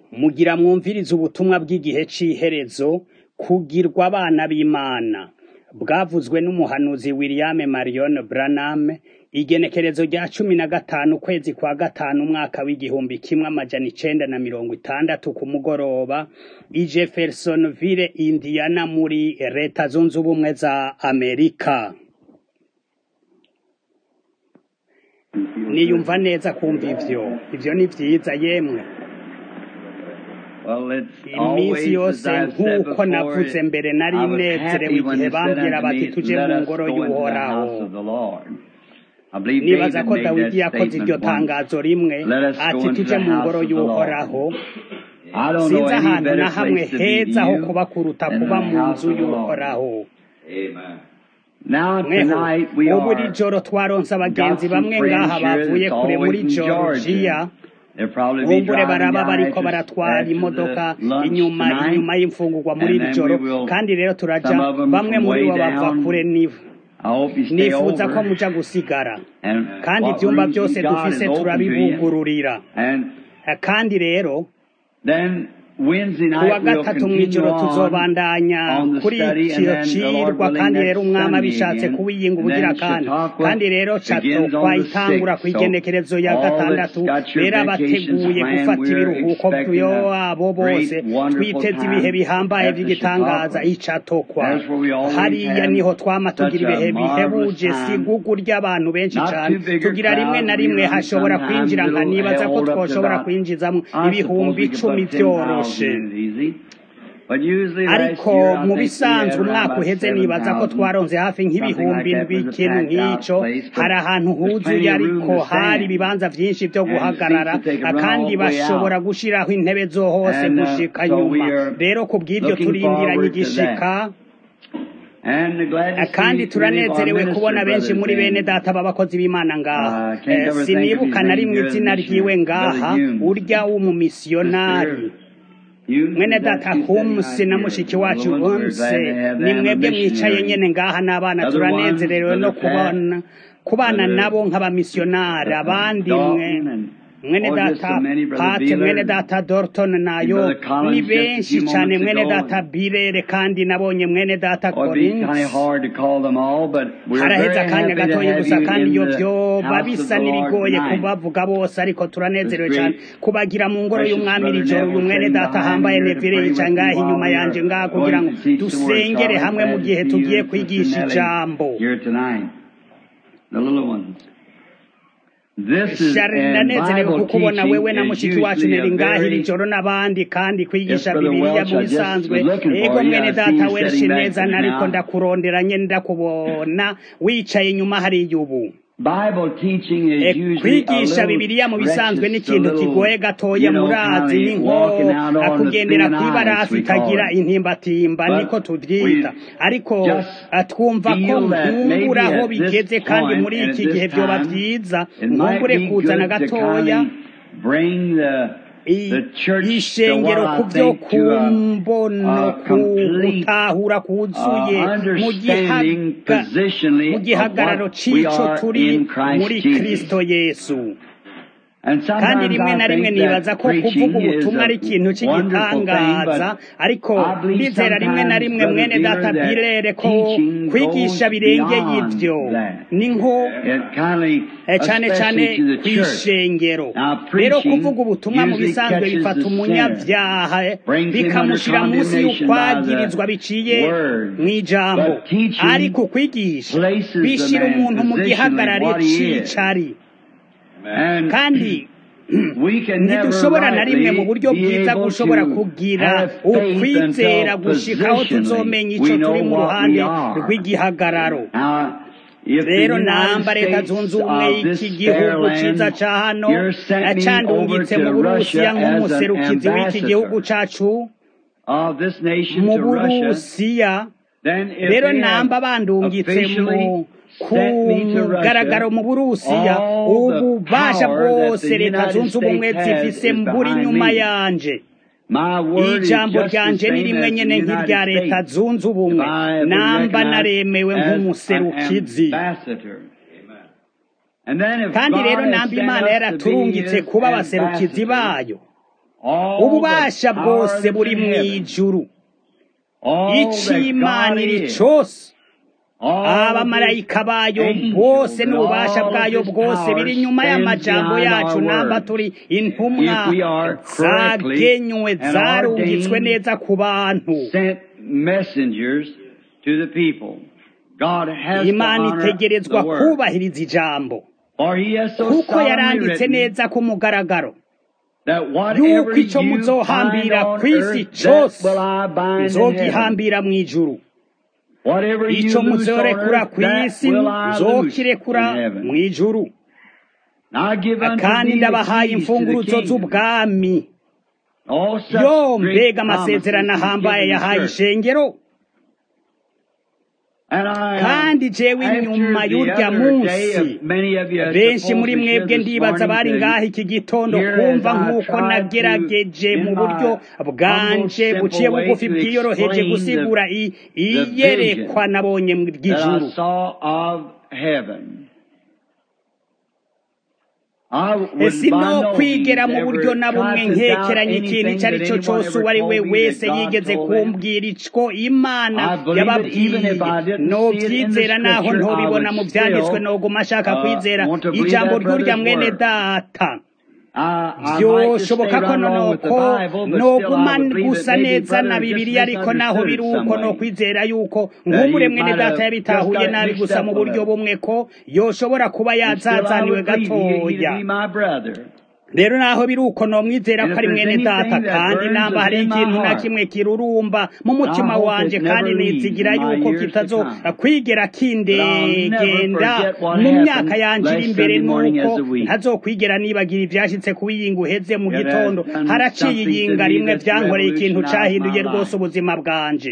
Mugira mwumvirize ubutumwa bw'igihe c'iherezo, kugirwa abana b'Imana. Bwavuzwe n'umuhanuzi William Marion Branham, igenekerezo rya cumi na gatanu ukwezi kwa gatanu umwaka w'igihumbi kimwe amajana icenda na mirongo itandatu ku mugoroba, i Jeffersonville, Indiana muri leta zunze ubumwe za Amerika. Niyumva neza kumva ivyo, ivyo ni vyiza yemwe. iminsi yose nk'uko navuze mbere nari nezerewe igihe bambwira bati tuje mu ngoro y'uhoraho nibaza ko dawidi yakoze iryo tangazo rimwe ati tuje mu ngoro y'uhoraho sinzi ahantu na hamwe heza ho kuba kuruta kuba mu nzu y'uhoraho mweho ubu iri joro twaronse abagenzi bamwe ngaha bavuye kure muri georgia kumbure baraba bariko baratwara imodoka inyuma inyuma y'imfungurwa muri iri joro kandi rero turaja bamwe muri bo bava kure nivo nifuza ko muja gusigara kandi ivyumba byose dufise turabibugururira kandi rero kuwa gatatu mw'ijoro tuzobandanya kuri ikiyo cirwa kandi rero umwami abishatse kuwiyinga ubugira kandi kandi rero cato twayitangura kw'igenekerezo ya gatandatu rero abateguye gufata ibiruhuko vyabo bose twiteze ibihe bihambaye vy'igitangaza icatokwa hariya niho twama tugira ibihe bihebuje sigugu ry'abantu benshi cane tugira rimwe na rimwe hashobora kwinjira nka nibaza ko twoshobora kwinjizamwo ibihumbi icumi vyoroshe ariko mu bisanzwe umwaka uheze nibaza ko twaronze hafi nk'ibihumbi ikintu nk'ico hari ahantu huzuye ariko hari ibibanza vyinshi vyo guhagarara kandi bashobora gushiraho intebe zo hose gushika nyuma rero ku bw'ivyo turindiranye igishika kandi turanezerewe kubona benshi muri bene data b'abakozi b'imana ngaha sinibuka na rimwe izina ryiwe ngaha urya w'umumisiyonari mwene data humse na mushiki wacu humse ni mwebwe mwicaye nyene ngaha n'abana turanezerewe no kubona kubana nabo nk'abamisiyonari abandi mwe mwene data pate mwene data dorton nayo ni benshi cane mwene data birere kandi nabonye mwene data collins haraheze akanya gatoyi gusa kandi iyo vyoba bisa n'ibigoye kubavuga bose ariko turanezerewe cane kubagira mu ngoro y'umwami iri joro uyu mwene data ahambaye nevire yicaye ngaha inyuma yanje ngaha kugira ngo dusengere hamwe mu gihe tugiye kwigisha ijambo shari ndanezerewe kuko ubona wewe na mushiki wacu neri ngaha iri joro n'abandi kandi kwigisha bibiliya mu bisanzwe ego mwene data wenshi neza nariko ndakurondera nyene ndakubona wicaye inyuma hariya ubu kwigisha bibiliya mu bisanzwe ni ikintu kigoye gatoya murazi ni nko kugendera kw'ibarasi itagira intimbatimba niko tuvyita ariko twumva ko nkumbura aho bigeze kandi muri iki gihe vyoba vyiza nkumbure kuzana gatoya ishengero ku byo kumbono gutahura kuzuye mu gihagararo c'ico turi muri kristo yesu kandi rimwe na rimwe nibaza ko kuvuga ubutumwa ari ikintu cy'igitangaza ariko ndizera rimwe na rimwe mwene data birere ko kwigisha birengeye ibyo ni nko cyane cyane ku ishengero rero kuvuga ubutumwa mu bisanzwe bifata umunyabyaha bikamushyira munsi y'ukwagirizwa biciye mu ijambo ariko kwigisha bishyira umuntu mu gihagararo c'icari kandi ntidushobora na rimwe mu buryo bwiza gushobora kugira ukwizera gushikaho tuzomenya ico turi mu ruhande rw'igihagararo rero namba leta zunze ubumwe y'iki gihugu ciza ca hano candungitse mu burusiya nk'umuserukizi w'iki gihugu cacu mu burusiya rero namba bandungitse mu ku mugaragaro mu burusiya ububasha bwose leta zunze ubumwe zifise mburi nyuma yanje ijambo ryanje ni rimwe nyene nk'irya leta zunze ubumwe namba naremewe nk'umuserukizi kandi rero namba imana yaraturungitse kuba abaserukizi bayo ububasha bwose buri mu ijuru icyimanira cyose abamarayika bayo bose n'ububasha bwayo bwose biri inyuma y'amajambo yacu namba turi intumwa zagenywe zarungitswe neza ku bantu imana itegerezwa kubahiriza ijambo kuko yaranditse neza ku mugaragaro yuko icyo muzohambira ku isi cyose nzogihambira mu ijuru icyo muzorekura ku isi nzokirekura mu ijuru kandi ndabahaye imfunguruzo z'ubwami yo mbega amasezerano ahambaye yahaye ishengero kandi jewe inyuma y'urya munsi benshi muri mwebwe ndibaza bari ngaho iki gitondo kumva nk'uko nagerageje mu buryo bwanje buciye bugufi bwiyoroheje gusigura iyerekwa nabonye mu ry'ijuru sino kwigera mu buryo na bumwe nkekeranye ikintu icyo ari cyo cyose uwo ari we wese yigeze kumbwira icyo imana yababwiye nobyizera naho ntobibona mu byanditswe noguma ashaka kwizera ijambo ry'urya mwene data byoshoboka ko nonoko noguma gusa neza na bibiliya ariko naho biri uko no kwizera yuko nk'umure mwene data yabitahuye nabi gusa mu buryo bumwe ko yoshobora kuba yazazaniwe gatoya rero naho biri uko nomwizera ko ari mwene data kandi namba hari ikintu na kimwe kirurumba mu mutima wanje kandi nizigira yuko kitazo kwigera kindegenda mu myaka yanje iri imbere nuko ntazokwigera nibagira ivyashitse kubiyinga uheze mu gitondo haraciye iyinga rimwe vyankoreye ikintu cahinduye rwose ubuzima bwanje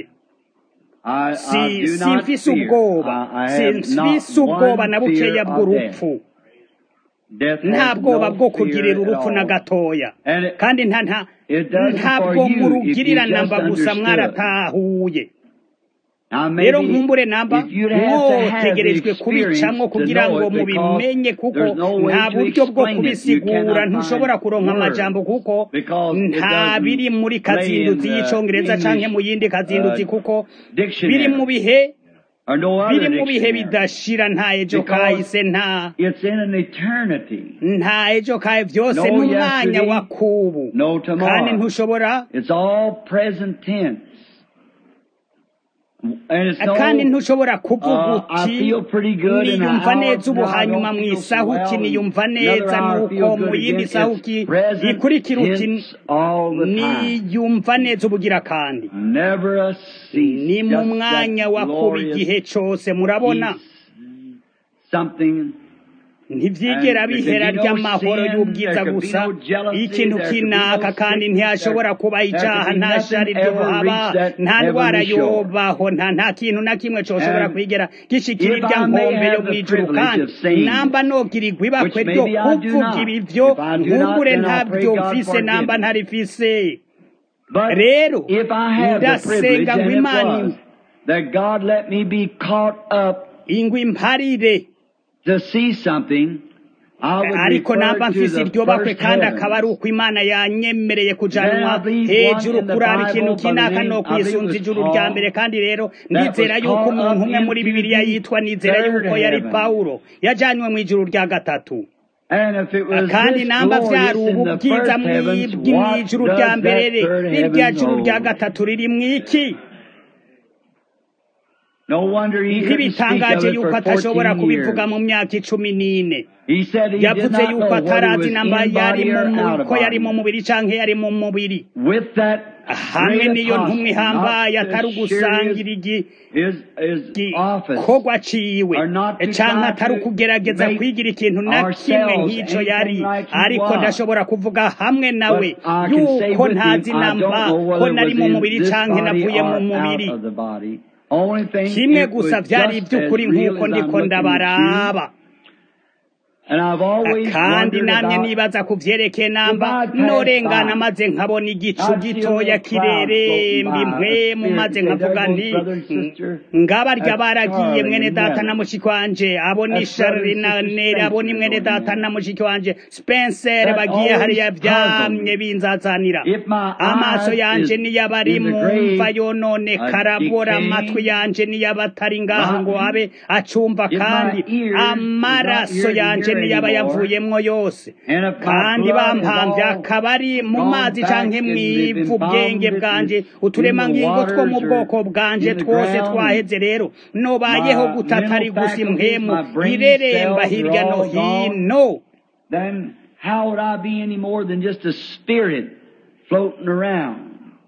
simfise ubwoba simfise ubwoba na bukeya bw'urupfu nta bwoba bwo kugirira urupfu na gatoya kandi ntabwo murugirira namba gusa mwaratahuye rero nkumbure namba mwotegerejwe kubicamwo kugira ngo mubimenye kuko nta buryo bwo kubisigura ntushobora kuronka amajambo kuko nta biri muri kazinduzi y'icongereza canke mu yindi kazinduzi kuko biri mu bihe biri mu bihe bidashira nta ejo kahise nta nta ejo kahe byose n'umwanya wa kubu kandi ntushobora kandi ntushobora kuvuga uti niyumva neza ubu hanyuma mu isahuki niyumva neza nuko mu yindi sahuki ikurikira uti niyumva neza ubugira kandi ni mu mwanya wa kuba igihe cyose murabona ntibyigera bihera ry'amahoro y'ubwiza gusa ikintu kinaka kandi ntihashobora kuba icyaha nta shari ryohaba nta ndwara yobaho nta nta kintu na kimwe cyoshobora kwigera gishikira irya nkombe yo mu ijuru kandi namba nogirirwa ibakwe ryo kuvuga ibi byo nkugure ntabyo mfise namba ntarifise rero ndasenga ngo imana ingwi mparire ariko namba mfise iryo bakwe kandi akaba ari uko imana yanyemereye kujanwa hejuru kuraba ikintu kinaka no kwisunza ijuru rya mbere kandi rero ndizera yuko umuntu umwe muri bibiliya yitwa nizera yuko yari pawulo yajanywe mu ijuru rya gatatu kandi namba vyari ubu bwiza mw'ijuru rya mbere rirya juru rya gatatu riri mw'iki ntibitangaje yuko atashobora kubivuga mu myaka icumi n'ine yavuze yuko atarazi namba yari ko yari mu mubiri canke yari mu mubiri hamwe n'iyo ntumwe ihambaye atari ugusangira igikorwa ciwe canke atari ukugerageza kwigira ikintu na kimwe nk'ico yari ariko ndashobora kuvuga hamwe nawe yuko ntazi namba ko nari mu mubiri canke navuye mu mubiri kimwe gusa byari iby'ukuri nk'uko ndiko ndabaraba kandi namye nibaza ku vyerekeye namba norengana maze nkabona igicu gitoya kireremba impwemu maze nkavuga nti ngabarya baragiye mwene data na mushiki wanje abo ni sharinanere abo ni mwene data na mushiki wanje spencer bagiye hariya vyamye binzazanira amaso yanje niyaba ari mumva yonone karabora amatwi yanje niyaba atari ngaha ngo abe acumva kandi amaraso yanje niyaba yavuyemwo yose kandi bampamvye akaba ari mu mazi canke mw'ivu ubwenge bwanje uturemangingo two mu bwoko bwanje twose twaheze rero nobayeho gutatari gusa impwemu ireremba hirya no hino then how would I be any more than just a spirit floating around?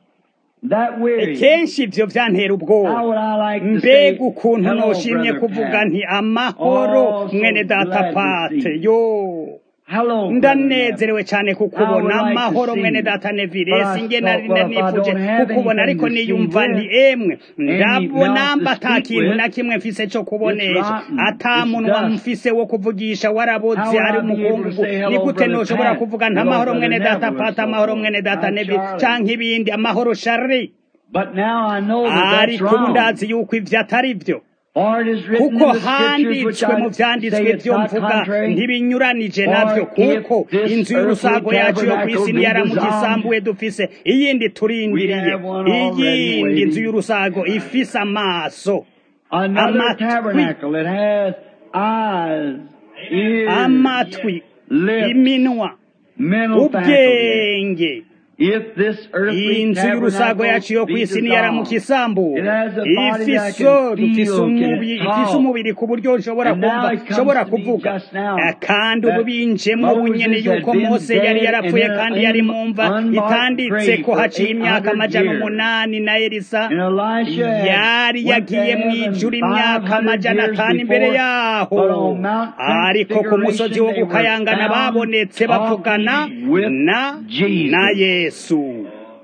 That weary. kenshi ivyo vyantera ubwoba How would I like to say, mbega ukuntu hello, noshimye brother kuvuga Pat. nti amahoro Oh, so mwene data glad to pate see you. yo Hello, brother ndanezerewe cane I kukubona would like to amahoro see mwene you. data nevire But I singe thought, nari well, if I nifuje don't have kukubona anything ariko to see niyumva with, nti emwe ndabona mouth to mba ata speak kintu with, na kimwe mfise co kubonesha rotten, ata it's munwa dust. mfise wo kuvugisha How waraboze would ari I be able to umukungugu say hello, ni gute brother noshobora Pat? kuvuga nti Hello, amahoro brother mwene data Neville, or pata so amahoro forth. mwene data Hi, nevire Charlie. canke ibindi amahoro shari But now I know that that's ariko ubu wrong. ndazi yuko ivyo atari vyo For it is written kuko in the scriptures which handitswe mu I say vyanditswe it's vyo not mvuga contrary. ntibinyuranije For navyo if kuko this inzu earthly y'urusago yacu yo tabernacle kw'isi be niyaramuka dissolved, isambuye dufise iyindi turindiriye we have one already iyindi nzu waiting. y'urusago ifise amaso Another amatwi tabernacle that has eyes, ears, amatwi lips, iminwa mental faculties. ubwenge If this earthly inzu y'urusago yacu yo tabernacle be kw'isi niyaramuka dissolved, isambuye it has a body that ifise can dufise feel, umubiri can ifise talk. umubiri ku buryo nshobora And now kumva it comes nshobora to me kuvuga just now Eh, kandi ubu that binjemwo bunyene Moses had yuko been mose yari dead yarapfuye and in kandi an yari mu mva unmarked itanditse grave ko for haciye imyaka 800 amajana years. umunani na elisa And Elisha had yari went to yagiye mu heaven ijuru imyaka 500 amajana years atanu imbere before, yaho but on Mount ariko ku musozi wo Transfiguration they were gukayangana found babonetse bavugana talking with na Jesus. na yesu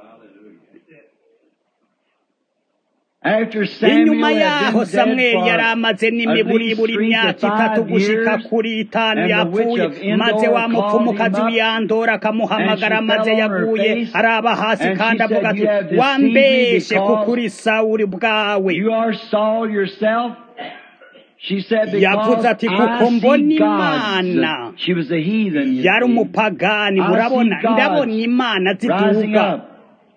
After inyuma Samuel had yaho been dead samweli yari for amaze at n'imiburiburi least three to imyaka itatu five gushika years, kuri itanu and the witch yapfuye of Endor maze wa called mupfumukazi him up, w'iyandora akamuhamagara and she maze fell on her yaguye face, araba hasi and kandi she avuga said, ati "You have deceived me wambeshe because kukuri sawuli bwawe You are Saul yourself? She said, Yavuze because ati, "Kuko I mbona see Imana." gods. She was a heathen, you yari see. umupagani I murabona see gods ndabona imana rising ziduga up.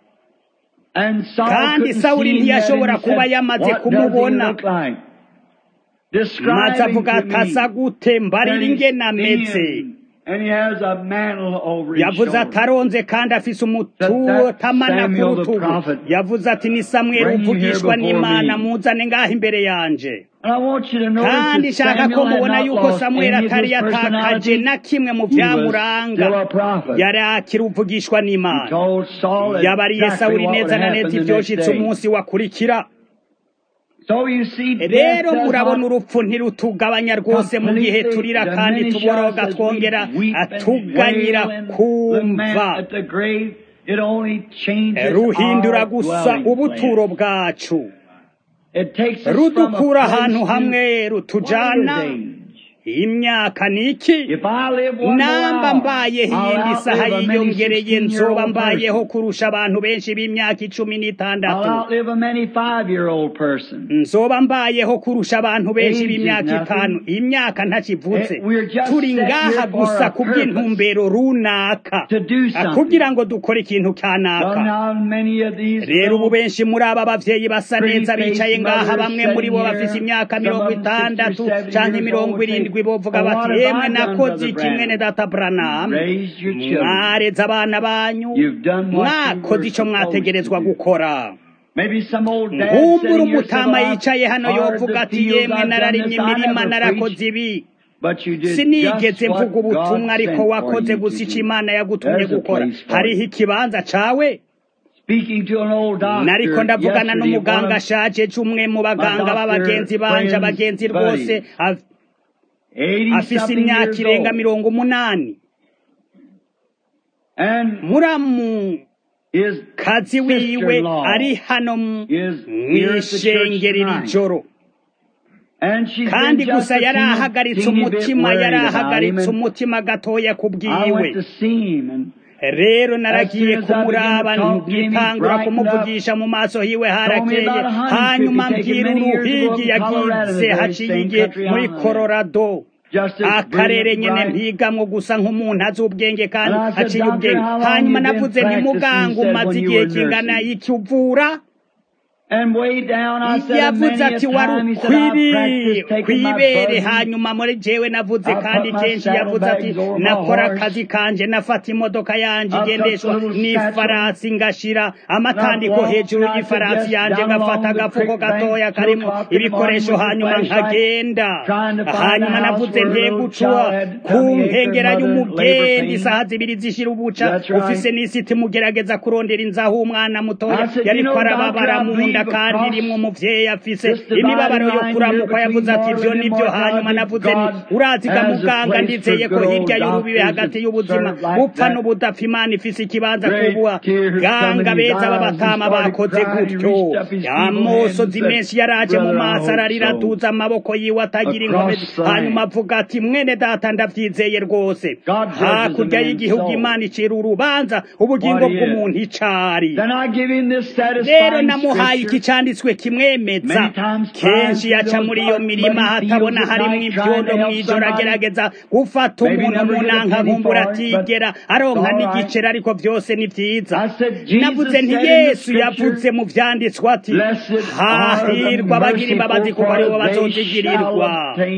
And Saul kandi couldn't sawuli see him yet, ntiyashobora and he kuba said, yamaze What does he kumubona look like? maze Describe him avuga to ati asa me. gute mbarira And he's ingene ameze thin, and he has a mantle over his yavuze shoulder. ataronze kandi afise That- umutamana ku Samuel the rutugu prophet. yavuze ati ni samweli Bring him here uvugishwa before n'imana me. muzane ngaho imbere yanje And I want you to notice kandi that nshaka ko Samuel had mubona not yuko lost samweli any of atari his yatakaje personality. na kimwe mu He was vyamuranga still a prophet. yari akiri uvugishwa He n'imana told Saul yabariye exactly sawuli what would neza na happen neza the next ivyoshitse day. umunsi wakurikira So you see, death rero does murabona not urupfu ntirutugabanya rwose mu gihe completely turira kandi diminish tuboroga us as twongera we weep and atuganyira wail and lament kumva at the grave. It only changes ruhindura our gusa dwelling ubuturo place. bwacu It takes us from a rudukura place ahantu to hamwe rutujana what is age? imyaka ni iki If I live one more namba hour, mbayeho I'll iyindi saha outlive a many yiyongereye nzoba 16-year-old mbayeho person. kurusha abantu benshi b'imyaka icumi I'll n'itandatu outlive a many five-year-old person. nzoba mbayeho kurusha abantu benshi Age is b'imyaka nothing. itanu imyaka ntakivutse Eh, we're just turi set ngaha here for gusa a kubw'intumbero runaka To do Ah, something. kugira ngo dukore ikintu Well, kanaka now many of these rero ubu little benshi muri aba bavyeyi basa Pretty neza faced bicaye ngaha mothers bamwe muri bo sitting bafise here, imyaka some mirongo of them 60 or itandatu 70 canke years mirongo old, irindwi say, bovuga "Well, what bati have yemwe I done, nakoze Brother iki Branham?" mwene data Branham Raised your children. mwareze abana banyu You've done what you mwakoze were ico supposed mwategerezwa to do. gukora Maybe some old dad nkumbura sitting here said, umutama "Well, I've yicaye hano hard yovuga the ati fields, yemwe I've done nararimye this, I imirima never narakoze preached." ibi But you did sinigeze just what mvuga ubutumwa God ariko sent for wakoze you gusa to ico do. imana yagutumye There's a gukora place for hariho you. ikibanza cawe Speaking to an old doctor nariko ndavugana yesterday, n'umuganga one of ashaje c'umwe mu baganga doctor b'abagenzi banje friends, abagenzi buddies, rwose af- 80 afise something imyaka years irenga old. mirongo umunani And muramu his kazi wiwe sister-in-law ari hano mu is here at the church mw'ishengero iri tonight. joro kandi gusa yari ahagaritse umutima yari ahagaritse umutima gatoya ku bwiwe rero naragiye kumuraba ngitangura kumuvugisha mu maso hiwe harakeye hanyuma mbwira uruhigi yagize haciye igihe muri Colorado akarere nyene mpigamwo gusa nk'umuntu azi ubwenge kandi aciye ubwenge hanyuma navuze ntimuganga umaze igihe kingana iki uvura yavuze ati wari ukwiriye kwibere hanyuma muri jewe navuze kandi kenshi yavuze ati nakora akazi kanje nafata imodoka yanje igendeshwa n'ifarasi ngashira amatandiko hejuru y'ifarasi yanje ngafata agafuko gatoya karimo ibikoresho hanyuma nkagenda hanyuma navuze ntegucwa ku nkengera y'umugenda isaha zibiri zishira ubuca ufise n'isiti mugerageza kurondera inzaho umwana mutoya yariko arababara mu nda kandi rimwe umuvyeyi afise imibabaro yo kuramukwa yavuze ati ivyo nivyo hanyuma navuze nti uraziga muganga ndizeye ko hirya y'urubibe hagati y'ubuzima bupfa n'ubudapfa imana ifise ikibanza kubuha ganga beza b'abatama bakoze gutyo amosozi menshi yaraje mu maso ararira aduza amaboko yiwe atagira inkomezi hanyuma avuga ati mwene data ndavyizeye rwose hakurya y'igihugu imana icira urubanza ubugingo bw'umuntu icari rero namuhaye iki canditswe kimwemeza kenshi yaca muri iyo mirima hatabona harimwo ibyondo mw'ijoro agerageza gufata umuntu mu nanka nkumbura atigera aronka n'igiceri ariko byose ni vyiza navuze nti yesu yavuze mu vyanditswe ati hahirwa abagira imbabazi kuko aribo bazozigirirwa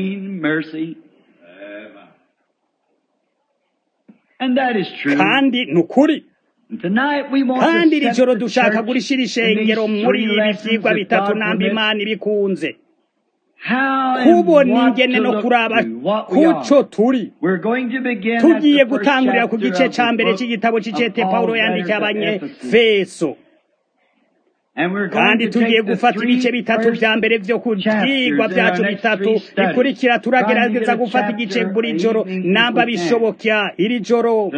kandi ni ukuri kandi iri joro dushaka gurishira ishengero muri ibi vyigwa bitatu namba imana ibikunze kubona ingene no kuraba kuco turi tugiye gutangurira ku gice ca mbere c'igitabo c'icete pawulo yandikiye abanyefeso kandi tugiye gufata ibice bitatu vya mbere vyo ku vyigwa vyacu bitatu bikurikira turagerageza gufata igice buri joro namba bishobokya iri joro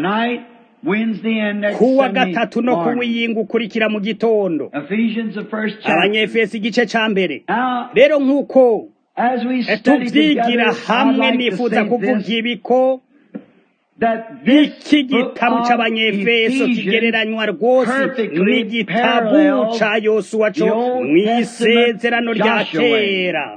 kuwa gatatu no kuwiyinga ukurikira mu gitondo abanyefesi igice ca mbere rero nk'uko tuvyigira hamwe nifuza kuvuga ibiko iki gitabo c'abanyefeso kigereranywa rwose n'igitabu ca yosuwa co mw'isezerano rya kera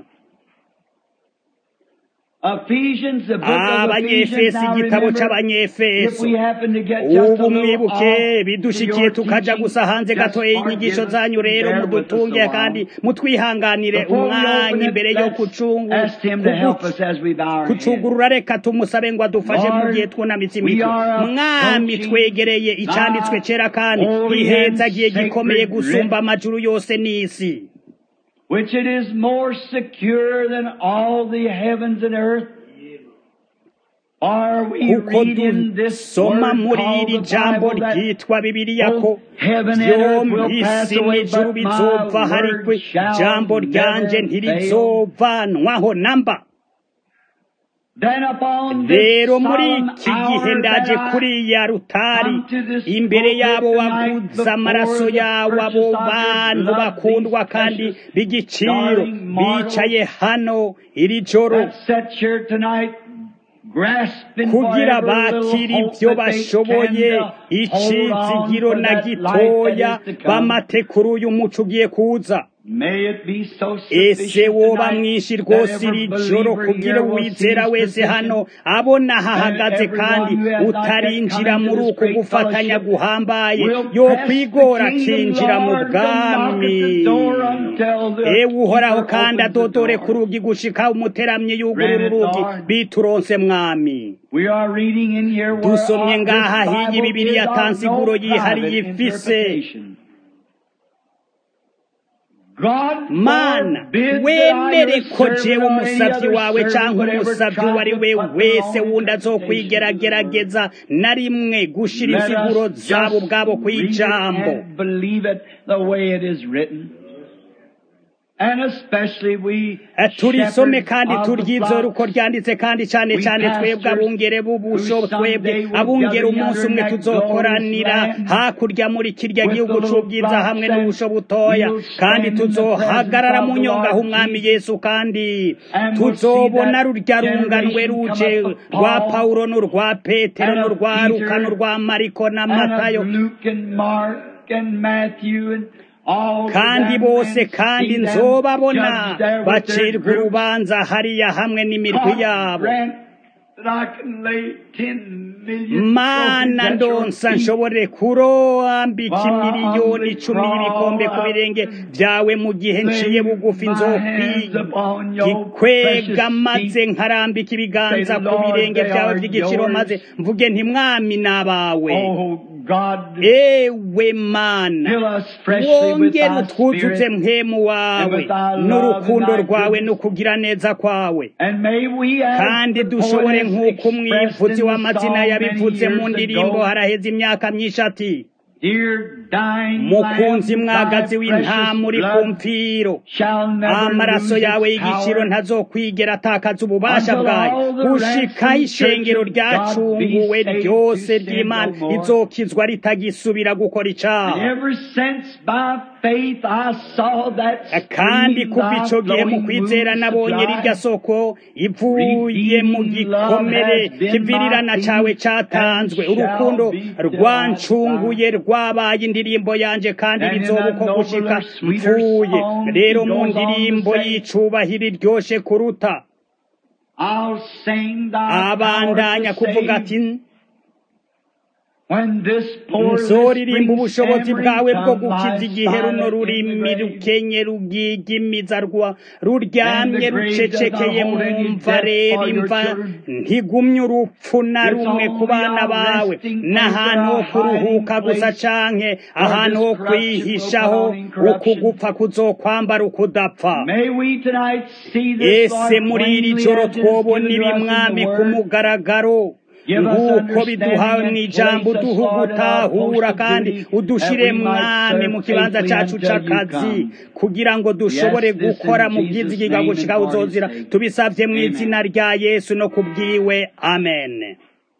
abanyefeso igitabo c'abanyefeso ubu mwibuke bidushikiye tukaja gusa hanze gatoya y'inyigisho zanyu rero mudutunge kandi mutwihanganire umwanya imbere yo kucugurura reka tumusabe ngo adufashe mu gihe twunamitse imitwe mwami twegereye icanditswe cera kandi gihezagiye gikomeye gusumba amajuru yose n'isi which it is more secure than all the heavens and earth. kuko dusoma muri iri jambo ryitwa bibiliya ko vyo mw'isi n'ijuru bizova hariko ijambo ryanje ntirizovanwaho namba rero muri iki gihe ndaje kuri ya rutari imbere yabo waguze amaraso yawo abo bantu bakundwa kandi b'igiciro bicaye hano iri joro kugira bakira ibyo bashoboye icizigiro na gitoya bamate kuri uyu muco ugiye kuza ese woba mwinshi rwose iri joro kugira uwizera wese hano abona hahagaze kandi utarinjira muri uku gufatanya guhambaye yo kwigora akinjira mu bwami ewe uhoraho kandi adodore ku rugi gushika umuteramyi yugurura urugi bituronse mwami dusomye ngaha hiyi bibiri yatansiguro yihariye ifise mana wemere ko jewe umusavyi wawe canke umusavyi uwo ari we wese wundi azokwigerageza na rimwe gushira insiguro zabo ubwabo kw'ijambo turisome kandi turyizore uko ryanditse kandi cyane cyane twebwe abungere b'ubusho twebwe abungere umunsi umwe tuzokoranira hakurya muri kirya gihugu c'ubwiza hamwe n'ubusho butoya kandi tuzohagarara mu nyongaho umwami yesu kandi tuzobona rurya runganwe ruje rwa pawulo n'urwa petero n'urwa luka n'urwa mariko na matayo kandi bose kandi nzobabona bacirwa urubanza hariya hamwe n'imirwi yabo mana ndonsa nshobore kurambika imiliyoni icumi y'ibikombe ku birenge byawe mu gihe nciye bugufi nzokwikwega maze nkarambika ibiganza ku birenge byawe by'igiciro maze mvuge ntimwami n'abawe ewe mana wongere utwuzuze mpemu wawe n'urukundo rwawe n'ukugira neza kwawe kandi dushobore nk'uko umwivuzi w'amazina yabivuze mu ndirimbo haraheze imyaka myinshi ati mukunzi mwagazi w'intama uri ku mfiro amaraso yawe y'igiciro ntazokwigera atakaza ububasha bwayo gushikaho ishengero ryacunguwe ryose ry'imana izokizwa ritagisubira gukora icaha kandi kuva ico gihe mu kwizera nabonye rirya soko ivuye mu gikomere kivirirana cawe catanzwe urukundo rwancunguye rwabaye indirimbo yanje kandi bizoba uko gushika mpfuye rero mu ndirimbo y'icubahiro iryoshe kuruta abandanya kuvuga ati nzoririmba ubushobozi bwawe bwo gukiza igihe runo rurimi rukenye rugigimiza rwa ruryamye rucecekeye mwumva rero imva ntigumye urupfu na rumwe ku bana bawe n'ahantu ho kuruhuka gusa canke ahantu ho kwihishaho ukugupfa kuzokwambara ukudapfa ese muri iri joro twobona ibimwami ku mugaragaro nk'uko biduhawe mu ijambo uduha ugutahura kandi udushire mwami mu kibanza cacu c'akazi kugira ngo dushobore gukora mu bwizigiga gushika uzozira tubisavye mu izina rya yesu no kubwiwe amen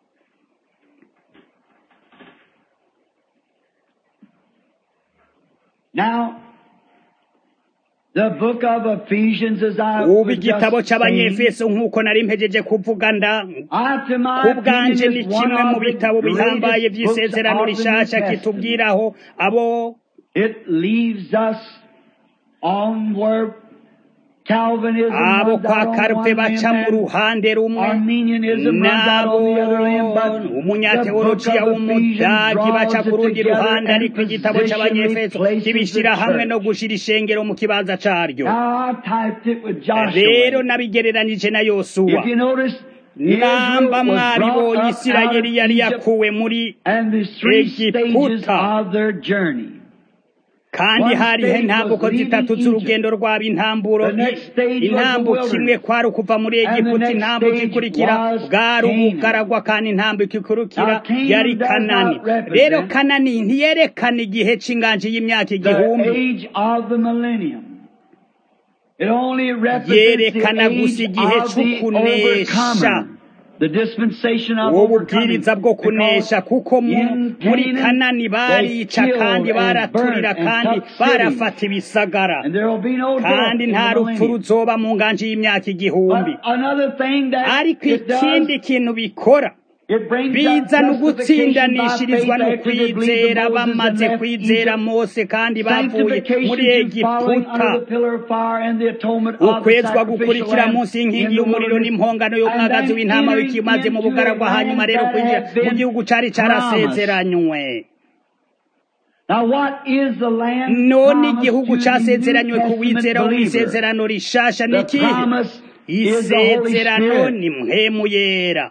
Now, The book of Ephesians as I ubu igitabo cy'abanyefeso nk'uko nari mpejeje kuvuga nda ku bwanje ni kimwe mu bitabo bihambaye by'isezerano rishasha kitubwiraho abo It leaves us on where Calvinism abo runs kwa out on karupe one baca mu end, ruhande rumwe Arminianism runs out nabo on the other end, but the book umunyateolojiya of Ephesians w'umudagi baca draws ku it rundi together ruhande and ariko igitabo positionally cy'abanyefeso places kibishyira the hamwe no church. gushira ishengero mu kibanza caryo Now I typed it with rero Joshua. nabigereranije na yosuwa If you notice, namba Israel was brought mwaribonye up out of isirayeli yari Egypt yakuwe muri and the three stages Egiputa. of their journey. kandi One hariho stage intambuko was leaving zitatu z'urugendo rwabo intamburo The next stage was intambuko the imwe kwari ukuva muri And the egiputa next intambuko stage ikurikira was bwari Canaan. ubugaragwa kandi intambuko ikurikira Now, Canaan yari does kanani not represent rero kanani ntiyerekana igihe c'inganji y'imyaka The igihumbi age of the millennium. It only represents the Yerekana gusa age igihe of the c'ukunesha. overcomer. The dispensation of ubu overcoming. bwiriza bwo kunesha kuko mu- in muri Canaan, kanani barica they killed kandi and baraturira burnt and kandi took cities. barafata ibisagara And there will be no death kandi in nta the rupfu millennium. ruzoba mu nganji y'imyaka igihumbi But another thing that ariko it does, ikindi kintu bikora it brings bizana up justification by ugutsindanishirizwa faith no after they believed kwizera that Moses bamaze had left kwizera Egypt. mose kandi bavuye muri Sanctification through following egiputa under the pillar of fire and the atonement of the ukwezwa sacrificial gukurikira lamb munsi in y'inkingi the y'umuriro wilderness. n'impongano y'umwagazi And then w'intama entering w'ikimaze mu into bugaragwa a hanyuma land rero that kwinjira had mu been gihugu cari carasezeranywe Now what is the land none promised igihugu to the casezeranywe ku New wizera wo Testament believer? mw'isezerano rishasha ni The ikihe promise is the Holy isezerano Spirit. ni mpemu yera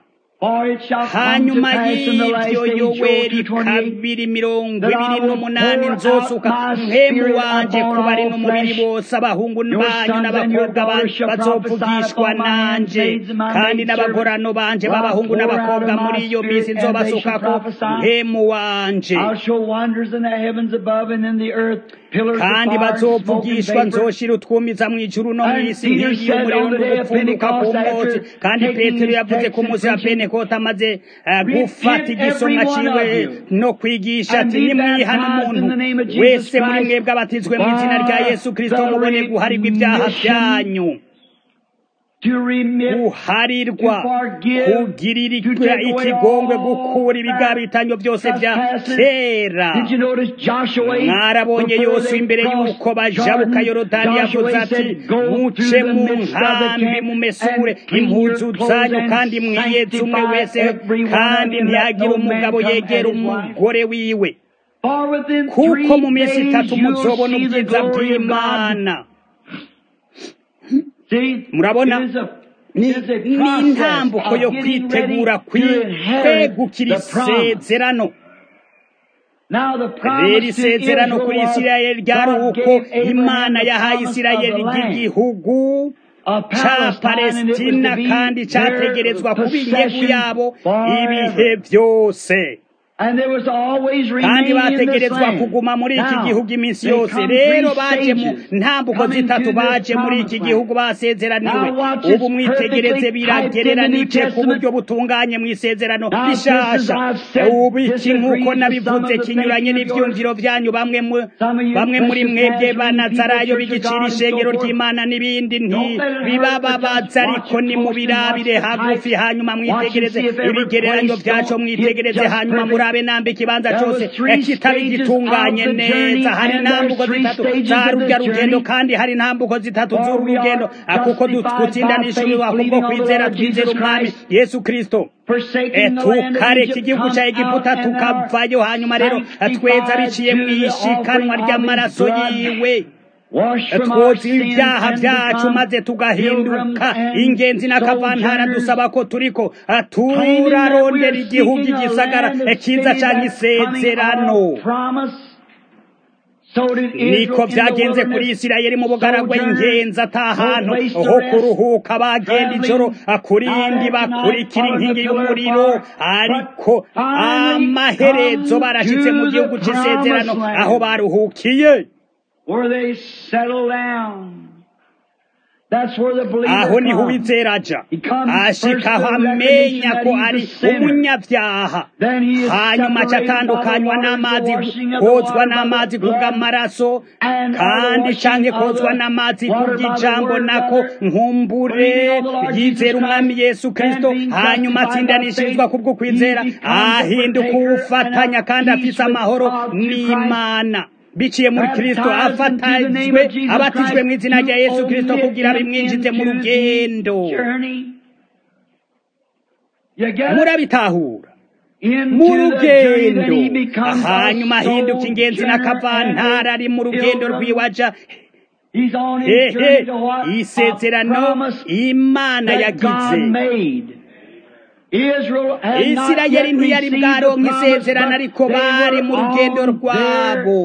hanyuma y'ibyo yoweri kabiri mirongo ibiri n'umunani nzosuka mpemu wanje ku bari n'umubiri bose abahungu banyu n'abakobwa bazovugishwa nanje kandi n'abagorano banje b'abahungu n'abakobwa muri iyo minsi nzobasukako mpemu wanje kandi bazovugishwa nzoshira utwumiza mu ijuru no mu isi nk'iyi y'umuriro n'ugupfunduka ku mwotsi kandi petero yavuze ku munsi wa pentekote amaze gufata igisomwa ciwe no kwigisha ati nimwihana umuntu wese muri mwebwe abatizwe mu izina rya yesu kristo mubone guharirwa ibyaha byanyu guharirwa kugirirwa ikigongwe gukura ibigabitanyo byose bya kera mwarabonye yose imbere y'uko bajabuka yorodani yavuze ati muce mu nkambi mumesure impuzu zanyu kandi mwiyeze umwe wese kandi ntihagire umugabo yegera umugore wiwe kuko mu minsi itatu muzobona ubwiza bw'imana murabona ni intambuko yo kwitegura kwegukira isezerano rero isezerano kuri isirayeli ryari uko imana yahaye isirayeli ry'igihugu ca palestina kandi categerezwa kuba inyegu yabo ibihe byose kandi bategerezwa kuguma muri iki gihugu iminsi yose rero baje mu ntambuko zitatu baje muri iki gihugu basezeraniwe ubu mwitegereze biragereranije ku buryo butunganye mu isezerano rishasha ubu iki nk'uko nabivuze kinyuranye n'ivyumviro vyanyu bamwe bamwe muri mwebwe banazarayo bigicira ishengero ry'imana n'ibindi ntibibababaza ariko nimubirabire hagufi hanyuma mwitegereze ibigereranyo vyaco mwitegereze hanyuma muri murabe nambe ikibanza cyose kitaba gitunganye neza hari intambuko zitatu za rurya rugendo kandi hari intambuko zitatu z'uru rugendo kuko dutsindanishijwe kubwo kwizera twizera umwami yesu kristo tukareka igihugu cya egiputa tukavayo hanyuma rero tweza biciye mu ishikanwa ry'amaraso yiwe twoza ibyaha byacu maze tugahinduka ingenzi n'akavantara dusaba ko turiko turarondera igihugu igisagara kiza cyangwa isezerano niko byagenze kuri isirayeli mu bugaragwa ingenzi atahantu ho kuruhuka bagenda ijoro kurindi bakurikira inkingi y'umuriro ariko amaherezo barashyitse mu gihugu cy'isezerano aho baruhukiye aho niho uwizera aja ashikaho amenya ko ari umunyabyaha hanyuma aca atandukanywa n'amazi kozwa n'amazi kubw'amaraso kandi canke kozwa n'amazi kubw'ijambo nako nkumbure yizera umwami yesu kristo hanyuma atsindanishirizwa kubwo kwizera ahinduka uwufatanya kandi afise amahoro n'imana biciye muri kristo afatanywe abatijwe mu izina rya yesu kristo kugira bimwinjize mu rugendo murabitahura mu rugendo hanyuma ahinduka ingenzi n'akavantara ari mu rugendo rw'iwaja hehe isezerano imana yagize isirayeli ntiyari bwaronka isezerano ariko bari mu rugendo rwabo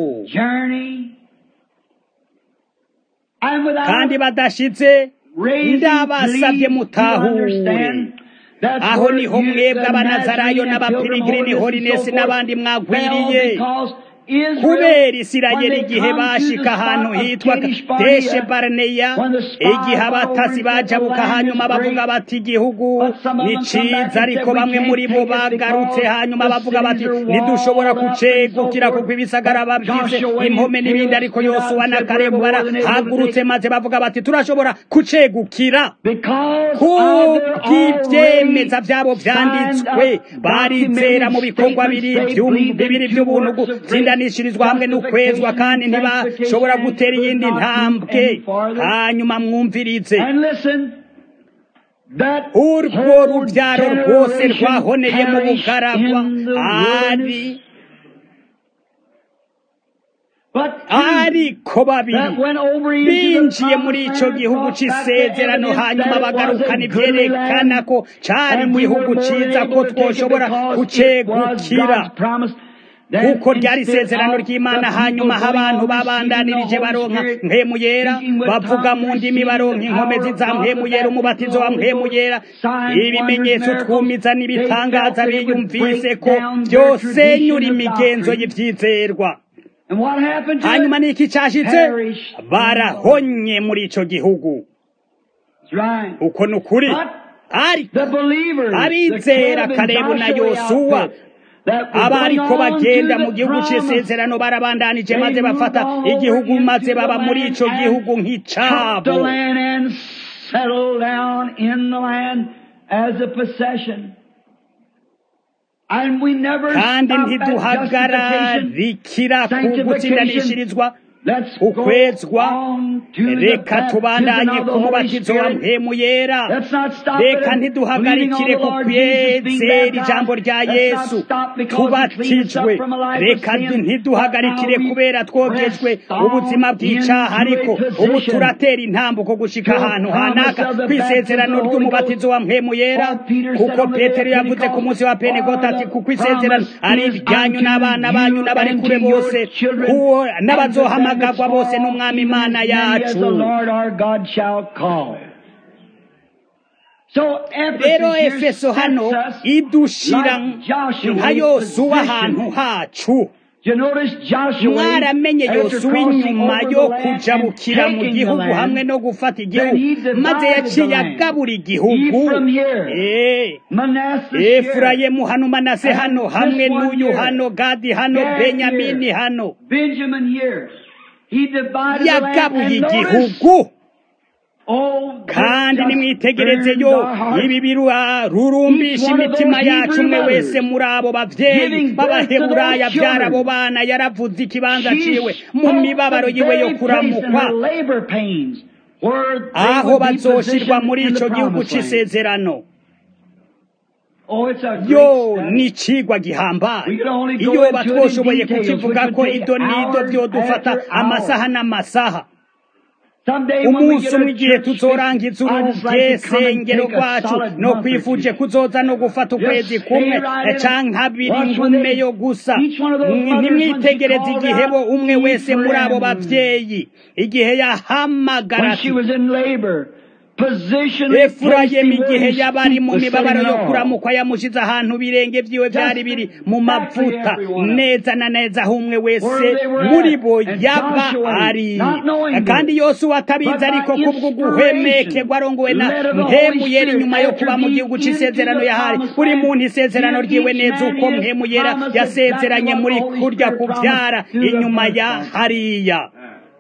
kandi badashitse ndabasabye mutahure aho niho mwebwe abanazarayo n'abapirigrini horinesi n'abandi mwagwiriye kubera isirayeli igihe bashika ahantu hitwa deshe baraneya igihe abatasi bajabuka hanyuma bavuga bati igihugu ni ciza ariko bamwe muri bo bagarutse hanyuma bavuga bati ntidushobora kucegukira kuko ibisagara babyize impome n'ibindi ariko yosuwa na karebu barahagurutse maze bavuga bati turashobora kucegukira kubw'ivyemeza vyabo vyanditswe barizera mu bikorwa bibiri vy'ubuntu gutsindanishirizwa hamwe n'ukwezwa kandi ntibashobora gutera iyindi ntambwe hanyuma mwumvirize urwo rubyaro rwose rwahoneye mu bugaragwa ari ariko babiri binjiye muri icyo gihugu cy'isezerano hanyuma bagarukana ibyerekana ko cyari igihugu cyiza ko twoshobora kucegukira kuko ryari isezerano ry'imana hanyuma aho abantu babandanirije baronka mpemu yera bavuga mu ndimi baronka inkomezi za mpemu yera umubatizo wa mpemu yera ibimenyetso twumiza n'ibitangaza biyumvise ko byosenyura imigenzo y'ibyizerwa hanyuma ni iki cyashitse barahonye muri icyo gihugu uko ni ukuri ariko abizera karebu na yosuwa abariko bagenda mu gihugu cy'isezerano barabandanije maze bafata igihugu maze baba muri ico gihugu nk'icabo kandi ntiduhagararikira ku gutsindanishirizwa ukwezwa reka tubandanye ku mubatizo wa mpemu yera reka ntiduhagarikire ku kwezera ijambo rya yesu tubatijwe reka ntiduhagarikire kubera twogejwe ubuzima bw'icaha ariko ubu turatera intambuko gushika ahantu hanaka ku isezerano ry'umubatizo wa mpemu yera kuko petero yavuze ku munsi wa pentekote ati kuko isezerano ari iryanyu n'abana banyu n'abari kure bose n'abazohama guhamagagwa bose n'umwami imana yacu rero efeso hano idushira nka yosuwa ahantu hacu mwaramenye yosuwa inyuma yo kujabukira mu gihugu hamwe no gufata igihugu maze yaciye agabura igihugu efurayimu hano manase hano hamwe n'uyu hano gadi hano benyamini hano yagabuye igihugu kandi nimwitegereze yo ibi birurumbisha imitima yacu umwe wese muri abo bavyeyi b'abaheburaya byarabo bana yaravuze ikibanza ciwe mu mibabaro yiwe yo kuramukwa aho bazoshirwa muri ico gihugu c'isezerano yo ni icigwa gihambaye iyo batwoshoboye kukivuga ko ido n'ido vyodufata amasaha n'amasaha umunsi umwe igihe tuzorangiza urugensengero rwacu no kwifuje kuzoza no gufata ukwezi kumwe canke abiri ngume yo gusa ntimwitegereze igihe bo umwe wese muri abo bavyeyi igihe yahamagara efurayimu igihe yaba ari mu mibabaro yo kuramukwa yamushize ahantu birenge vyiwe vyari biri mu mavuta neza na neza aho umwe wese muri bo yaba ari kandi yose uwatabizi ariko kubwo guhwemekerwa arongowe na mpemu yera inyuma yo kuba mu gihugu c'isezerano yahari buri muntu isezerano ryiwe neza uko mpemu yera yasezeranye muri kurya kuvyara inyuma ya hariya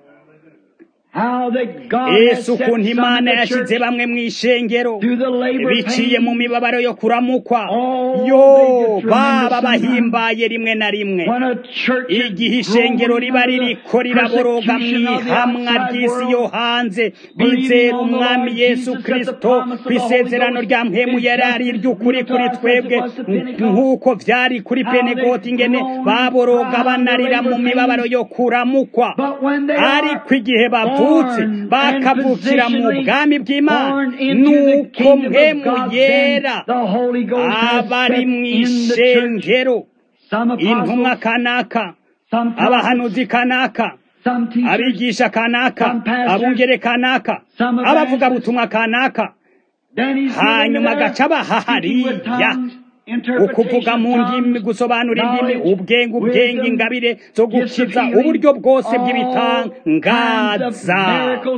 yesu ukuntu imana yashyize bamwe mu ishengero biciye mu mibabaro yo kuramukwa yo baba bahimbaye rimwe na rimwe igihe ishengero riba ririko riraboroga mu ihamwa ry'isi yo hanze bizera umwami yesu kirisito ku isezerano rya mpemu yari ari iry'ukuri kuri twebwe nk'uko vyari kuri penegoti ingene baboroga banarira mu mibabaro yo kuramukwa ariko igihe bavu bavutse bakavukira mu bwami bw'imana nuko mpemu yera abari mu ishengero intumwa kanaka abahanuzi kanaka abigisha kanaka abungere kanaka abavuga butumwa kanaka hanyuma agaca bahahariya ukuvuga mu ndimi gusobanura indimi ubwenge ubwenge ingabire zo gukiza uburyo bwose bw'ibitangaza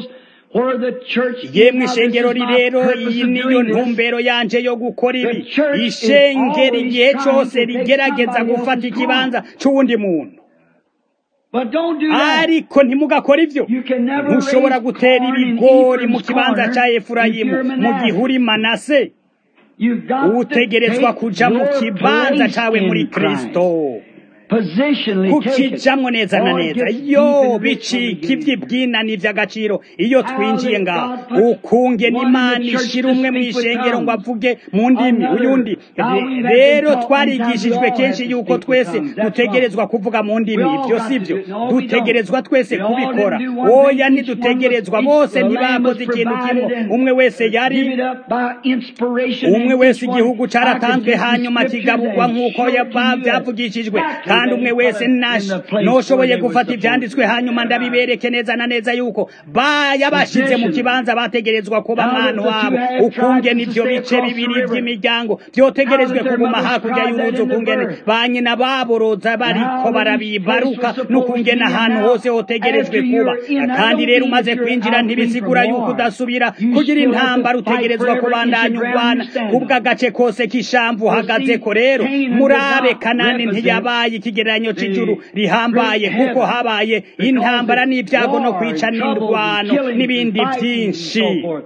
yemwe ishengero rirero iyi niyo ntumbero yanje yo gukora ibi ishengero igihe cyose rigerageza gufata ikibanza cy'uwundi muntu ariko ntimugakora ibyo ntushobora gutera ibigori mu kibanza cya efurayimu mu gihe uri manase utegerezwa kuja mu kibanza cawe muri kristo kukijamwo neza na neza yo bicika ivy'ibwinani vy'agaciro iyo twinjiye ngaho ukunge n'imana ishira umwe mw'ishengero ngo avuge mu ndimi uyundi rero twarigishijwe kenshi yuko twese dutegerezwa kuvuga mu ndimi ivyo sivyo dutegerezwa twese kubikora oya ntidutegerezwa bose ntibakoze ikintu kimwe umwe wese yari umwe wese igihugu caratanzwe hanyuma kigaburwa nk'uko vyavugishijwe kandi umwe wese noshoboye gufata ivyanditswe hanyuma ndabibereke neza na neza yuko yabashize mu kibanza bategerezwa kuba mwana wabo ukungene ivyo bice bibiri vy'imiryango vyotegerejwe kuguma hakurya y'uruzi ukungene ba nyina baboroza bariko barabibaruka n'ukungene ahantu hose hotegerejwe kuba kandi rero umaze kwinjira ntibisigura yuko udasubira kugira intambara utegerezwa kubandanya urwana kubw'agace kose k'ishamvu uhagazeko rero murabe kanani ntiyabaye ikigereranyo c'ijuru rihambaye kuko habaye intambara n'ibyago no kwica n'indwano n'ibindi byinshi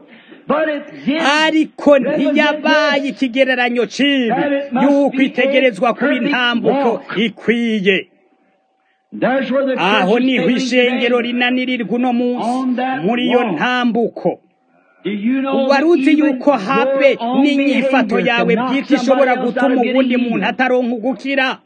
ariko ntiyabaye ikigereranyo cibi yuko itegerezwa kuba intambuko ikwiye aho niho ishengero rinanirirwa uno munsi muri iyo ntambuko waruzi yuko habe n'inyifato yawe bwite ishobora gutuma uwundi muntu ataronka ugukira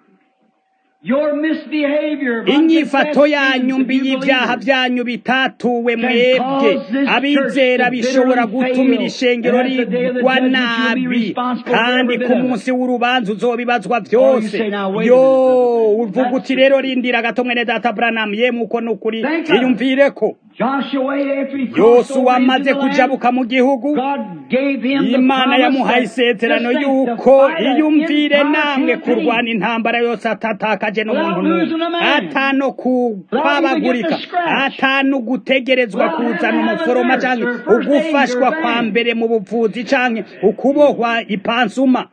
inyifato yanyu mbi y'ibyaha byanyu bitatuwe mwebwe abizera bishobora gutuma iri shengero rigwa nabi kandi ku munsi w'urubanza uzobibazwa byose yo uvuga uti rero rindira gato mwene data Branham yemwe uko nukuri iyumvire ko yosuwa amaze kujabuka mu gihugu imana yamuhaye isezerano yuko iyumvire namwe kurwana intambara yose atatakaje n'umuntu n'umwe atano kwabagurika atanu gutegerezwa kuzana umuforoma cyangwa ugufashwa kwa mbere mu buvuzi cyangwa ukubohwa ipansuma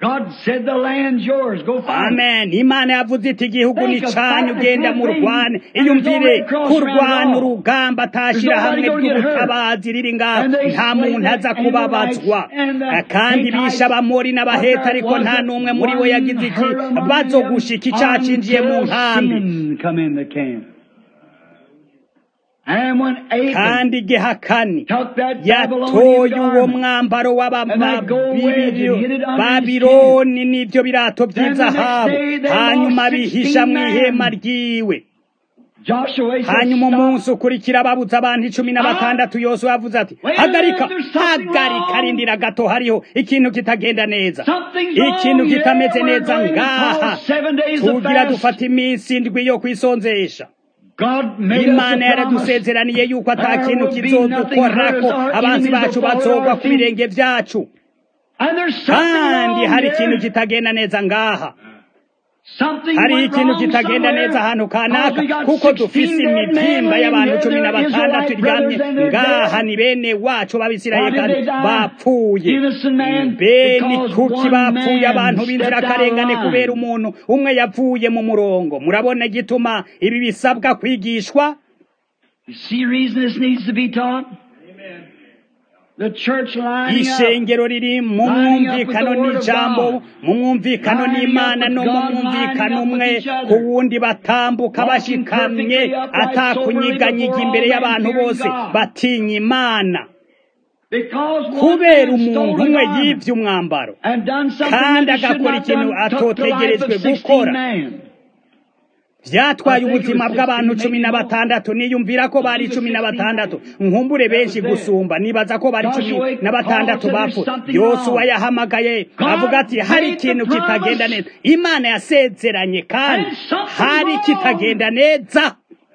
amen imana yavuze iti igihugu ni canyu ugenda mu rwane iyumvire kurwana urugamba atashira hamwe ry'ubutabazi riri ngaho nta muntu aza kubabazwa kandi bisha abamori n'abaheta ariko nta n'umwe muri bo yagize iki bazogushika icaha cinjiye mu nkambi kandi igihakani yatoye uwo mwambaro w'ababironi n'ibyo birato by'izahabu hanyuma bihisha mu ihema ryiwe hanyuma umunsi ukurikira babuze abantu icumi na batandatu yose yavuze ati hagarika hagarika rindira gato hariho ikintu kitagenda neza ikintu kitameze neza ngaha tugira dufata iminsi indwi yo kwisonzesha imana yaradusezeraniye yuko ata kintu kizodukorako abanzi bacu bazogwa ku birenge vyacu kandi hari ikintu kitagenda neza ngaha hariho ikintu kitagenda neza ahantu kanaka kuko dufise imibyimba y'abantu cumi na batandatu iryamye ngaha ni bene wacu b'abisirayeli kandi bapfuye bene kuki bapfuye abantu b'inzirakarengane kubera umuntu umwe yapfuye mu murongo murabona igituma ibi bisabwa kwigishwa ishengero riri mu mwumvikano n'ijambo mu mwumvikano n'imana no mu mwumvikano umwe ku wundi batambuka bashikamye atakunyiganyiga imbere y'abantu bose batinya imana kubera umuntu umwe yibye umwambaro kandi agakora ikintu atotegerejwe gukora byatwaye ubuzima bw'abantu cumi na batandatu niyumvira ko bari cumi na batandatu nkumbure benshi gusumba nibaza ko bari cumi na batandatu bapfu yosuwa yahamagaye avuga ati hari ikintu kitagenda neza imana yasezeranye kandi hari kitagenda neza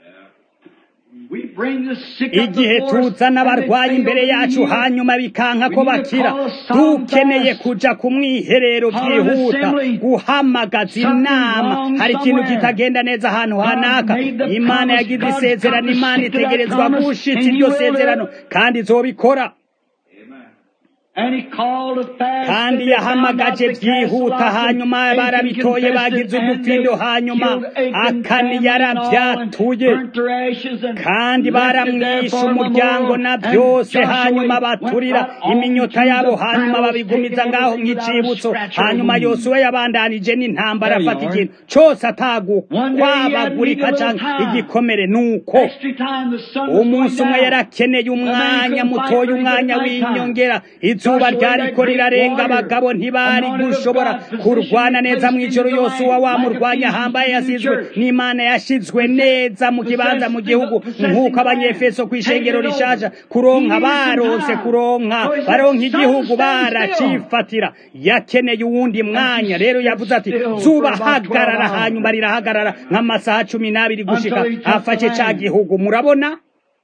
igihe tuzana abarwayi imbere yacu hanyuma bikanka ko bakira dukeneye kuja ku mwiherero byihuta guhamagaza inama hari ikintu kitagenda neza ahantu hanaka imana yagize isezerano imana itegerezwa gushitsa iryo sezerano kandi izobikora kandi yahamagaje byihuta hanyuma barabitoye bagize udufindo hanyuma akani yarabyatuye kandi baramwishe umuryango na byose hanyuma baturira iminyota yabo hanyuma babigumiza ngaho nk'icibutso hanyuma yosuwe yabandanije n'intambara afata ikintu cyose atagukwabagurika cyangwa igikomere nuko umunsi umwe yarakeneye umwanya mutoya umwanya w'inyongera izuba ryariko rirarenga abagabo ntibari gushobora kurwana neza mu ijoro yose uwa wamurwanya ahambaye yasizwe n'imana yashizwe neza mu kibanza mu gihugu nk'uko abanyefeso ku ishengero rishaja kuronka baronse kuronka baronka igihugu baracifatira yakeneye uwundi mwanya rero yavuze ati zuba hagarara hanyuma rirahagarara nk'amasaha cumi n'abiri gushika afashe ca gihugu murabona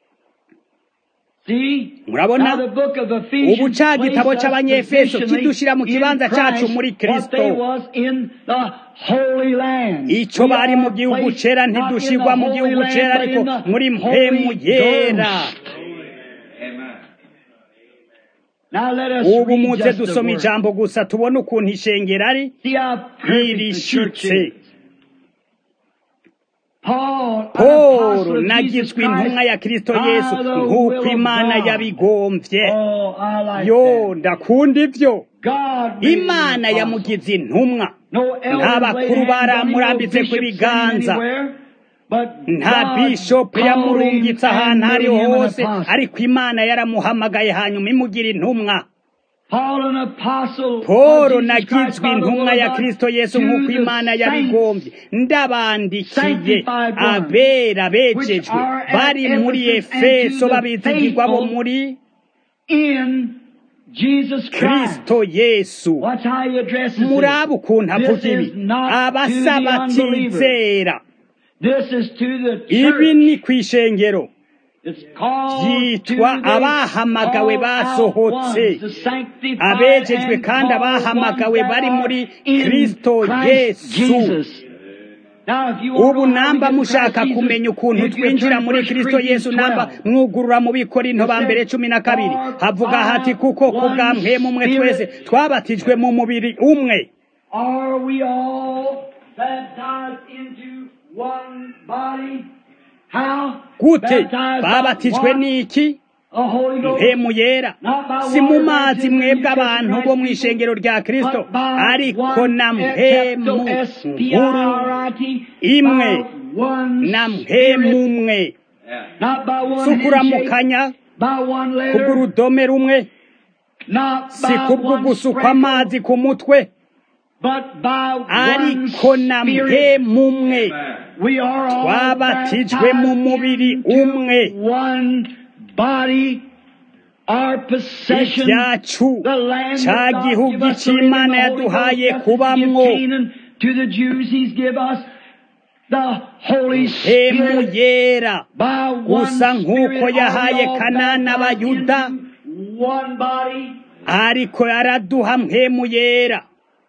murabona ubu ca gitabo c'abanyefeso kidushira mu kibanza cacu muri kristo ico bari mu gihugu cera ntidushirwa mu gihugu cera ariko muri mpemu yera ubu muze dusoma ijambo gusa tubone ukuntu ishengero ari irishitse Paul nagizwe intumwa ya Kristo Yesu nk'uko Imana yabigomvye yo ndakunda ivyo Imana yamugize intumwa nta bakuru baramurambitse ku biganza nta bishopu yamurungitse ahantu ari hose ariko Imana yaramuhamagaye hanyuma imugira intumwa Polo nagizwe intumwa ya Kristo Yesu nk'uko Imana yabigombye ndabandikiye abera bejejwe bari muri Efeso babizigirwa bo muri Kristo Yesu muraba ukuntu avuga ibi abasaba batizera ibi ni kw'ishengero yitwa abahamagawe basohotse abejejwe kandi abahamagawe bari muri kristo yesu ubu namba mushaka kumenya ukuntu twinjira muri kristo yesu namba mwugurura mu bikorinto ba mbere cumi na kabiri havuga hati kuko ku bwa mpemu umwe twese twabatijwe mu mubiri umwe gute babatijwe n'iki mpemu yera si mu mazi mwebwe abantu bo mu ishengero rya kristo ariko na mpemu nkuru imwe na mpemu umwe si ukuramukanya kubw'urudome rumwe si kubw'ugusukwa amazi ku mutwe ariko na mpemu umwe twabatijwe mu mubiri umwe ibyacu cya gihugu cy'imana yaduhaye kubamwo mpemu yera gusa nk'uko yahaye kanana abayuda ariko yaraduha mpemu yera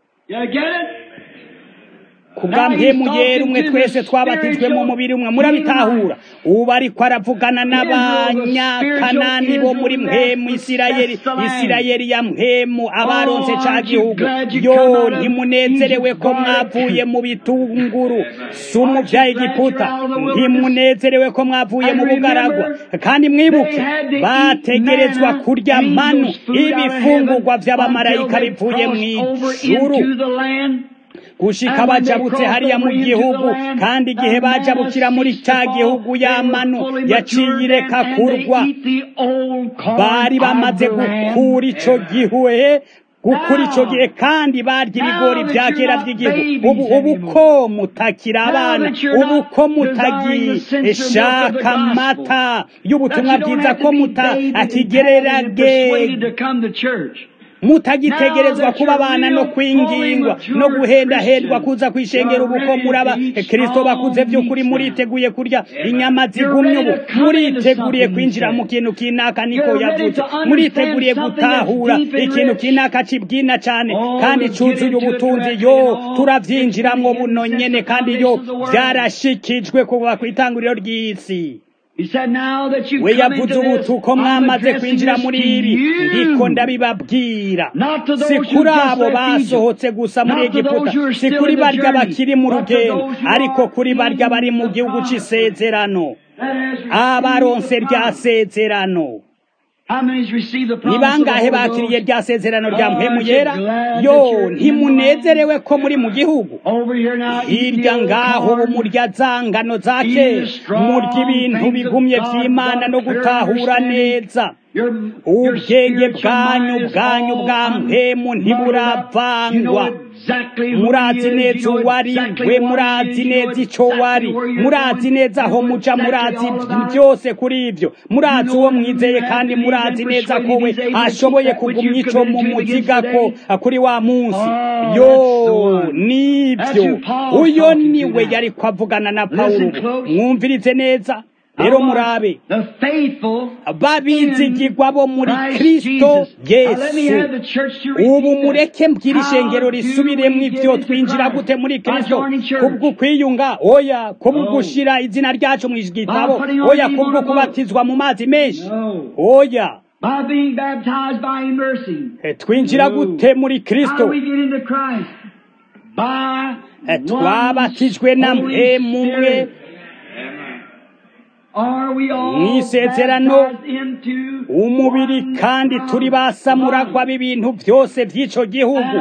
kubwa mpemu yera umwe twese twabatijwe mu mubiri umwe murabitahura ubu ariko aravugana n'abanyakanani bo muri mpemu isirayeli isirayeli ya mpemu abaronse ca gihugu yo ntimunezerewe ko mwavuye mu bitunguru sumu vya egiputa ntimunezerewe ko mwavuye mu bugaragwa kandi mwibuke bategerezwa kurya manu ibifungurwa vy'abamarayika bivuye mw'ijuru gushika bajabutse hariya mu gihugu kandi igihe bajabukira muri cya gihugu y'amano yaciye ireka kurwa bari bamaze gukura ico gihuhe gukura ico gihe kandi barya ibigori vya kera vy'igihugu ubu ubu ko mutakira abana ubu ko mutagishaka amata y'ubutumwa bwiza ko mutakigererage mutagitegerezwa kuba abana no kwingingwa no guhendahendwa kuza kwishengera ubu ko muraba kristo bakuze by'ukuri muriteguye kurya inyama zigumye ubu muriteguriye kwinjira mu kintu kinaka niko yavuze muriteguriye gutahura ikintu kinaka kibwina cyane kandi cuzuye ubutunzi yo turavyinjiramwo buno nyene kandi yo byarashikijwe kuva ku itanguriro ry'isi we yavuze ubu uko mwamaze kwinjira muri ibi ndiko ndabibabwira si kuri abo basohotse gusa muri egiputa si kuri barya bakiri mu rugendo ariko kuri barya bari mu gihugu cy'isezerano abaronse rya sezerano ni bangahe bakiriye rya sezerano rya mpemu yera yo ntimunezerewe ko muri mu gihugu hirya ngaho ubu murya zangano za kera murya ibintu bigumye by'imana no gutahura neza ubwenge bwanyu bwanyu bwa mpemu ntiburavangwa murazi neza uwari we murazi neza icyo wari murazi neza aho muca murazi byose kuri ibyo murazi uwo mwizeye kandi murazi neza ko we ashoboye kugumya icyo mu muziga ko kuri wa munsi yo nibyo uyo niwe yari kwavugana na pawulo mwumvirize neza rero murabe babizigirwa bo muri kristo yesu ubu mureke mbwira ishengero risubiremo ibyo twinjira gute muri kristo kubwo kwiyunga oya kubwo gushyira izina ryacu mu gitabo oya kubwo kubatizwa mu mazi menshi oya twinjira gute muri kristo twabatijwe na mpemu umwe mu isezerano umubiri kandi turi basamuragwa b'ibintu byose by'icyo gihugu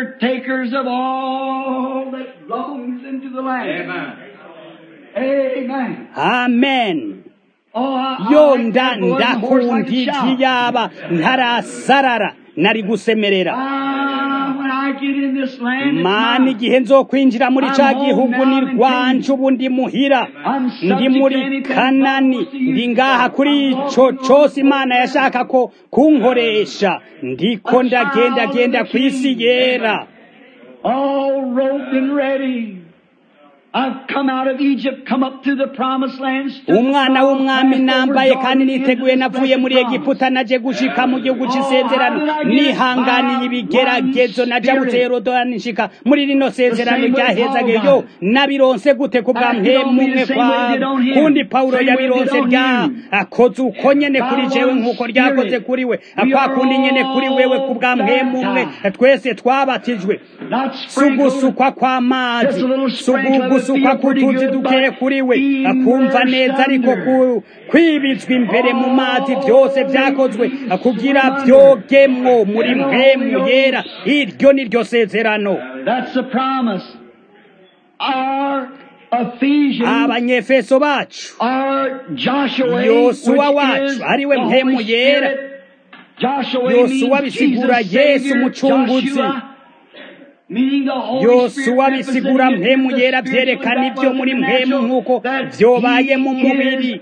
amen yo nda ndakundi ntiyaba ntarasarara nari gusemerera mana igihe nzokwinjira muri ca gihugu ni rwanje ubu ndi muhira ndi muri kanani ndi ngaha kuri ico cose imana yashaka ko kunkoresha ndiko ndagenda genda ku isi yera all robed and ready I've come out of Egypt, come up to the promised land. umwana w'umwami nambaye kandi niteguye navuye muri egiputa naje gushika mu gihugu cy'isezerano nihanganiye ibigeragezo najabutse yorodani nshika muri rino sezerano ryahezage yo nabironse gute ku bwa mpemumwe kwawe kundi pawulo yabironse rya akoze uko nyene kuri jewe nk'uko ryakoze kuri we kwa kundi nyene kuri wewe ku bwa mpemumwe twese twabatijwe sugusukwa kw'amazi sugusukwa kutuzi dukeye kuri we akumva neza ariko kwibizwa imbere mu mazi byose byakozwe kugira byogemwo muri mpemu yera iryo ni ryo sezerano abanyefeso bacu yosuwa wacu ariwe mpemu yera yosuwa bisigura yesu umucunguzi yosuwa bisigura mpemu yera byerekana ibyo muri mpemu nk'uko byobaye mu mubiri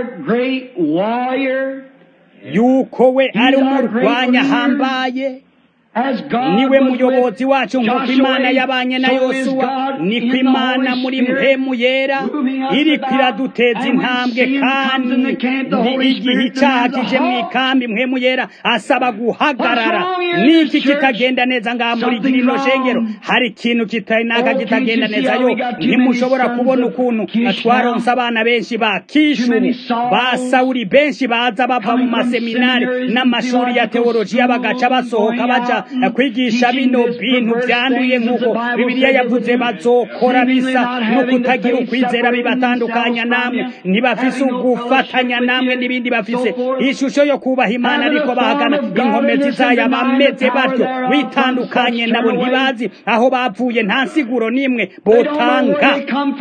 yuko we ari umurwanya ahambaye niwe muyobozi wacu nk'uko imana yabanye na yosuwa niko imana muri mpemu yera iri kwiraduteza intambwe kandi igihe icyaha kije mu ikambi mpemu yera asaba guhagarara n'iki kitagenda neza ngaha muri rino shengero hari ikintu kitanaka kitagenda neza yo ntimushobora kubona ukuntu twaronse abana benshi ba kishuru ba sawuri benshi baza bava mu maseminari n'amashuri ya teolojiya bagaca basohoka baja kwigisha bino bintu byanduye nk'uko bibiliya yavuze bazokora bisa no kutagira ukwizera bibatandukanya namwe ntibafise ugufatanya namwe n'ibindi bafise ishusho yo kubaha imana ariko bahagana inkomezi zayo bameze batyo witandukanye nabo ntibazi aho bavuye nta nsiguro n'imwe botanga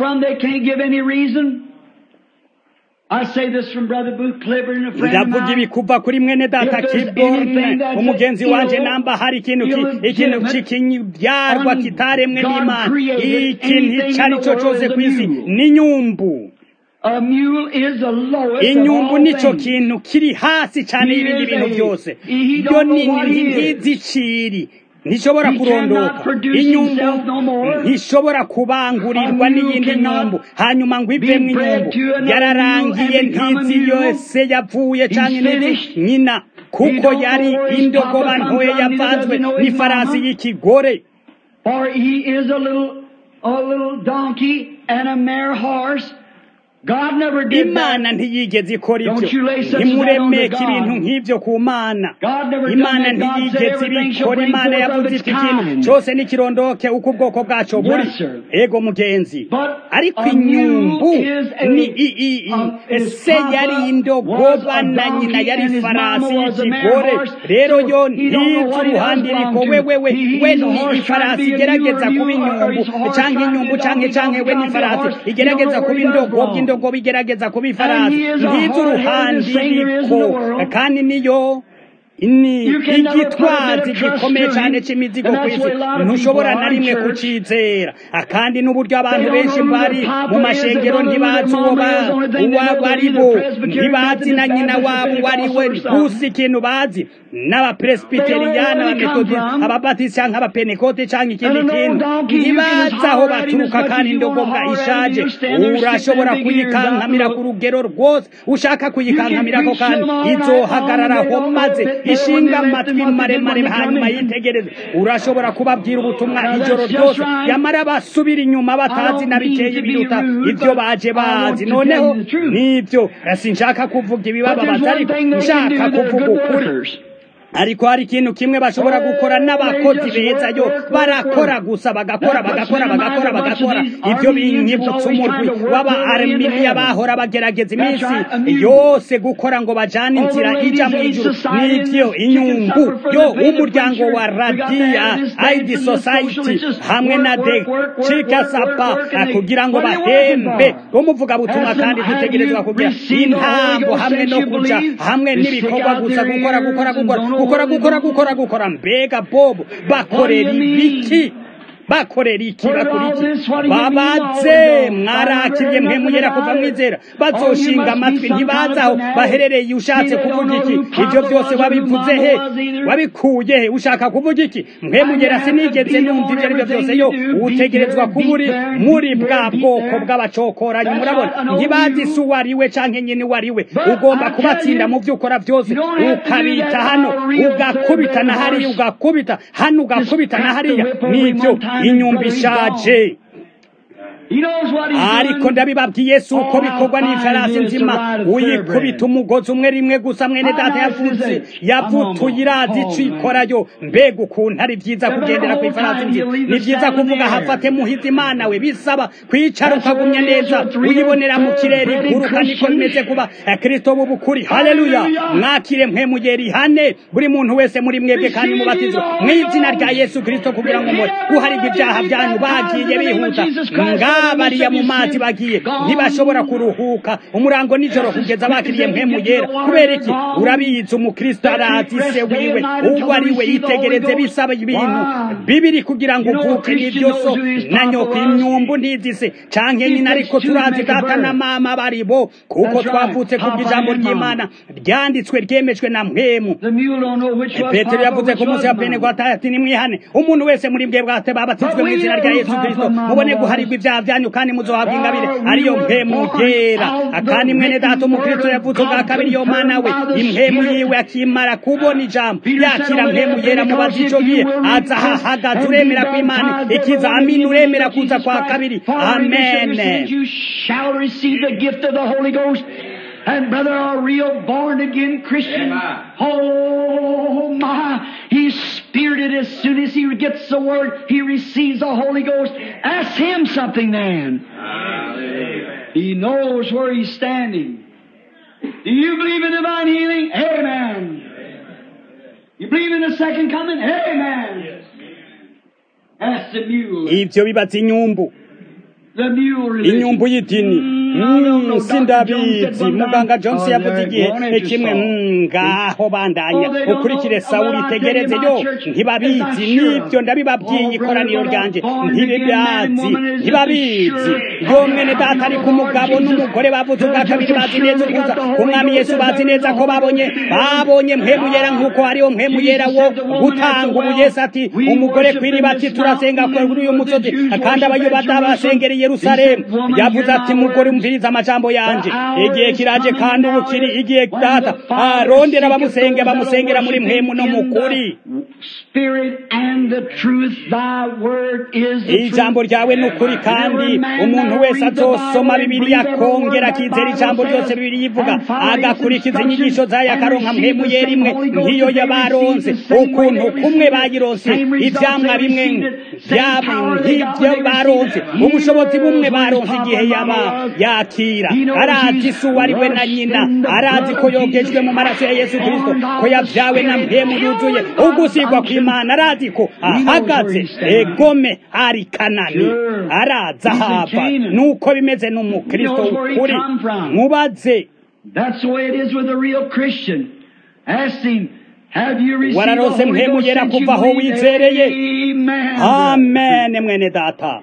ndavuga ibi kuva kuri mwene data kiborne umugenzi wanje namba hari ikintu ikintu kikibyarwa kitaremwe n'imana ikintu icyo ari cyo cyose ku isi n'inyumbu inyumbu nicyo kintu kiri hasi cyane y'ibindi bintu byose yo ni nk'iziciri ntishobora kurondoka inyumbu ntishobora kubangurirwa n'iyindi nyumbu hanyuma ngo ivemo inyumbu yararangiye ntizi yose yapfuye cyane n'izi nyina kuko yari indogoba ntoya yavanzwe n'ifarasi y'ikigore imana ntiyigeze ikora ibyo ntimuremeke ibintu nk'ibyo ku mana imana ntiyigeze ibikora imana yavuze iti ikintu cyose n'ikirondoke uko ubwoko bwaco buri ego mugenzi ariko inyumbu ni se yari indogoba na nyina yari ifarasi y'ikigore rero yo ntizi uruhande iriko wewewe we ni ifarasi igerageza kuba inyumbu canke inyumbu canke canke we ni ifarasi igerageza kuba indogoba indogoba igerageza kuba ifarasi ntizi uruhande iriko kandi niyo ni igitwazi gikomeye cyane cy'imizigo ku isi ntushobora na rimwe kucizera kandi n'uburyo abantu benshi bari mu mashengero ntibazi uwo bari bo ntibazi na nyina wabo uwo ari we gusa ikintu bazi n'abapresbiteriyani abametodisi ababatisi cyangwa abapenekote cyangwa ikindi kintu ntibazi aho baturuka kandi indogobwa ishaje urashobora kuyikankamira ku rugero rwose ushaka kuyikankamirako kandi izohagararaho maze ishinga amatwi maremare hanyuma yitegereze urashobora kubabwira ubutumwa ijoro ryose yamara basubira inyuma batazi na bikeye biruta ibyo baje bazi noneho nibyo sinshaka kuvuga ibibababaza ariko nshaka kuvuga ukuri ariko hari ikintu kimwe bashobora gukora n'abakozi beza yo barakora gusa bagakora bagakora bagakora bagakora ibyo binyibutsa umurwi w'aba arminiya bahora bagerageza iminsi yose gukora ngo bajane inzira ija mu ijuru n'ibyo inyungu yo umuryango wa radiya aidi society hamwe na de cikasapa kugira ngo bahembe umuvugabutumwa kandi dutegerezwa kugira intambo hamwe no kuja hamwe n'ibikorwa gusa gukora gukora gukora gukora gukora gukora gukora mbega bobo bakorera ibiki bakorera iki bakora iki babaze mwarakiriye mwe mugera kuva mwizera bazoshinga amatwi ntibazi aho baherereye ushatse kuvuga iki ibyo byose wabivuze he wabikuye he ushaka kuvuga iki mwe mugera sinigeze numva ibyo aribyo byose yo utegerezwa kuba uri muri bwa bwoko bw'abacokoranyi murabona ntibazi si uwo ari we canke nyine uwo ari we ugomba kubatsinda mu byo ukora byose ukabita hano ugakubita na hariya ugakubita hano ugakubita na hariya nibyo inyumba ishaje ariko ndabibabwiye si uko bikorwa n'ifarasi nzima uyikubita umugozi umwe rimwe gusa mwene data yavutse yavutuye irazi ico ikorayo mbega ukuntu ari byiza kugendera ku ifarasi nzima ni byiza kuvuga hafate muhizi imana we bisaba kwicara ukagumya neza uyibonera mu kirere iguruka niko bimeze kuba kristo b'ubukuri haleluya mwakire mwe mugera ihane buri muntu wese muri mwebwe kandi mubatizwe mu izina rya yesu kristo kugira ngo mure guharigwa ibyaha byanyu bagiye bihuta bariya mu mazi bagiye ntibashobora kuruhuka umurango nijoro kugeza bakiriye mpemu yera kubera iki urabizi umukristo arazi se wiwe uwo ari we yitegereze bisaba ibintu bibiri kugira ngo uvuke n'ibyo so na nyoko imyumbu ntizise canke nyina ariko turazi data na mama bari bo kuko twavutse kubw'ijambo ry'imana ryanditswe ryemejwe na mpemu petero yavuze ku munsi wa pentekote ati nimwihane umuntu wese muri mbwe bwate babatizwe mu izina rya yesu kristo mubone guharigwa ibyaha byanyu kandi muzohabwa ingabire ariyo mpemu yera akandi mwene data umukristo yavutse ubwa kabiri yo mana we impemu yiwe akimara kubona ijambo yakira mpemu yera mubaza ico gihe aza hahagaze uremera ko imana ikiza amini uremera kuza kwa kabiri amen and brother are real born again Christian. Oh my, he's spirited as soon as he gets the word, he receives the Holy Ghost. Ask him something then. He knows where he's standing. Do you believe in divine healing? Amen. You believe in the second coming? Amen. Ask the mule. Ibyo bibatse inyumbu. The mule religion. inyumbu y'idini sindabizi muganga johnson yavuze igihe kimwe ngaho bandanya ukurikire sawuli tegereze yo ntibabizi nibyo ndabibabwiye ikoraniro ryanje ntibibazi ntibabizi yo mwene data ariko umugabo n'umugore bavuze ubwa kabiri bazi neza ukuza umwami yesu bazi neza ko babonye babonye mpemu yera nk'uko hariho mpemu yera wo gutanga ubu yesu ati umugore kw'iriba ati turasenga kuri uyu musozi kandi abayobada basengera i yerusalemu yavuze ati mugore umviriza amajambo yanje igihe kiraje kandi ubu kiri igihe data arondera bamusenge bamusengera muri mpemu no mukuri spirit and the truth. Thy word is the ijambo truth. ryawe ni ukuri kandi umuntu wese azosoma bibiliya akongera akizera ijambo ryose bibiliya ivuga agakurikiza inyigisho zayo akaronka mpemuye rimwe nk'iyo yabaronse ukuntu kumwe bayironse ivyamwa bimwe nk'ibyo baronse ubushobozi bumwe baronse igihe yaba yakira arazi isi uwo ari we na nyina arazi ko yogejwe mu maraso ya yesu kirisito ko yavyawe na mpemu yuzuye ugusigwa kw'imana arazi ko ahagaze egome ari kanani araza hava nuko bimeze n'umukristo ukuri mubaze That's the way it is with a real Christian. Ask him, have you received the Wararose Holy mpemu Ghost yera since you kuva aho believed? wizereye? Amen. amen mwene data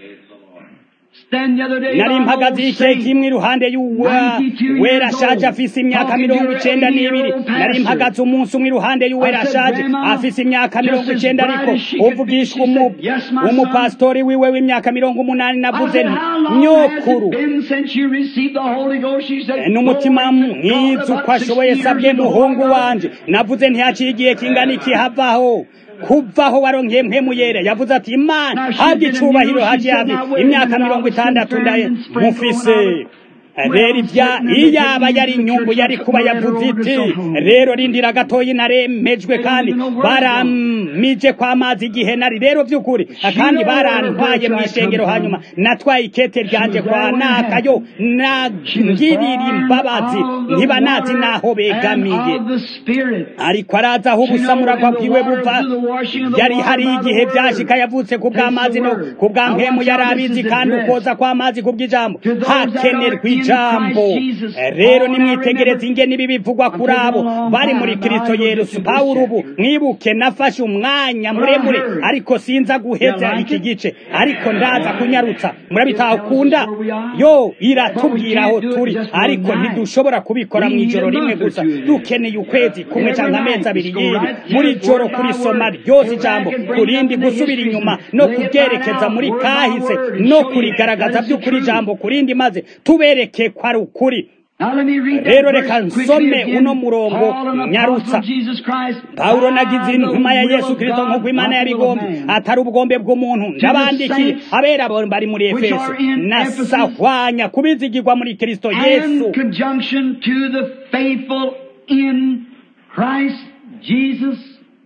Stand the other day nari by an mpagaze old igihe saint. kimwe iruhande y'uwa wera ashaje afise imyaka mirongo icenda n'ibiri nari mpagaze umunsi umwe iruhande y'uwera ashaje afise imyaka mirongo icenda ariko uvugishwa umu- umupasitori wiwe w'imyaka mirongo umunani I navuze said, nti how long has nyokuru it been since you received the Holy Ghost? She said, n'umutima "Oh, mwiza about uko ashoboye 60 sabwe years ago." muhungu wanje navuze ntihaciye igihe kingana iki havaho kuvaho waronkeye mpemu yera yavuze ati imana habwa icubahiro haje habi imyaka mirongo itandatu ndaye mufise rero ibya iyaba yari inyungu yari kuba yavuze iti rero rindira gatoyi naremejwe kandi baramije kw'amazi igihe nari rero by'ukuri kandi barantwaye mu ishengero hanyuma natwaye ikete ryanje kwa nakayo nagirira imbabazi ntiba nazi naho begamiye And of the Spirit. ariko araza aho ubusamuragwa bwiwe buva yari hari igihe byashika yavutse ku bw'amazi no ku bwa mpemu yari abizi kandi ukoza kw'amazi ku bw'ijambo hakenerwa ijambo rero nimwitegereze ingene ibi bivugwa kuri abo bari muri kristo yesu pawulo ubu mwibuke nafashe umwanya muremure ariko sinza guheza iki gice ariko ndaza kunyarutsa murabitahukunda yo iratubwira aho turi ariko ntidushobora kubikora mu ijoro rimwe gusa dukeneye ukwezi kumwe cyangwa amezi abiri y'ibi muri joro kurisoma ryose ijambo kurindi gusubira inyuma no kubyerekeza muri kahise no kurigaragaza by'ukuri ijambo kurindi maze tubereke ko ari ukuri Now let me read that Rero verse reka quickly nsome again. uno murongo Paul, an nyarutsa. apostle of Jesus Christ, pawulo nagize by intumwa ya the will yesu of kirisito God, nk'uko imana not the will of yabigombe man. atari ubugombe bw'umuntu ndabandikiye saints abera bari muri which efeso are in Ephesus, nasahwanya kubizigirwa muri kristo yesu and conjunction to the faithful in Christ Jesus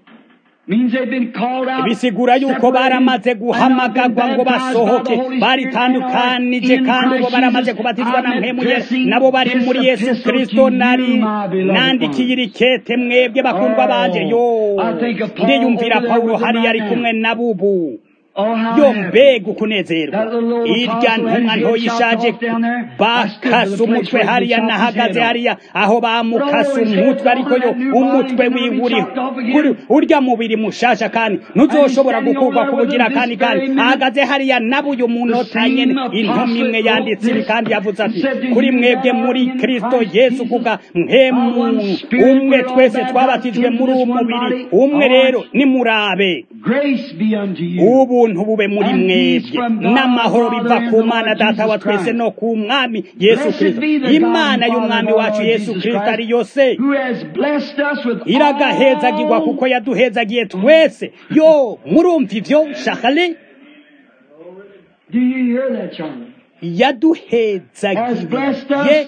means they've been called out bisigura yuko baramaze guhamagarwa ngo basohoke baritandukanije kandi ubo baramaze kubatizwa na mpemu ye nabo bari muri yesu kristo nari nandikiye iri kete mwebwe bakundwa banje yo ndiyumvira pawulo hariya ari kumwe na bubu yo mbega ukunezerwa irya ntumwa ntoya ishaje bakase umutwe hariya nahagaze hariya aho bamukase umutwe ariko yo umutwe wiwe uri kuri urya mubiri mushasha kandi ntuzoshobora gukurwa kubugira kandi kandi ahagaze hariya nabuye umunota nyene intumwa imwe yanditse ibi kandi yavuze ati kuri mwebwe muri kristo yesu kuga mpemu umwe twese twabatijwe muri uwo mubiri umwe rero nimurabe Grace be unto you. ubuntu bube muri mwebwe n'amahoro biva ku mana data wa twese no ku mwami yesu kristo imana y'umwami wacu yesu kristo ari yose who has blessed us with iragahezagirwa all kuko yaduhezagiye twese yo murumva ivyo shakale Do you hear that, Charlie? yaduhezagiye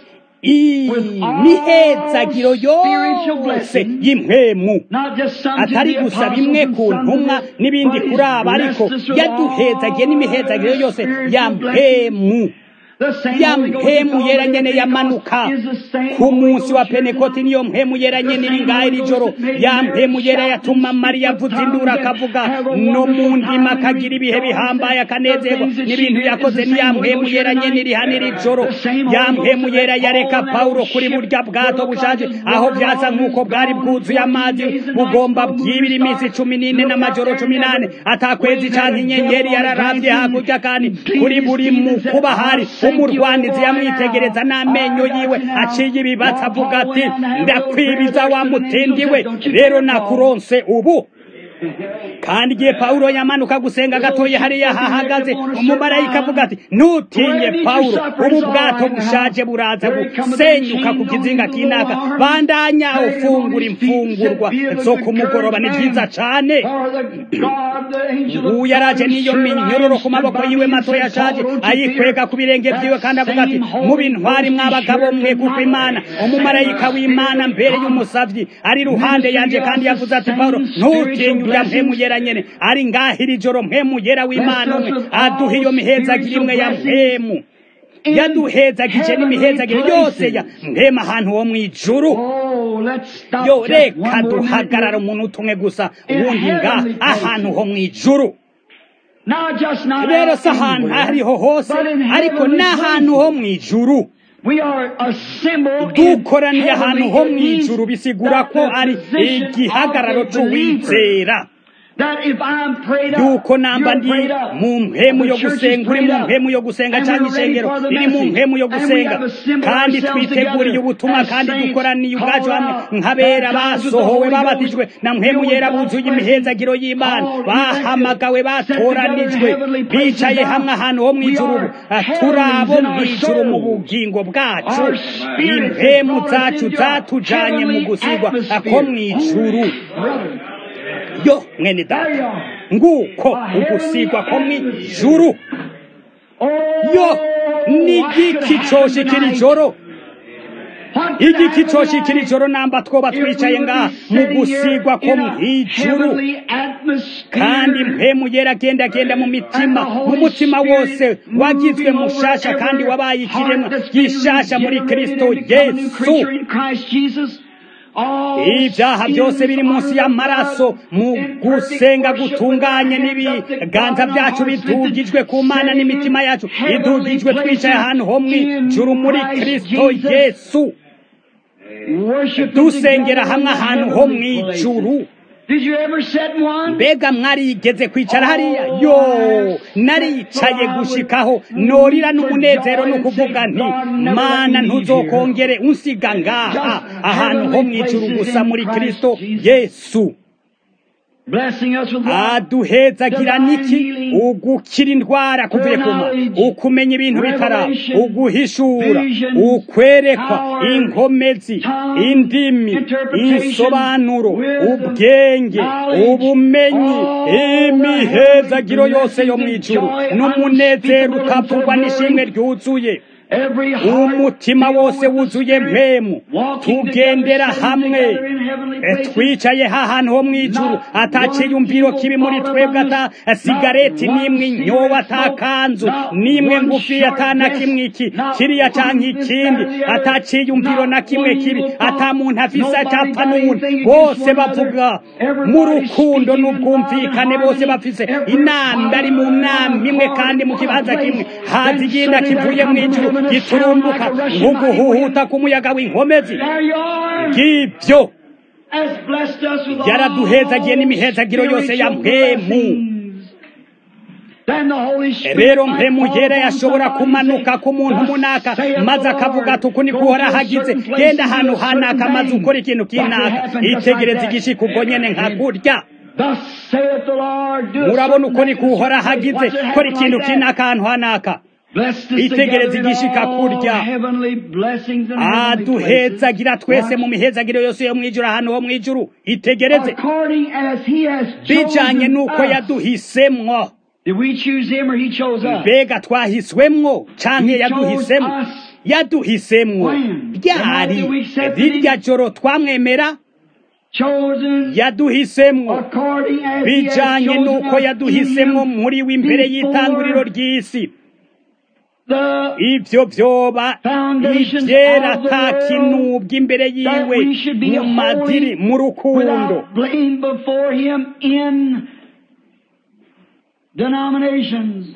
imihezagiro yose y'impwemu Not just some to atari the gusa apostles bimwe and ku some to ntumwa the- n'ibindi but kuri he's aba ariko blessed us with yaduhezagiye all n'imihezagiro yose spiritual ya blessings. mpemu The same ya Holy Ghost mpemu that's yera already nyene in yamanuka Pentecost is the same ku Holy munsi wa Ghost here penekoti tonight. niyo mpemu yera nyene iri ngaho iri joro ya mpemu yera yatuma mariya avuza induru akavuga no mu ndima akagira ibihe bihambaye akanezerwa n'ibintu yakoze ni ya mpemu yera nyene iri hano iri joro ya mpemu yera yareka pawulo kuri burya bwato bushaje aho byasa nk'uko bwari bwuzuye amazi bugomba bwibira iminsi cumi n'ine n'amajoro cumi n'ane atakwezi canke inyenyeri yararavye hakurya kandi kuri buri mu kuba hari umurwanizi yamwitegereza n'amenyo yiwe aciye ibibatsi avuga ati ndakwibiza wa mutindiwe rero nakuronse ubu kandi igihe pawulo yamanuka gusenga gatoya hariya hahagaze umumarayika avuga ati ntutinye pawulo ubu bwato bushaje buraza gusenyuka ku kizinga kinaka bandanya ufungura imfungurwa zo ku mugoroba ni byiza cane ubu yaraje n'iyo minyororo ku maboko yiwe mato yashaje ayikwega ku birenge vyiwe kandi avuga ati mubintwari mw'abagabo mwe kuko imana umumarayika w'imana mbere y'umusavyi ari ruhande yanje kandi yavuze ati pawulo ntutinye urya mpemu yera nyene ari ngahiri joro mpemu yera w'imana umwe aduha iyo mihezagiro imwe ya mpemu yaduhezagije n'imihezagiro yose ya mpema ahantu ho mw'ijuru yo reka duhagarara umuntu umwe gusa ubundi nga ahantu ho mw'ijuru rero si ahantu ahariho hose ariko n'ahantu ho mw'ijuru dukoraniye ahantu ho mw'ijuru bisigura ko ari igihagararo c'uwizera yuko namba ndi mu mpemu yo gusenga uri mu mpemu yo gusenga cyangwa ishengero riri mu mpemu yo gusenga kandi twiteguriye ubutumwa kandi dukoraniye ubwacu hamwe nk'abera basohowe babatijwe na mpemu yera buzuye imihezagiro y'imana bahamagawe batoranijwe bicaye hamwe ahantu ho mu ijuru turi abo mu ijuru mu bugingo bwacu impemu zacu zatujanye mu gusigwa ko mu ijuru yo mwene data nguko ugusigwa ko mw'ijuru yo n'igiki coshikira ijoro igiki coshikira ijoro namba twoba twicaye ngaha mu gusigwa ko mw'ijuru kandi mpemu yera agenda agenda mu mitima mu mutima wose wagizwe mushasha kandi wabaye ikiremwa gishasha muri kristo yesu ibyaha byose biri munsi y'amaraso mu gusenga gutunganye n'ibiganza byacu bidugijwe ku mana n'imitima yacu idugijwe twicaye ahantu ho mw'ijuru muri kristo yesu dusengera hamwe ahantu ho mw'ijuru mbega mwarigeze kwicara hariya yo naricaye gushikaho norira n'umunezero no kuvuga nti mana ntuzokongere unsiga ngaha ahantu ho mw'ijuru gusa muri kristo yesu aduhezagira niki ugukira indwara kuvuye kuma ukumenya ibintu bitara uguhishura ukwerekwa inkomezi indimi insobanuro ubwenge ubumenyi imihezagiro yose yo mu ijuru n'umunezero utavugwa n'ishimwe ryuzuye umutima wose wuzuye mpemu tugendera hamwe twicaye hahantu ho mw'ijuru ataciyumviro kibi muri twebwe ata sigareti n'imwe inyoba atakanzu n'imwe ngufi atana kimwe iki kiriya canke ikindi ataciyumviro na kimwe kibi ata muntu afise acapfa n'uwundi bose bavuga mu rukundo n'ubwumvikane bose bafise inama bari mu nama imwe kandi mu kibanza kimwe haza igenda kivuye mw'ijuru giturumbuka nk'uguhuhuta k'umuyaga w'inkomezi ngibyo yaraduhezagiye n'imihezagiro yose ya mpemu rero mpemu yera yashobora kumanuka ku muntu munaka maze akavuga ati uku niko uhora hagize genda ahantu hanaka maze ukora ikintu kinaka itegereza igishika ubwo nyene nka kurya murabona uko niko uhora hagize kora ikintu kinaka ahantu hanaka itegereza igishika kurya aduhezagira twese mu mihezagiro yose yo mw'ijuru ahantu ho mw'ijuru itegereze bijanye n'uko yaduhisemwo mbega twahiswemwo canke yaduhisemwo yaduhisemwo ryari rirya joro twamwemera yaduhisemwo bijanye n'uko yaduhisemwo muri we imbere y'itanguriro ry'isi ibyo byoba ibyera ata kinubwa imbere yiwe mu madiri mu rukundo denominations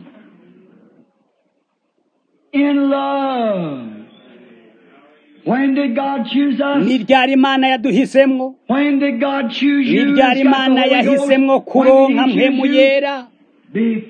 in love when did god choose us ni ryari imana yaduhisemwo when did god choose ni you ryari imana yahisemwo kuronka mpemu yera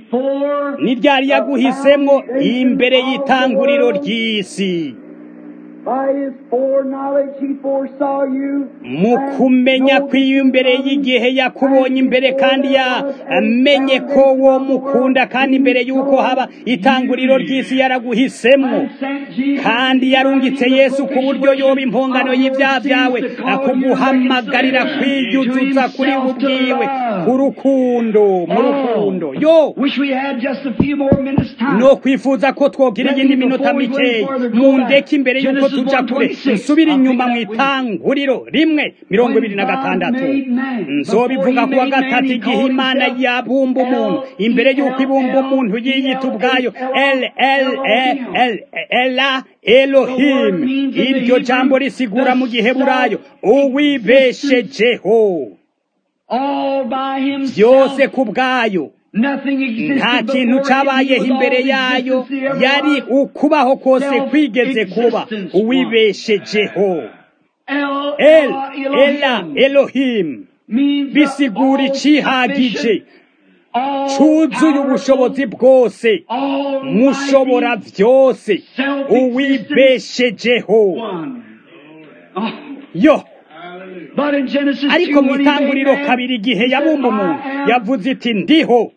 before ni ryari yaguhisemwo imbere y'itanguriro ry'isi By his foreknowledge he foresaw you. mu kumenya kw'iyo imbere y'igihe yakubonye imbere kandi yamenye ko wo mukunda kandi imbere y'uko haba itanguriro ry'isi yaraguhisemwo kandi yarungitse yesu ku buryo yoba impongano y'ibyaha byawe akuguhamagarira kwiyuzuza kuri ubwiwe ku rukundo mu rukundo yo Wish we had just a few more minutes time. no kwifuza ko twogira iyindi minota mikeyi mu ndeke imbere y'uko tuja kure nsubira inyuma mu itanguriro rimwe mirongo ibiri na gatandatu nzobivuga kuwa gatatu igihe imana yabumba umuntu imbere y'uko ibumba umuntu yiyita ubwayo el el el el ela elohim iryo jambo risigura mu gihe burayo uwibeshejeho All by himself. byose ku bwayo Nothing existed nta before kintu him. cyabayeho He was imbere all the yayo existence he ever yari was. ukubaho kose kwigeze kuba Self-existence uwibeshejeho El, el Elohim ela elohim means bisigura all icihagije sufficient, all cuzuye powerful, ubushobozi bwose all mushobora mighty, byose self-existent uwibeshejeho one. Oh. yo But in Genesis ariko 2, mu when he made itanguriro man, kabiri igihe he said, yabumba umuntu I am yavuze iti ndiho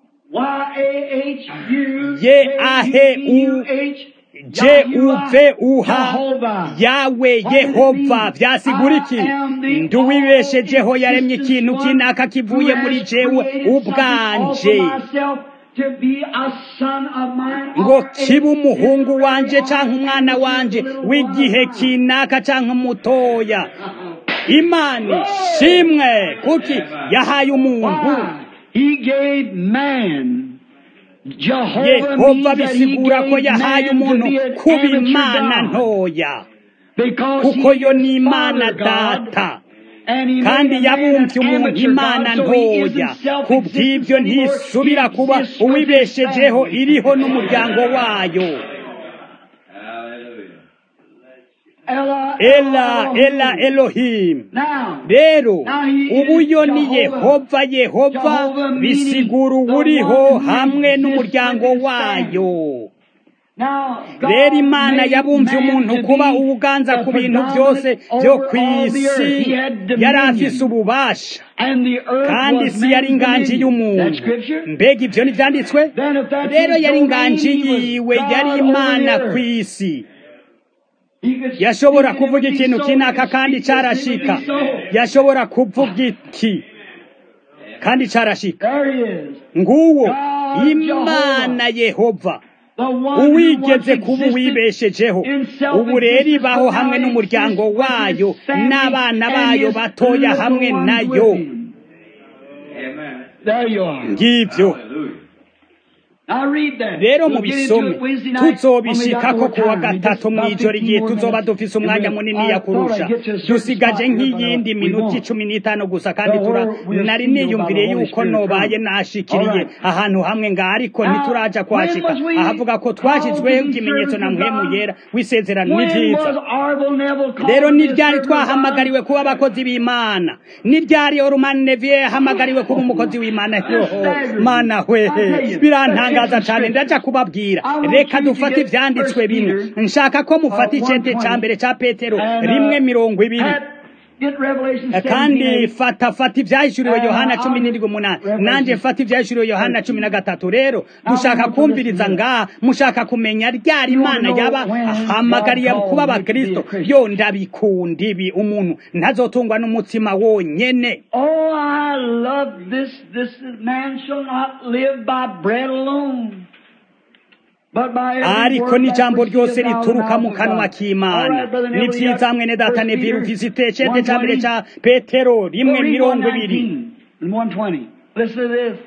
Y-A-H-U, Ye ahe u- H, je uve uha Jehovah. yawe yehova byasigura iki nduwibeshejeho yaremye ikintu kinaka kivuye muri jewe ubwanje ngo kibe umuhungu wanje canke umwana wanje w'igihe kinaka canke mutoya imana ishimwe kuki yahaye umuntu He gave man. Jehovah yehova means that he bisigura ko gave yahaye man umuntu to be an kuba amateur imana God. ntoya Because kuko he yo is ni imana Father God, data and he kandi made a man yabumbye an umuntu amateur imana God, so he isn't ntoya self-existent ku bw'ibyo anymore. ntisubira He kuba exists with his uwibeshejeho family. iriho n'umuryango wayo Ella, ela ela elohim Now, rero Now he is ubu yo ni Jehovah. yehova yehova Jehovah meaning bisigura the uburiho one who hamwe exists n'umuryango with his wayo now, God rero imana made yabumvye man umuntu to kuba be ubuganza the ku bintu byose predominant byo over ku all the earth. isi He had yari afise dominion. ububasha And the earth kandi was isi yari man's inganji dominion. That y'umuntu scripture? mbega ibyo ntibyanditswe Then if that's rero his yari domain, inganji he was yiwe God yari over imana the ku earth. isi He could yashobora speak and it kuvuga would be ikintu so. He kinaka could kandi speak this and it would carashika be so. yashobora kuvuga iki kandi carashika There he is. nguwo God imana yehova The one who once uwigeze kuba existed uwibeshejeho in ubu rero self-existence, ibaho but hamwe now n'umuryango exists with wayo his family n'abana and bayo his batoya little hamwe ones nayo with him. There you are. ngibyo Now read that. rero mu We'll get into bisome it Wednesday night when we got tuzobishikako more kuwa time. We just gatatu about mw'ijoro 15 igihe more tuzoba minutes. dufise umwanya And munini I ya thought I'd kurusha get to a certain dusigaje spot, but, uh, nk'iyindi we minota won't. icumi n'itanu gusa kandi So tura we're- we're nari sealed by the niyumviriye Holy yuko Spirit nobaye come. nashikiriye All right. ahantu hamwe nga ariko Now, ntituraja kwashika when was we ahavuga ko called twashizweho to be ikimenyetso na servants of mpwemu God? yera w'isezerano ni When vyiza was Arvel Neville called rero to be ni a ryari servant of God? twahamagariwe kuba abakozi b'imana ni ryari orumani neviye yahamagariwe kuba umukozi w'imana yoho mana hwehe birantangaza cyane ndaja kubabwira reka dufate ivyanditswe bine nshaka ko mufata icete ca mbere ca petero rimwe mirongo ibiri Get Revelation 17, kandi fata fata ivyahishuriwe Uh, yohana cumi n'indwi umunani nanje fata ivyahishuriwe yohana cumi na gatatu rero dushaka kumviriza ngaha mushaka kumenya ryari imana yaba ahamagariye kuba abakristo yo ndabikunda ibi umuntu ntazotungwa n'umutsima wonyene Oh, I love this. This is, man shall not live by bread alone. But by every ariko word n'ijambo that ryose proceedeth out of the rituruka mouth mu of kanwa God. All k'imana right, Brother ni Neville, you vyiza got mwene First data neviri Peter ufise icete ca mbere 1:20. ca petero rimwe Go read mirongo ibiri 119 and 120. Listen to this.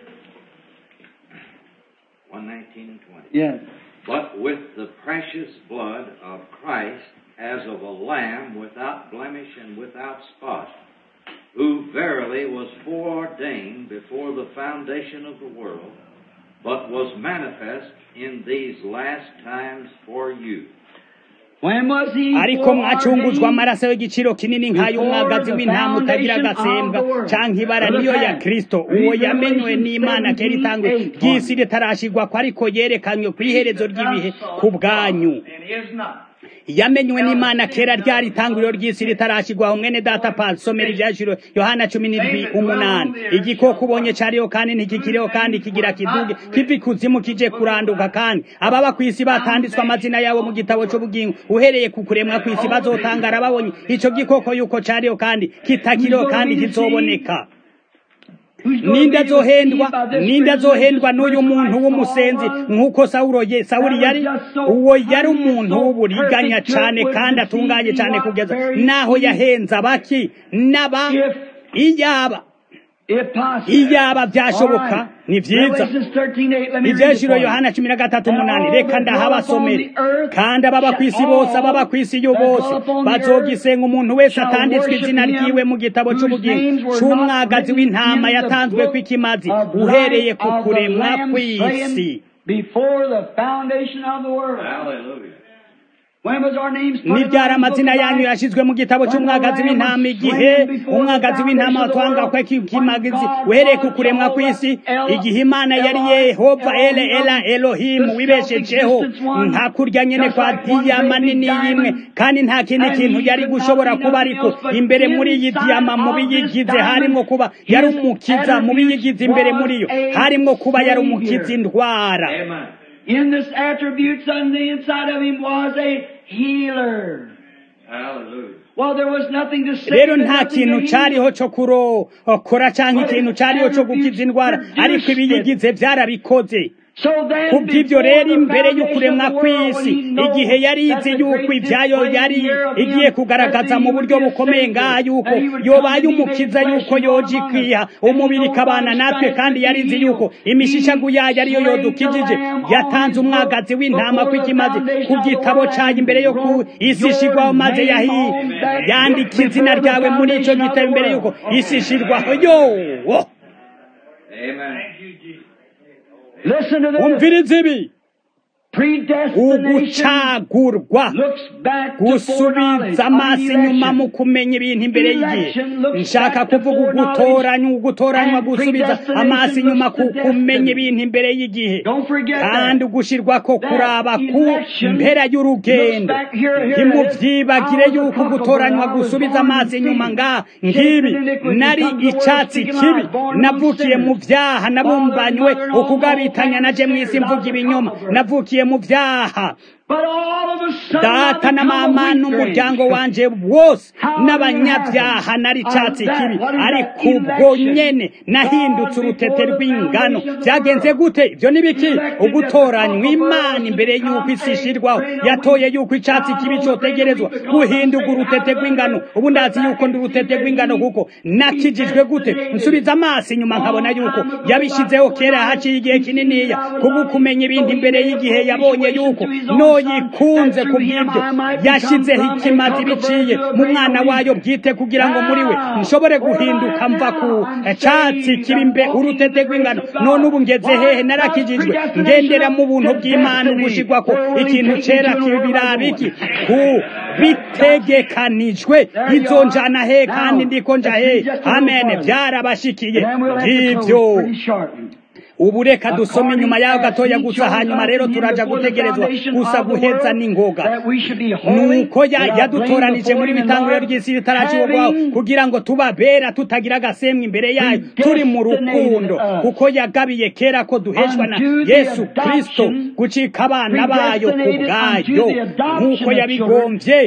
119 and 20. Yes. But with the precious blood of Christ as of a lamb without blemish and without spot, who verily was foreordained before the foundation of the world, but was manifest in these last times for you. When was he ariko mwacunguzwa foreordained? amaraso y'igiciro kinini nk'ay'umwagazi w'intama utagira agasembwa canke ibara niyo ya kristo uwo yamenywe n'imana kera itangwe ry'isi ritarashigwa ko ariko yerekanywe kw'iherezo ry'ibihe ku bwanyu And is not. yamenywe n'imana kera ryari itanguriro ry'isi ritarashigwaho mwene data pasi somera ivyashiro yohana cumi n'indwi umunani igikoko ubonye cariho kandi ntikikiriho kandi kigira kiduge kiva ikuzimu kije kuranduka kandi ababa kw'isi batanditswe amazina yabo mu gitabo c'ubugingo uhereye ku kuremwa kw'isi bazotangara babonye ico gikoko yuko cariho kandi kitakiriho kandi kizoboneka ninde azohendwa ninde azohendwa n'uyu muntu w'umusenzi nk'uko sawuro ye sawuri yari uwo yari umuntu w'uburiganya cane kandi atunganye cane kugeza naho yahenze abaki n'aba iyaba iyaba byashoboka ni vyiza ivyeshiro yohana cumi na gatatu umunani reka ndahabasomere kandi ababa kw'isi bose ababa kw'isi yo bose bazogisenga umuntu wese atanditswe izina ryiwe mu gitabo c'ubugingo c'umwagazi w'intama yatanzwe kw'ikimazi uhereye ku kuremwa kw'isi nibyara amazina yanyu yashizwe mu gitabo cy'umwagazi w'intama igihe umwagazi w'intama watwanga kwe kimagizi uhereye ku kuremwa kw'isi igihe imana yari yehova ele ela elohimu wibeshejeho nta kurya nyene kwa diyama nini y'imwe kandi nta kindi kintu yari gushobora kuba ariko imbere muri iyi diyama mu biyigize harimwo kuba yari umukiza mu biyigize imbere muri yo harimwo kuba yari umukiza indwara In this attributes on the inside of him was a healer. Hallelujah. Well, there was nothing to say. rero nta kintu cariho co kurokora canke ikintu cariho co gukiza indwara ariko ibiyigize vyarabikoze kubw'ibyo rero imbere y'ukuremwa kw'isi igihe yari izi yuko ibyayo yari igiye kugaragaza mu buryo bukomeye ngaha yuko yobaye umukiza yuko yoje ikwiha umubiri ikabana natwe kandi yari izi yuko imishishagu yayo ariyo yodukijije yatanze umwagazi w'intama kw'ikimazi ku gitabo cayo imbere yo ku isi ishigwaho maze yahi yandika izina ryawe muri ico gitabo imbere yuko isi ishirwaho yo Amen. Listen to this. umviriza ibi Predestination ugucagurwa looks back to gusubiza amaso inyuma mu kumenya ibintu imbere y'igihe nshaka kuvuga ugutoranywa ugutoranywa gusubiza amaso inyuma ku kumenya ibintu imbere y'igihe Don't forget kandi that. ugushirwa ko kuraba ku mpera y'urugendo ntimuvyibagire yuko gutoranywa gusubiza amaso inyuma nga ngibi nari icatsi kibi navukiye mu vyaha nabumbanywe ukugabitanya naje mw'isi mvuga ibinyoma navukiye mu vyaha But all of a sudden, data na mama n'umuryango wanje wose n'abanyabyaha nari icatsi kibi ariko ubwo nyene nahindutse urutete rw'ingano vyagenze gute ivyo ni biki ugutoranywa imana imbere y'uko isi ishirwaho yatoye y'uko icatsi kibi cotegerezwa guhinduka urutete rw'ingano ubu ndazi yuko ndi urutete rw'ingano kuko nakijijwe gute nsubiza amaso inyuma nkabona yuko yabishizeho kera haciye igihe kininiya kubwo kumenya ibintu imbere y'igihe yabonye yuko noyikunze ku bw'ibyo yashyizeho ikimazi biciye mu mwana wayo bwite kugira ngo muri we nshobore guhinduka mva ku catsi kibi mbe urutete rw'ingano none ubu ngeze hehe narakijijwe ngendera mu buntu bw'imana ugushigwa ko ikintu cera kibirabiki ku bitegekanijwe izo njana he kandi ndiko nja he amen byarabashikiye ngivyo ubu reka dusome inyuma yaho gatoya gusa hanyuma rero turaja gutegerezwa gusa guheza n'ingoga nuko ya- yadutoranije muri bitanguriro ry'isi ritaracibwaho kugira ngo tubabera tutagira agasemwa imbere yayo turi mu rukundo kuko yagabiye kera ko duheshwa na yesu kristo gucika abana bayo ku bwayo nk'uko yabigombye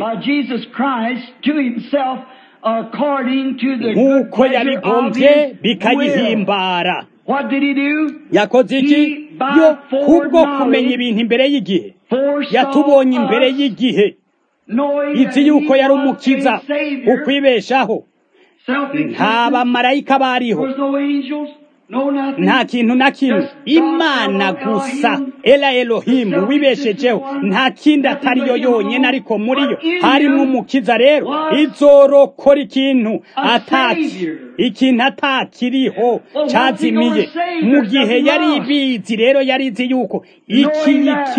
nk'uko yabigombye bikayihimbara What did he do? yakoze iki yo kubwo kumenya ibintu imbere y'igihe yatubonye imbere y'igihe izi yuko yari umukiza ukwibeshaho nta bamarayika bariho nta kintu na kimwe imana gusa ela elohimu wibeshejeho nta kindi atari yo yonyine ariko muri yo harimo umukiza rero izorokora ikintu ataki ikintu atakiriho cyazimiye mu gihe yari ibizi rero yari izi yuko iki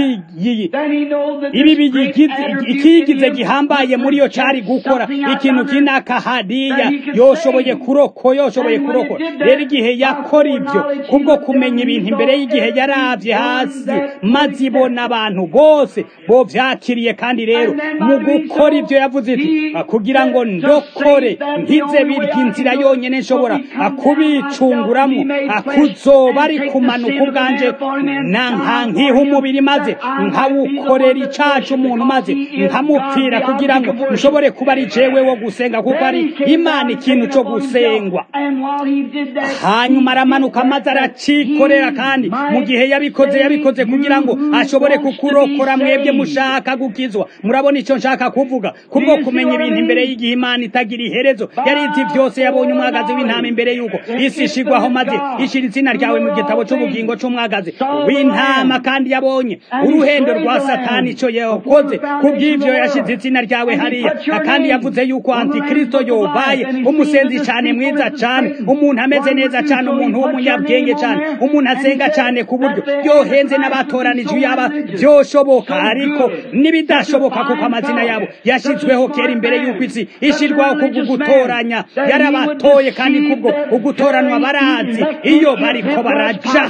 ibi ikigize gihambaye muri yo cyari gukora ikintu kinaka hariya yoshoboye kuroko yoshoboye kurokora rero igihe yakora ibyo kubwo kumenya ibintu imbere y'igihe yarabye hasi maze ibona abantu bose bo byakiriye kandi rero mu gukora ibyo yavuze iti kugira ngo ndokore nkize birya inzira yonyine nshobora kubicunguramo kuzoba ari kumanuka ubwanje nkiha umubiri maze nkawukorera icacu umuntu maze nkamupfira kugira ngo nshobore kuba ari jewe wo gusenga kuko ari imana ikintu cyo gusengwa hanyuma aramanuka maze aracikorera kandi mu gihe yabikoze yabikoze kugira ngo ashobore kukurokora mwebwe mushaka gukizwa murabona icyo nshaka kuvuga kubwo kumenya ibintu imbere y'igihe imana itagira iherezo yari izi byose yabonye umwagazi w'intama imbere y'uko isi ishigwaho maze ishyira izina ryawe mu gitabo cy'ubugingo cy'umwagazi w'intama kandi yabonye uruhendo rwa satani icyo yakoze kubw'ibyo yashyize izina ryawe hariya kandi yavuze yuko antikristo yobaye umusenzi cyane mwiza cyane umuntu ameze neza cyane umuntu w'umunyabwenge cyane umuntu asenga cyane ku buryo yohenze n'abatoranije yaba byoshoboka ariko n'ibidashoboka kuko amazina yabo yashyizweho kera imbere y'uko isi ishyirwaho kubwo gutoranya yarabatoye kandi kubwo ugutoranwa barazi iyo bariko baraja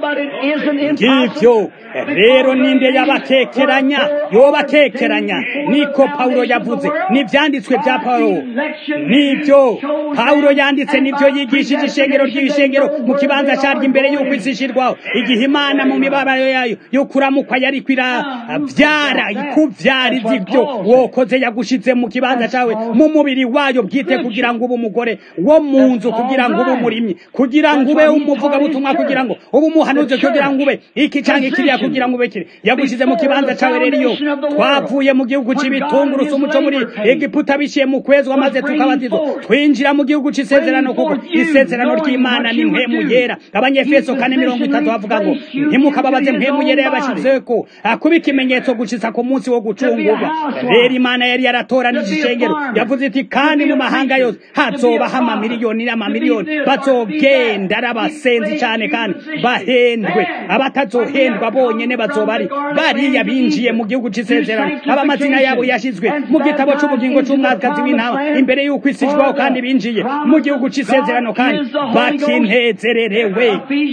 ngivyo rero ninde yabakekeranya yobakekeranya niko pawulo yavuze n'ivyanditswe bya pawulo nibyo pawulo yanditse nibyo yigishije ishengero ry'ibishengero mu kibanza cyaryo imbere y'uko isi ishirwaho igihe imana mu mibabaro yayo yo kuramukwa yari kwiravyara ikuvyara izi byo wokoze yagushize mu kibanza cawe mu mubiri wayo bwite kugira ngo ube umugore wo mu nzu kugira ngo ube umurimyi kugira ngo ube umuvugabutumwa kugira ngo ube umuhanuzi kugira ngo ube iki canke kiriya kugira ngo ube kiri yagushize mu kibanza cawe rero iyo twavuye mu gihugu c'ibitunguru umuco muri egiputa biciye mu kwezwa maze tukabatizwa twinjira mu gihugu c'isezerano kuko isezerano ry'imana ni mpemu yera abanyefeso kane mirongo itatu bavuga ngo ntimukababaze mpemu yera yabashizeko kuba ikimenyetso gushitsa ku munsi wo gucungurwa rero imana yari yaratoranije ishengero yavuze iti kandi mu mahanga yose hazobaho amamiliyoni n'amamiliyoni bazogenda ari abasenzi cyane kandi bahendwe abatazohendwa bonyene bazoba ari bariya binjiye mu gihugu c'isezerano abamazina yabo yashizwe mu gitabo c'ubugingo c'umwakazi w'intama imbere y'uko isi ijwaho kandi binjiye mu gihugu c'isezerano kandi bakinezererewe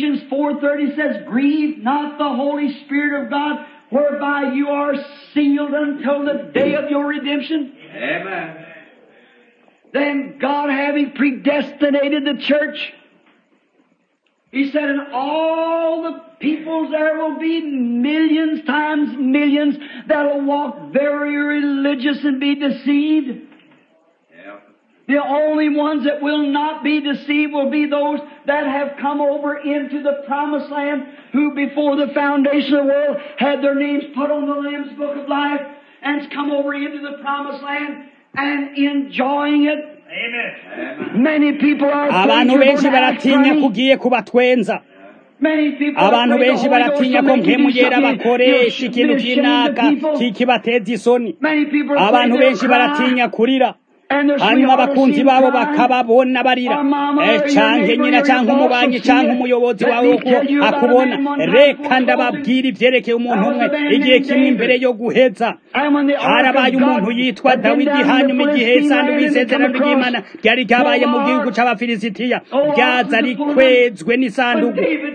whereby you are sealed until the day of your redemption. Amen. Then God having predestinated the church, He said, in all the peoples there will be millions times millions that'll walk very religious and be deceived. The only ones that will not be deceived will be those that have come over into the promised land who before the foundation of the world had their names put on the Lamb's Book of Life and come over into the promised land and enjoying it. Amen. Many people are abantu benshi baratinya kugiye kubatwenza abantu benshi baratinya ko mpemu yera bakoresha ikintu kinaka kikibateza isoni abantu benshi baratinya kurira hanyuma abakunzi babo bakababona barira canke nyina canke umubanyi canke umuyobozi wawe uko akubona reka ndababwira ivyerekeye umuntu umwe igihe kimwe imbere yo guheza harabaye umuntu yitwa dawidi hanyuma igihe isanduku y'isezerano ry'imana ryari ryabaye mu gihugu c'abafilisitiya ryaza rikwezwe n'isanduku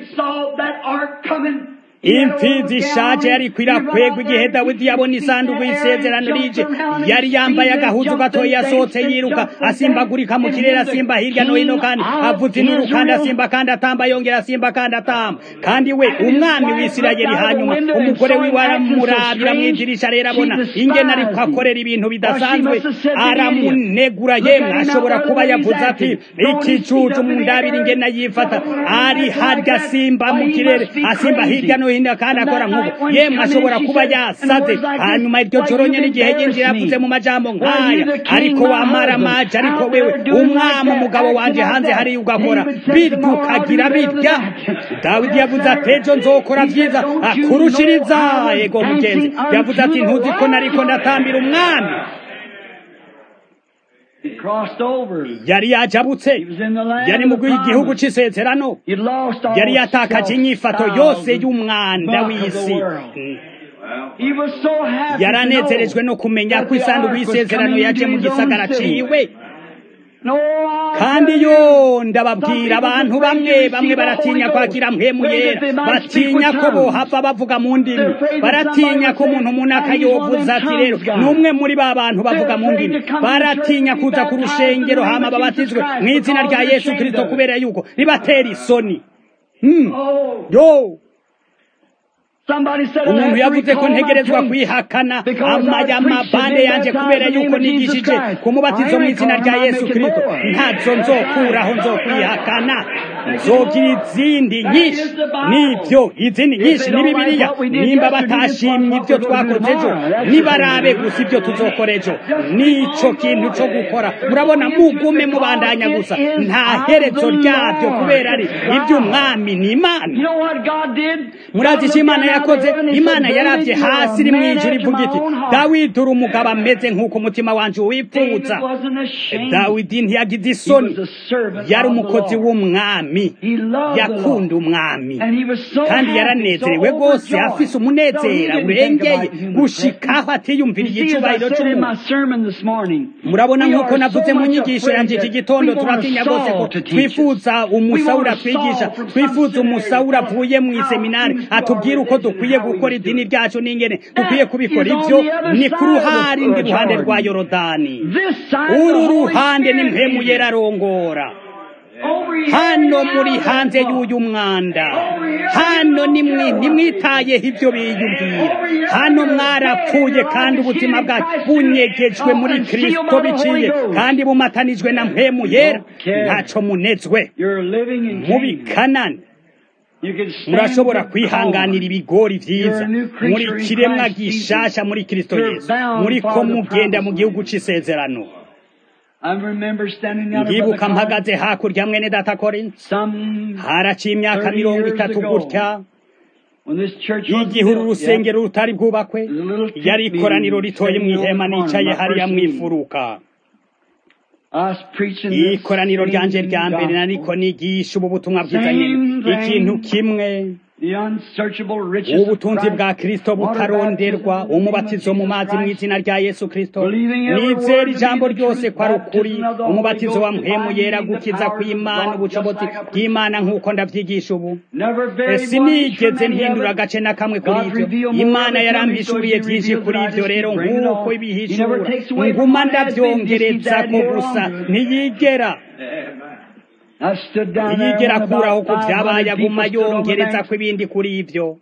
imfizi ishaje yari kwirakwegwa igihe dawidi yabona isanduku y'isezerano rije yari yambaye agahuzu gatoya yasohotse yiruka asimbagurika mu kirere asimba hirya no hino kandi avuza inuru kandi asimba kandi atamba yongera asimba kandi atamba kandi we umwami w'isirayeli hanyuma umugore wiwe aramurabira mu idirisha rero abona ingene ariko akorera ibintu bidasanzwe aramunegura yemwe ashobora kuba yavuze ati ikicucu mu ndabiri ingene yifata ari harya asimba mu kirere asimba hirya no hino kandi akora nk'ubu yemwe ashobora kuba yasaze hanyuma iryo joro nyene igihe yinjira yavuze mu majambo nk'aya ariko wamara amaje ariko wewe umwami umugabo wanje hanze hariya ugakora birya ukagira birya dawidi yavuze ati ejo nzokora vyiza akurushiriza ego mugenzi yavuze ati ntuzi ko nariko ndatambira umwami He crossed over. yari yajabutse He was in the land yari of mu the gihugu promise. c'isezerano He'd lost all yari yatakaje inyifato yose self-styled y'umwanda muck of the w'isi world. Mm. He was so happy to yaranezerejwe know no kumenya that ko the isanduku ark was y'isezerano coming yaje into mu his own gisagara city. ciwe No, I kandi tell yo you, ndababwira abantu bamwe bamwe baratinya kwakira mpemu yera batinya ko bohava bavuga mu ndimi baratinya ko umuntu umuntu akayovuza ati rero n'umwe muri ba bantu bavuga mu ndimi baratinya kuza ku rushengero hama babatizwe mu izina rya yesu kirisito kubera yuko ribatera isoni Hmm. Oh, yo somebody said I umuntu have to yavuze ko recall my ntegerezwa faith kwihakana because I amaya preached mabande and yanjye baptized kubera in the name yuko of Jesus nigishije Christ. kumubatizo I mu ain't izina rya recalling, yesu I'm kirisito making more. ntazo nzokuraho nzokwihakana nzogira izindi nyinshi nibyo izindi nyinshi ni bibiliya nimba batashimye ibyo twakoze ejo nibarabe gusa ibyo tuzokora ejo nico kintu cyo gukora murabona mugume mubandanya gusa nta herezo ryabyo kubera ari iby'umwami ni imana You know what God did? murazi icyo imana yakoze imana yarabye hasi iri mu ijuru ivuga iti dawidi uri umugabo ameze nk'uko umutima wanjye wifuza dawidi ntiyagize isoni yari umukozi w'umwami yakunda umwami kandi yaranezerewe rwose afise umunezero urengeye gushikaho atiyumviriye icyubahiro cy'umuntu murabona nk'uko navuze mu nyigisho yanjye iki gitondo turatinya rwose ko twifuza umusawura twigisha twifuza umusawura avuye mu iseminari atubwira uko dukwiye gukora idini ryacu n'ingene dukwiye kubikora ibyo ni ku ruhande ruhande rwa yorodani uru ruhande ni mpemu yerarongora hano muri hanze y'uyu mwanda hano nimwitayeho ibyo biyumvira hano mwarapfuye kandi ubuzima bwacu bunyegejwe muri kirisito biciye kandi bumatanijwe na mpemu yera ntacyo munezwe mubi kanani murashobora kwihanganira ibigori byiza muri kiremwa gishasha muri kirisito yesu muri ko mugenda mu gihugu cy'isezerano ndibuka mpagaze hakurya mwene data korinsi haraciye imyaka mirongo itatu gutya igihe uru rusengero rutari bwubakwe yari ikoraniro ritoye mu ihema nicaye hariya mu ifuruka ikoraniro ryanje rya mbere nariko nigisha ubu butumwa bwiza nyine ikintu kimwe ubutunzi bwa kirisito butaronderwa umubatizo mu mazi mu izina rya yesu kirisito nizera ijambo ryose ko ari ukuri umubatizo wa mpemu yera gukiza kw'imana ubushobozi bw'imana nk'uko ndabyigisha ubu sinigeze mpindura agace na kamwe kuri ibyo imana yarambishuriye byinshi kuri ibyo rero nk'uko ibihishura nguma ndabyongereza ko gusa ntiyigera ntiyigera akuraho ko byabaye aguma yongereza ko ibindi kuri ibyo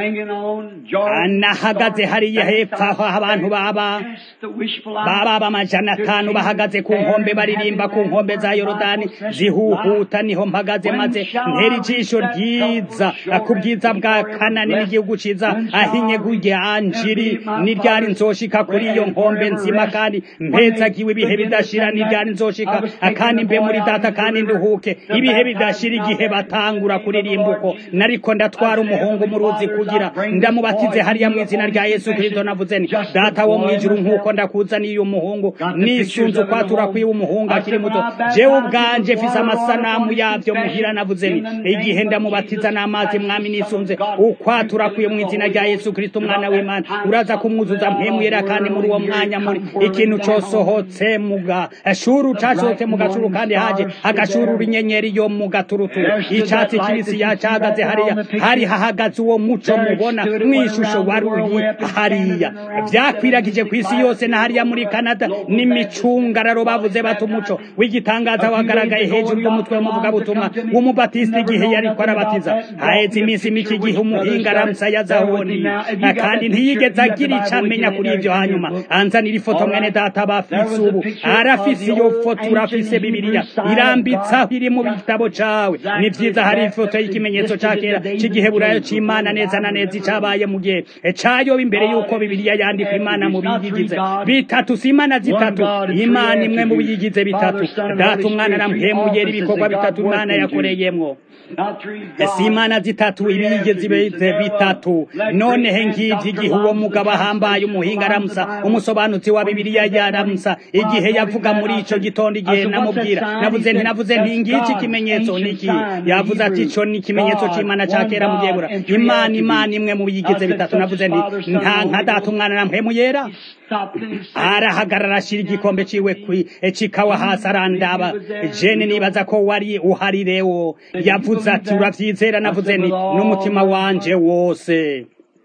anahagaze hariya hepfo aho abantu baba baba amajana atanu bahagaze ku nkombe baririmba ku nkombe za yorodani zihuhuta niho mpagaze maze ntera ijisho ryiza ku bwiza bwa kanani n'igihugu ciza ahinye anjiri n'iryari nzoshika kuri iyo nkombe nzima kandi mpezagiwe ibihe bidashira n'iryari nzoshika kandi mbe muri data kandi nduhuke ibihe bidashira igihe batangura kuririmba uko nariko ndatwara umuhungu mu ruzi kugira ndamubatize hariya mu izina rya yesu kirisito navuze ni data wo mu ijuru nk'uko ndakuzaniye uyu muhungu nisunze ukwatura kwiwe umuhungu akiri muto jewe ubwanje mfise amasanamu yabyo muhira navuze ni igihe ndamubatiza n'amazi mwami nisunze ukwatura kwiwe mu izina rya yesu kirisito umwana w'imana uraza kumwuzuza mpemuyera kandi muri uwo mwanya muri ikintu cosohotse mu gashuru casohotse mu gashuru kandi haje agashurura inyenyeri yo mu gaturuturu icatsi kibisi yacahagaze hariya hari hahagaze uwo muco mubona mw'ishusho wari uri hariya byakwiragije ku isi yose na hariya muri canada n'imicungararo bavuze bati umuco w'igitangaza wagaragaye hejuru y'umutwe w'umuvugabutumwa w'umubatisita igihe yari ko arabatiza haheze iminsi mike igihe umuhinga aramusa yazahoni kandi ntiyigeze agira icyo amenya kuri ibyo hanyuma anzanira ifoto mwene data bafise ubu arafise iyo foto urafise bibiliya irambitsaho iri mu gitabo cawe ni vyiza hari ifoto y'ikimenyetso ca kera c'igiheburayo c'imana neza neza na neza icabaye mu gihe cayoba imbere y'uko bibiliya yandikwa imana mu biyigize bitatu si imana zitatu imana imwe mu biyigize bitatu data umwana aramhemuyera ibikorwa bitatu imana yakoreyemwo si imana zitatu ibiyigeze bitatu nonehe ngivyo igihe uwo mugabo ahambaye umuhinga aramusa umusobanutsi wa bibiliya yaramusa igihe yavuga muri ico gitondo igihe namubwira navuze nti navuze nti ngiki ikimenyetso niki yavuze ati ico ni ikimenyetso c'imana ca kera mu byegura imana imana imwe mu biyigize bitatu navuze nti nta nka data umwana namuhemuyera arahagarara ashira igikombe ciwe cikawa hasi arandaba jene nibaza ko wari uhari rewo yavuze ati uravyizera navuze nti n'umutima wanje wose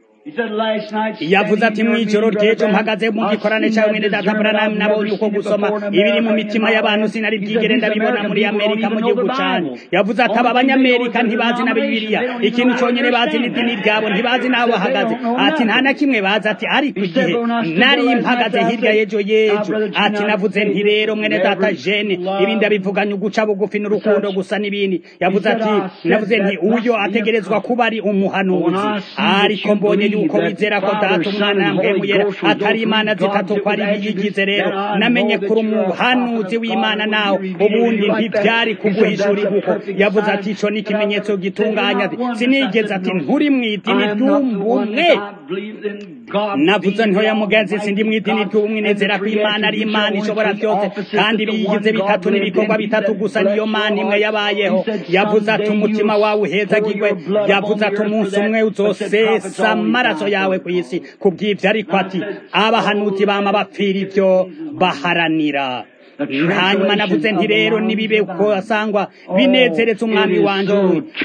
yavuze ati mw'ijoro ry'ejo mpagaze mu gikorane cyawe mwene data Branham nabonye uko gusoma ibiri mu mitima y'abantu sinari bwigere ndabibona muri Amerika mu gihugu cyane yavuze ati aba banyamerika ntibazi na Bibiliya ikintu cyonyine bazi n'idini ryabo ntibazi n'aho bahagaze ati nta na kimwe bazi ati ariko igihe nari mpagaze hirya y'ejo y'ejo ati navuze nti rero mwene data jene ibi ndabivuganye uguca bugufi n'urukundo gusa n'ibindi yavuze ati navuze nti uyo ategerezwa kuba ari umuhanuzi ariko mbonye yuko wizera ko data umwana yambwemuyera atari imana zitatu ko ari biyigize rero namenye kuri umuhanuzi w'imana nawe ubundi ntibyari kuguhishura kuko yavuze ati ico ni ikimenyetso gitunganya sinigeze ati nturi mu idini ry'ubumwe navuze ntoya mugenzi sindi mu idini ry'ubumwe nezera ko imana ari imana ishobora byose kandi biyigize bitatu n'ibikorwa bitatu gusa niyo mana imwe yabayeho yavuze ati umutima wawe uhezagirwe yavuze ati umunsi umwe uzosesa amaraso yawe ku isi kubw'ibyo ariko ati abahanuzi bama bapfira ibyo baharanira hanyuma navuze nti rero nibibe uko asangwa binezeretse umwami wanje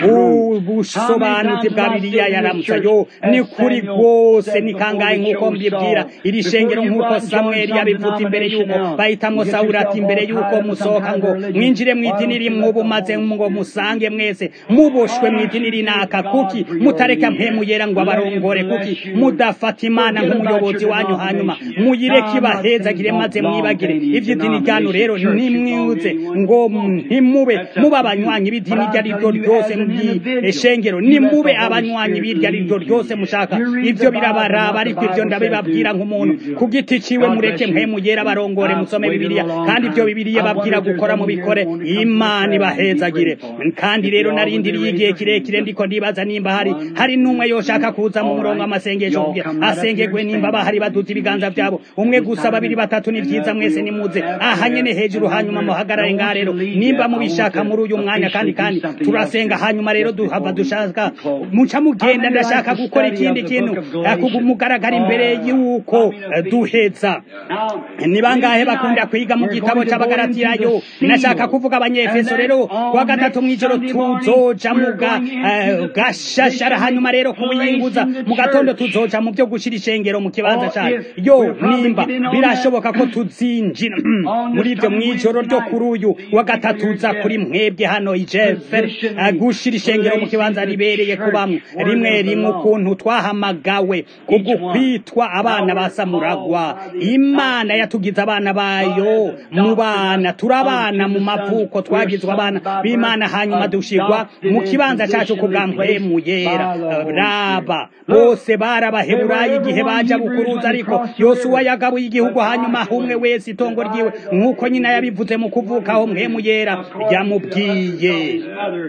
ubusobanuzi bwa biriya yaramutsa yo ni kuri rwose ni kangahe nk'uko mbibwira iri shengero nk'uko samweli yabivuze imbere y'uko bahitamwo sawuli ati imbere y'uko musohoka ngo mwinjire mu idini rimwe ubu maze ngo musange mwese muboshwe mu idini rinaka kuki mutareka mpemuyera ngo abarongore kuki mudafata imana nk'umuyobozi wanyu hanyuma muyireke ibahezagire maze mwibagire ivy'idini ryanyu rero nimwibuze ngo ntimube mube abanywanyi b'idini iryo ari ryo ryose mw'ishengero nimube abanywanyi b'iryo ari ryo ryose mushaka ivyo birabaraba ariko ivyo ndabibabwira nk'umuntu ku giti ciwe mureke mpemuyera barongore musome bibiliya kandi ivyo bibiliya babwira gukora mu bikore imana ibahezagire kandi rero narindiriye igihe kirekire ndiko ndibaza nimba hari hari n'umwe yoshaka kuza mu murongo amasengesho kugira asengerwe nimba bahari baduza ibiganza vyabo umwe gusa babiri batatu ni vyiza mwese nimuze aha nyene hejuru hanyuma muhagarare ngaha rero nimba mubishaka muri uyu mwanya kandi kandi turasenga hanyuma rero duhava dushaka muca mugenda ndashaka gukora ikindi kintu mugaragara imbere y'uko duheza ni bangahe bakunda kwiga mu gitabo c'abagaratiyayo nashaka kuvuga abanyefeso rero kuwa gatatu mw'ijoro tuzoja mu gashashara hanyuma rero kuwiyinguza mu gatondo tuzoja mu byo gushira ishengero mu kibanza cayo yo nimba birashoboka ko tuzinjira muri ibyo mw'ijoro ryo kuri uyu wa gatatu uza kuri mwebwe hano ijefer gushira ishengero mu kibanza ribereye kubamwe rimwe rimwe ukuntu twahamagawe kubwo kwitwa abana ba samuragwa imana yatugize abana bayo mu bana turabana mu mavuko twagizwe abana b'imana hanyuma dushigwa mu kibanza cacu ku bwa mpwemu yera raba bose barabaheburayi igihe baja bukuruza ariko yosuwa yagabuye igihugu hanyuma umwe wese itongo ryiwe nk'uko nyina yabivuze mu kuvuka aho mpwemu yera yamubwiye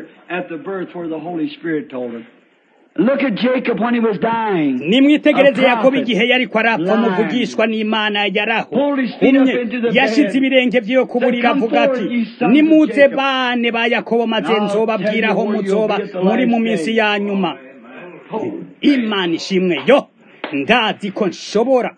Look at Jacob when he was dying. nimwitegereze yakobo igihe yariko arapfa muvugishwa n'imana yarahumye yashize ibirenge vyiwe ku buriri avuga ati nimuze bane ba yakobo maze nzobabwira aho muzoba muri mu minsi ya nyuma imana ishimwe yo ndazi ko nshobora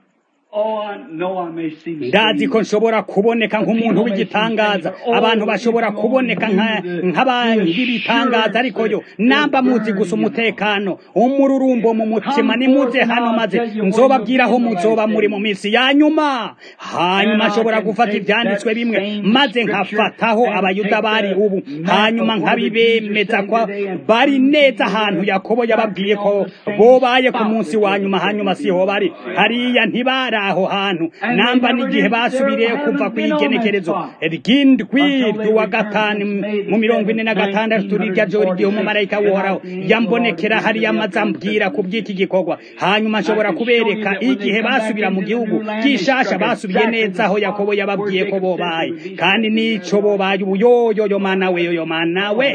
ndazi ko nshobora kuboneka nk'umuntu w'igitangaza abantu bashobora kuboneka nk'abandi b'ibitangaza ariko yo namba muzi gusa umutekano umururumbo mu mutima nimuze hano maze nzobabwira aho muzoba muri mu minsi ya nyuma hanyuma nshobora gufata ibyanditswe bimwe maze nkafataho abayuda bari ubu hanyuma nkabibemeza ko bari neza ahantu yakobo yababwiye ko bobaye ku munsi wa nyuma hanyuma siho bari hariya ntibara aho hantu namba n'igihe basubiriye kuva ku igenekerezo ry'indwi ry'uwa gatanu mu mirongo ine na gatandatu rirya joro igihe umumarayika wohoraho yambonekera hariya amaze ambwira ku bw'iki gikorwa hanyuma nshobora kubereka igihe basubira mu gihugu gishasha basubiye neza aho yakobo yababwiye ko bobaye kandi n'ico bobaye ubu yoyoyo mana we yoyo mana we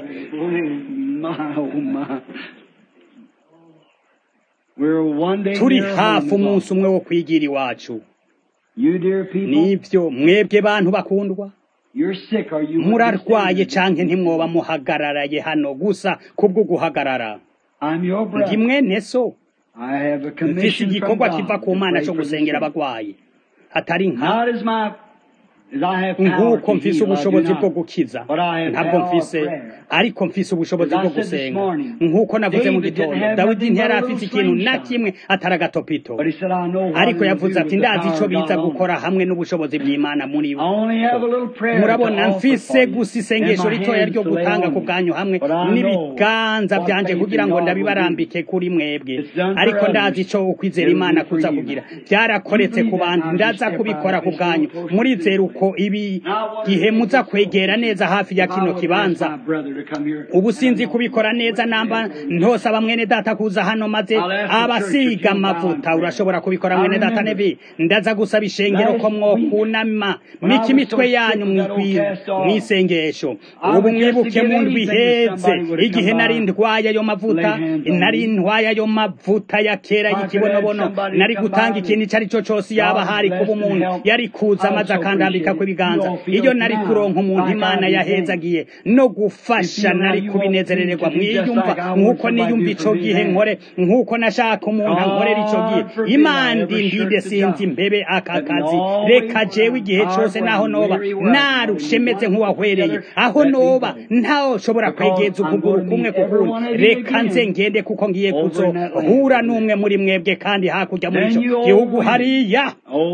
turi hafi umunsi umwe wo kwigira iwacu nibyo mwebwe bantu bakundwa murarwaye canke ntimwoba muhagararaye hano gusa kubwo guhagarara ndi mwene so mfise igikorwa kiva ku mana co gusengera abagwayi atari nka nk'uko mfise ubushobozi bwo gukiza ntabwo mfise ariko mfise ubushobozi bwo gusenga nk'uko navuze mu gitondo dawidi ntiyari afise ikintu na kimwe atari agatopito ariko yavuze ati ndazi ico biza gukora hamwe n'ubushobozi bw'imana muri bo murabona mfise gusa isengesho ritoya ryo gutanga ku bwanyu hamwe n'ibiganza vyanje kugira ngo ndabibarambike kuri mwebwe ariko ndazi ico ukwizera imana kuza kugira vyarakoretse ku bandi ndaza kubikora ku bwanyu murizera uko ibi gihe muza kwegera neza hafi ya kino kibanza ubu sinzi kubikora neza namba ntosaba mwene data kuza hano maze abasiga amavuta urashobora kubikora mwene data nebi ndaza gusaba ishengero ko mwokunama mika imitwe yanyu mwisengesho ubu mwibuke mu ndwi iheze igihe nari ndwaye ayo mavuta nari ndwaye ayo mavuta ya kera y'ikibonobono nari gutanga ikintu icyo ari cyo cyose yaba hari kuba umuntu yari kuza maze akandambika kw'ibiganza iyo nari kuronka umuntu imana yahezagiye no gufasha nari kubinezerererwa mwiyumva nk'uko niyumva ico gihe nkore nk'uko nashaka umuntu ankorera ico gihe imana ndinde sinzi imbebe aka kazi reka jewe igihe cose naho noba narushemeze nk'uwahwereye aho noba ntaho shobora kwegeza ukuguru kumwe kukundi reka nze ngende kuko ngiye kuzohura n'umwe muri mwebwe kandi hakurya muri ico gihugu hariya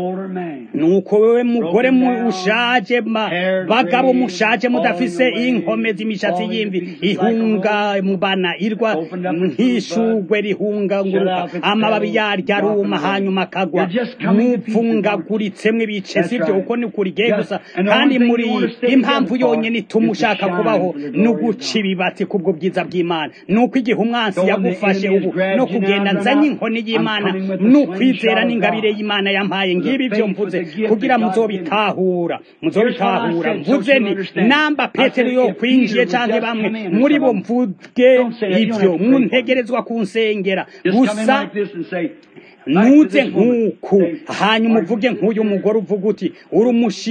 nuko wewe mugore mushaje bagabo mushaje mudafise inkomezi imishatsi y'imvi ihunga mubana irwa nk'ishugwe rihunganguruka amababi yaryo aruma hanyuma akagwa mupfungaguritsemwo ibice sivyo uko ni kurigiye gusa kandi muri impamvu yonyene ituma ushaka kubaho n'uguca ibibatsi kubwo bwiza bw'imana nuko igihe umwansi yagufashe ubu no kugenda nzanye inkoni y'imana n'ukwizera n'ingabire y'imana yampaye ngibi vyo mvuze kugira muzobitahura muzobitahura mvuze ni namba petero yo kwinjiye canke bamwe muri bo mvuge ivyo muntegerezwa kunsengera gusa nuze nk'uku hanyuma uvuge nk'uyu mugore uvuga uti uri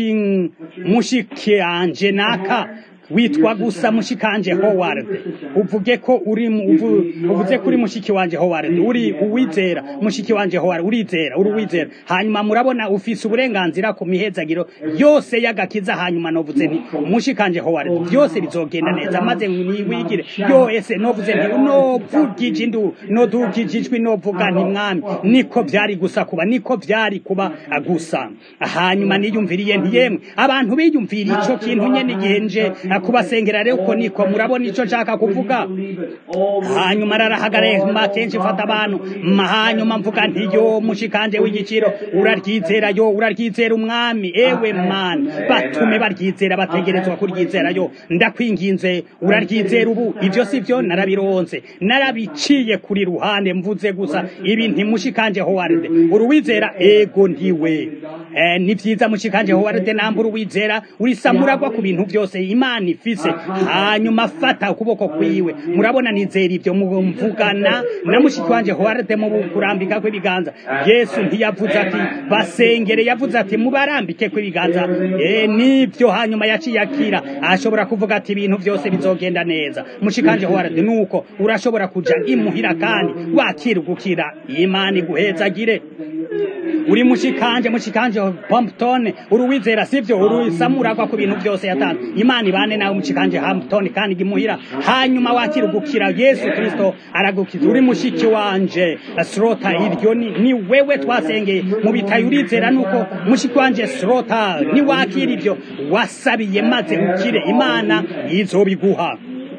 mushike anje naka witwa gusa mushikanje Howard uvuge ko uri uvuze kuri mushiki wanje Howard uri uwizera mushiki wanje Howard urizera uri uwizera hanyuma murabona ufise uburenganzira ku mihezagiro yose y'agakiza hanyuma novuze nti mushikanje Howard byose bizogenda neza maze niwigire yo ese novuze nti novugije indu nodugijijwe novuga nti mwami niko vyari gusa kuba niko vyari kuba gusa hanyuma niyumviriye nti yemwe abantu biyumvira ico kintu nyene igihe nje kubasengera rero uko niko murabona ico nshaka kuvuga hanyuma rarahagarara kenshi mfata abantu hanyuma mvuga nti yo mushikanje w'igiciro uraryizera yo uraryizera umwami ewe man batume baryizera bategerezwa kuryizera yo ndakwinginze uraryizera ubu ivyo sivyo narabironse narabiciye kuri ruhande mvuze gusa ibi ntimushikanje Howard uruwizera ego ndiwe eh, ni vyiza mushikanje Howard nambura uwizera urisamuragwa ku bintu vyose imana ifise hanyuma fata ukuboko kwiwe murabona nizera ivyo mvugana na mushiki wanje Howard mu kurambika kw'ibiganza Yesu ntiyavuze ati basengere yavuze ati mubarambike kw'ibiganza eh nivyo hanyuma yaciyakira ashobora kuvuga ati ibintu vyose bizogenda neza mushikanje Howard nuko urashobora kuja imuhira kandi wakirugukira imana iguhezagire uri mushikanje mushikanje Hampton uruwizera sivyo urusamuragwa ku bintu byose yatanze imana ibane nawe mushikanje Hampton kandi gimuhira hanyuma wakirugukira Yesu Kristo aragukiza uri mushiki wanje Srota iryo ni, ni wewe twasengeye mu bitaye urizera nuko mushiki wanje Srota ni wakira ivyo wasabiye maze ukire imana izobiguha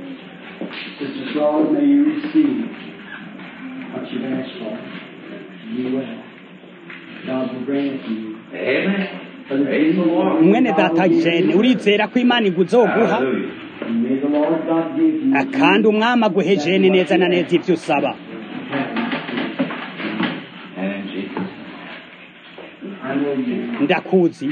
Sister Charlotte, may you receive what you've asked for. You will. God will grant it to you. Amen. Praise the Lord. mwene data jene urizera ko imana iguzoguha Hallelujah. And may the Lord God give you kandi umwami aguhe jene neza na neza ibyo usaba And in Jesus' I know you. ndakuzi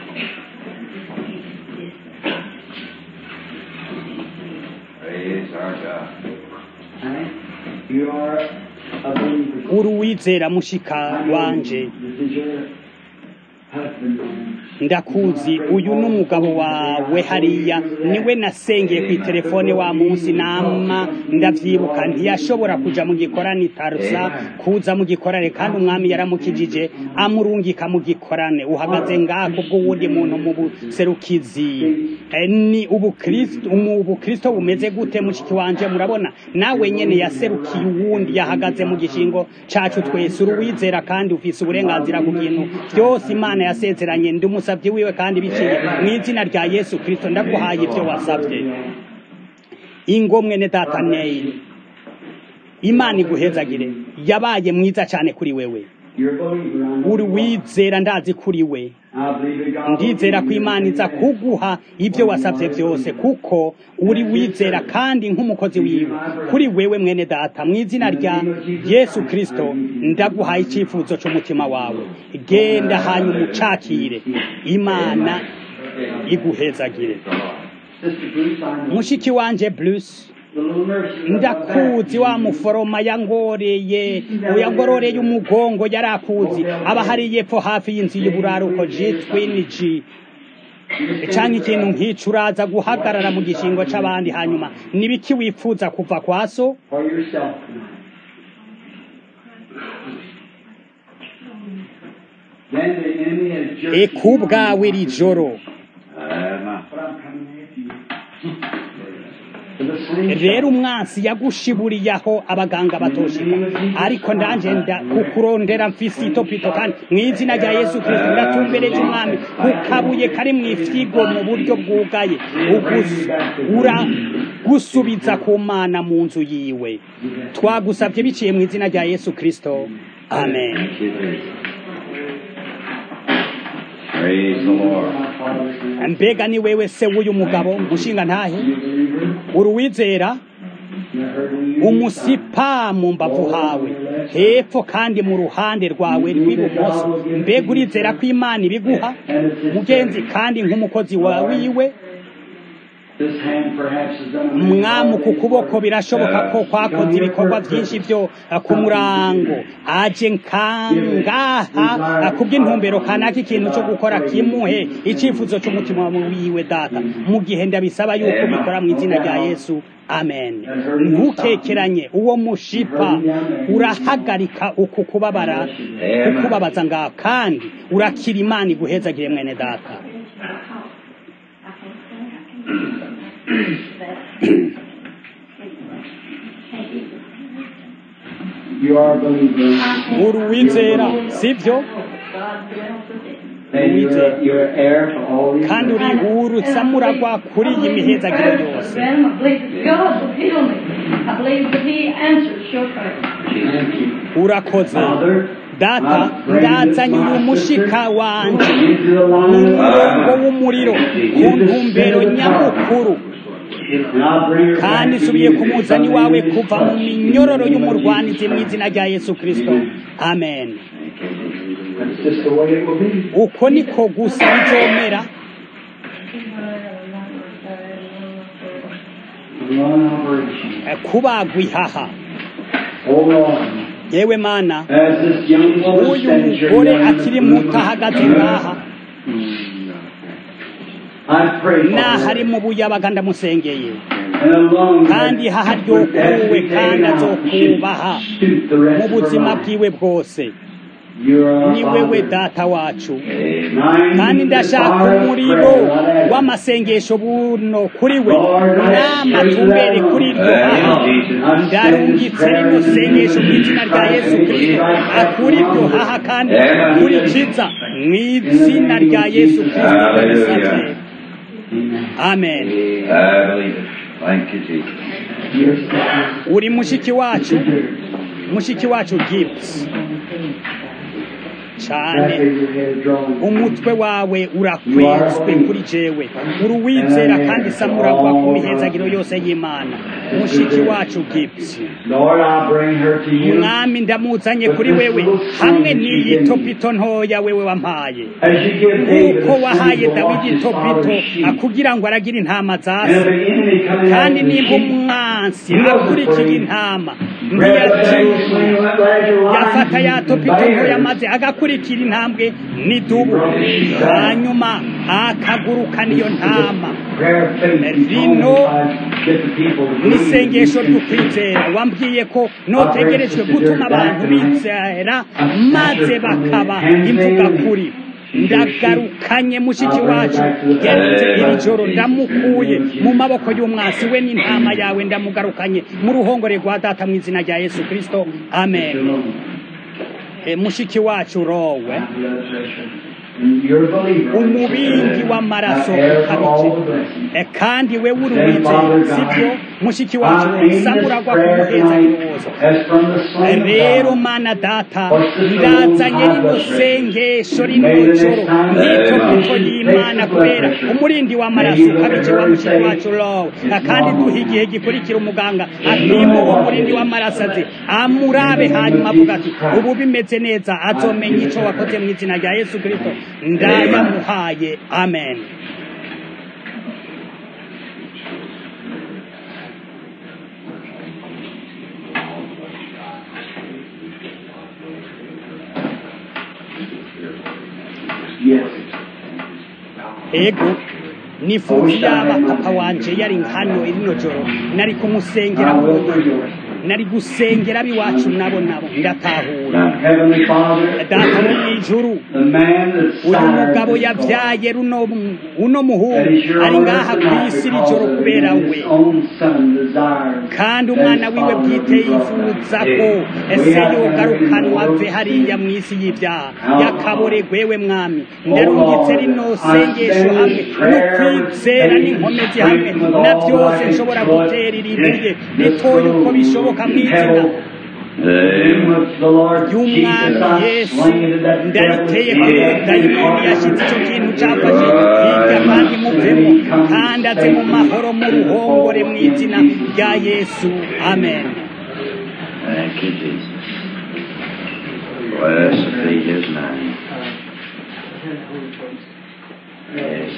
Praise our God. Hank, you are a believer. uri uwizera mushika wanje This is your husband. ndakuzi uyu ni umugabo wawe hariya niwe nasengeye ku itelefone wa munsi nama ndavyibuka ntiyashobora kuja mu gikorane tarusa kuza mu gikorane kandi umwami yaramukijije amurungika mu gikorane uhagaze ngako bw'uwundi muntu mu buserukizi Eh, ni ubukristo umu- ubukristo bumeze gute mushiki wanje murabona nawe nyene yaserukiye uwundi yahagaze mu gishingo cacu twese uri uwizera kandi ufise uburenganzira ku bintu byose imana yasezeranye ndi umusavyi wiwe kandi biciye mu izina rya yesu kristo ndaguhaye ibyo wasavye ingo mwene data neyili imana iguhezagire yabaye mwiza cyane kuri wewe You're a believer. I know uri you are. wizera ndazi kuri we I believe that God will ndizera give ko you imana iza everything. kuguha ibyo wasabye byose kuko uri wizera kandi nk'umukozi wiwe kuri wewe mwene data mu izina rya yesu kristo ndaguhaye icyifuzo cy'umutima wawe genda hanyuma ucakire imana iguhezagire Sister Bruce, I know. mushiki wanje bruce The little nurse is up ndakuzi back. wa muforoma yangoreye yangororeye umugongo yarakuzi aba hari yepfo hafi y'inzu y'uburaruko jitwini g canke ikintu nk'ico uraza guhagarara mu gishingo c'abandi hanyuma nibiki wifuza kuva kwa so For yourself tonight. Then the enemy has jerked you ekubwawe iri joro Amen. But I'm coming after you. To the same rero umwansi yagushiburiye aho abaganga batoshika ariko ndanje nda kukurondera mfise itopito kandi mu izina rya yesu kristo ndatumbereje umwami kukabuye kari mu ifyigo mu buryo bwugaye ugus- ura gusubiza ku mana mu nzu yiwe twagusabye biciye mu izina rya yesu kristo amen Thank you, Jesus. Praise the Lord. My father's name. mbega ni wewe se w'uyu mugabo mushinga ntahe You believer? uri uwizera You heard when you umusipa mu mbavu hawe hepfo kandi mu ruhande rwawe rw'ibumoso mbega urizera ko imana ibiguha mugenzi kandi nk'umukozi wa wiwe This hand perhaps has done a umwami ku kuboko birashoboka ko kwakoze ibikorwa byinshi byo uh, ku murango aje nkangaha uh, kubw'intumbero kanaka ikintu cyo gukora kimuhe icyifuzo cy'umutima wiwe data mu gihe ndabisaba yuko bikora mu izina rya yesu amen ntukekeranye uwo mushipa urahagarika uku kubabara kukubabaza ngaho kandi urakira imana iguhezagire mwene data You are a believer. uri uwizera sibyo And you're, a- you're an heir to all these kandi uri urutsa muragwa kuri iyi mihezagiro yose I believe that God will heal me. I believe that He answers your prayer. Thank you. urakoze Father, data ndazanye uyu mushika wanje into the mu line murongo w'umuriro ku ntumbero nyamukuru and I'll bring her kandi back to nsubiye you ku muzani wawe kuva mu minyororo y'umurwanizi mu izina rya yesu kristo amen That's just the way it will be. uko niko gusa bizomera One operation. eh, kubagwa ihaha Oh Lord, yewe mana as this young woman uyu stands here, mugore Lord, akiri muto ahagaze ngaha I pray for naho ari her. mu buyabaga ndamusengeye And along kandi that- haha ryokuwe kandi azokubaha Shoot the mu rest of her buzima life. bwiwe bwose You are our ni wewe Father. data wacu Nine kandi ndashaka fire umuriro prayer, not ashes. w'amasengesho buno kuri we n'amatumbere kuri iryo haha ndarungitse rino sengesho mu izina rya yesu kirisito akura iryo haha kandi kurikiza mu izina rya yesu kirisito ndabisabye amen I believe it. Thank you, Jesus. Your sister. uri mushiki wacu mushiki wacu gifts cane umutwe wawe urakwezwe kuri jewe uruwizera kandi samuragwa ku mihezagiro yose y'imana mushiki wacu gipsi mwami ndamuzanye kuri wewe hamwe n'iyi topito ntoya wewe wampaye nk'uko wahaye dawidi topito kugira ngo aragire intama zase kandi nimba umwansi akurikiye intama yafata ya topito ntoya maze agakurikira intambwe n'idubu hanyuma akagurukana iyo ntama rino n'isengesho ry'ukwizera wambwiye ko notegerejwe gutuma abantu bizera maze bakaba imvuga kuri ndagarukanye mushiki wacu geretse iri joro ndamukuye mu maboko y'umwasi we n'intama yawe ndamugarukanye mu ruhongore rwa data mu izina rya yesu kirisito amen mushiki wacu rowe umubindi w'amaraso ukabije kandi we w'uruwizera sibyo mushiki wacu samuragwa ku muhezagiro wose rero mana data ndazanye rino sengesho rino joro nk'icyo kuko y'imana kubera umurindi w'amaraso ukabije wa mushiki wacu rowe kandi duha igihe gikurikira umuganga apima uwo murindi w'amaraso aze amurabe hanyuma avuga ati ubu bimeze neza azomenya icyo wakoze mu izina rya yesu kirisito ndayamuhaye amen ego nifuza yaba papa wanje yari hano irino joro nari kumusengera burundu nari gusengera abiwacu nabo nabo ndatahura data wo mu ijuru uyu mugabo yabyaye runo uno muhungu ari ngaha ku isi rijoro kubera we kandi umwana wiwe bwite yifuza ko ese yogarukanwa ave hariya mu isi y'ibyaha yakaboregwewe mwami ndarungitse rino sengesho hamwe no kwizera n'inkomezi hamwe na byose nshobora gutera iribuye ritoye uko bishoboka mu izina y'umwami yesu ndariteye ko dayimoni yashyize icyo kintu cyafashe hirya kandi muvemo kandi aze mu mahoro mu ruhongore mu izina rya yesu amen Thank you, Jesus. Blessed be his name. Yes,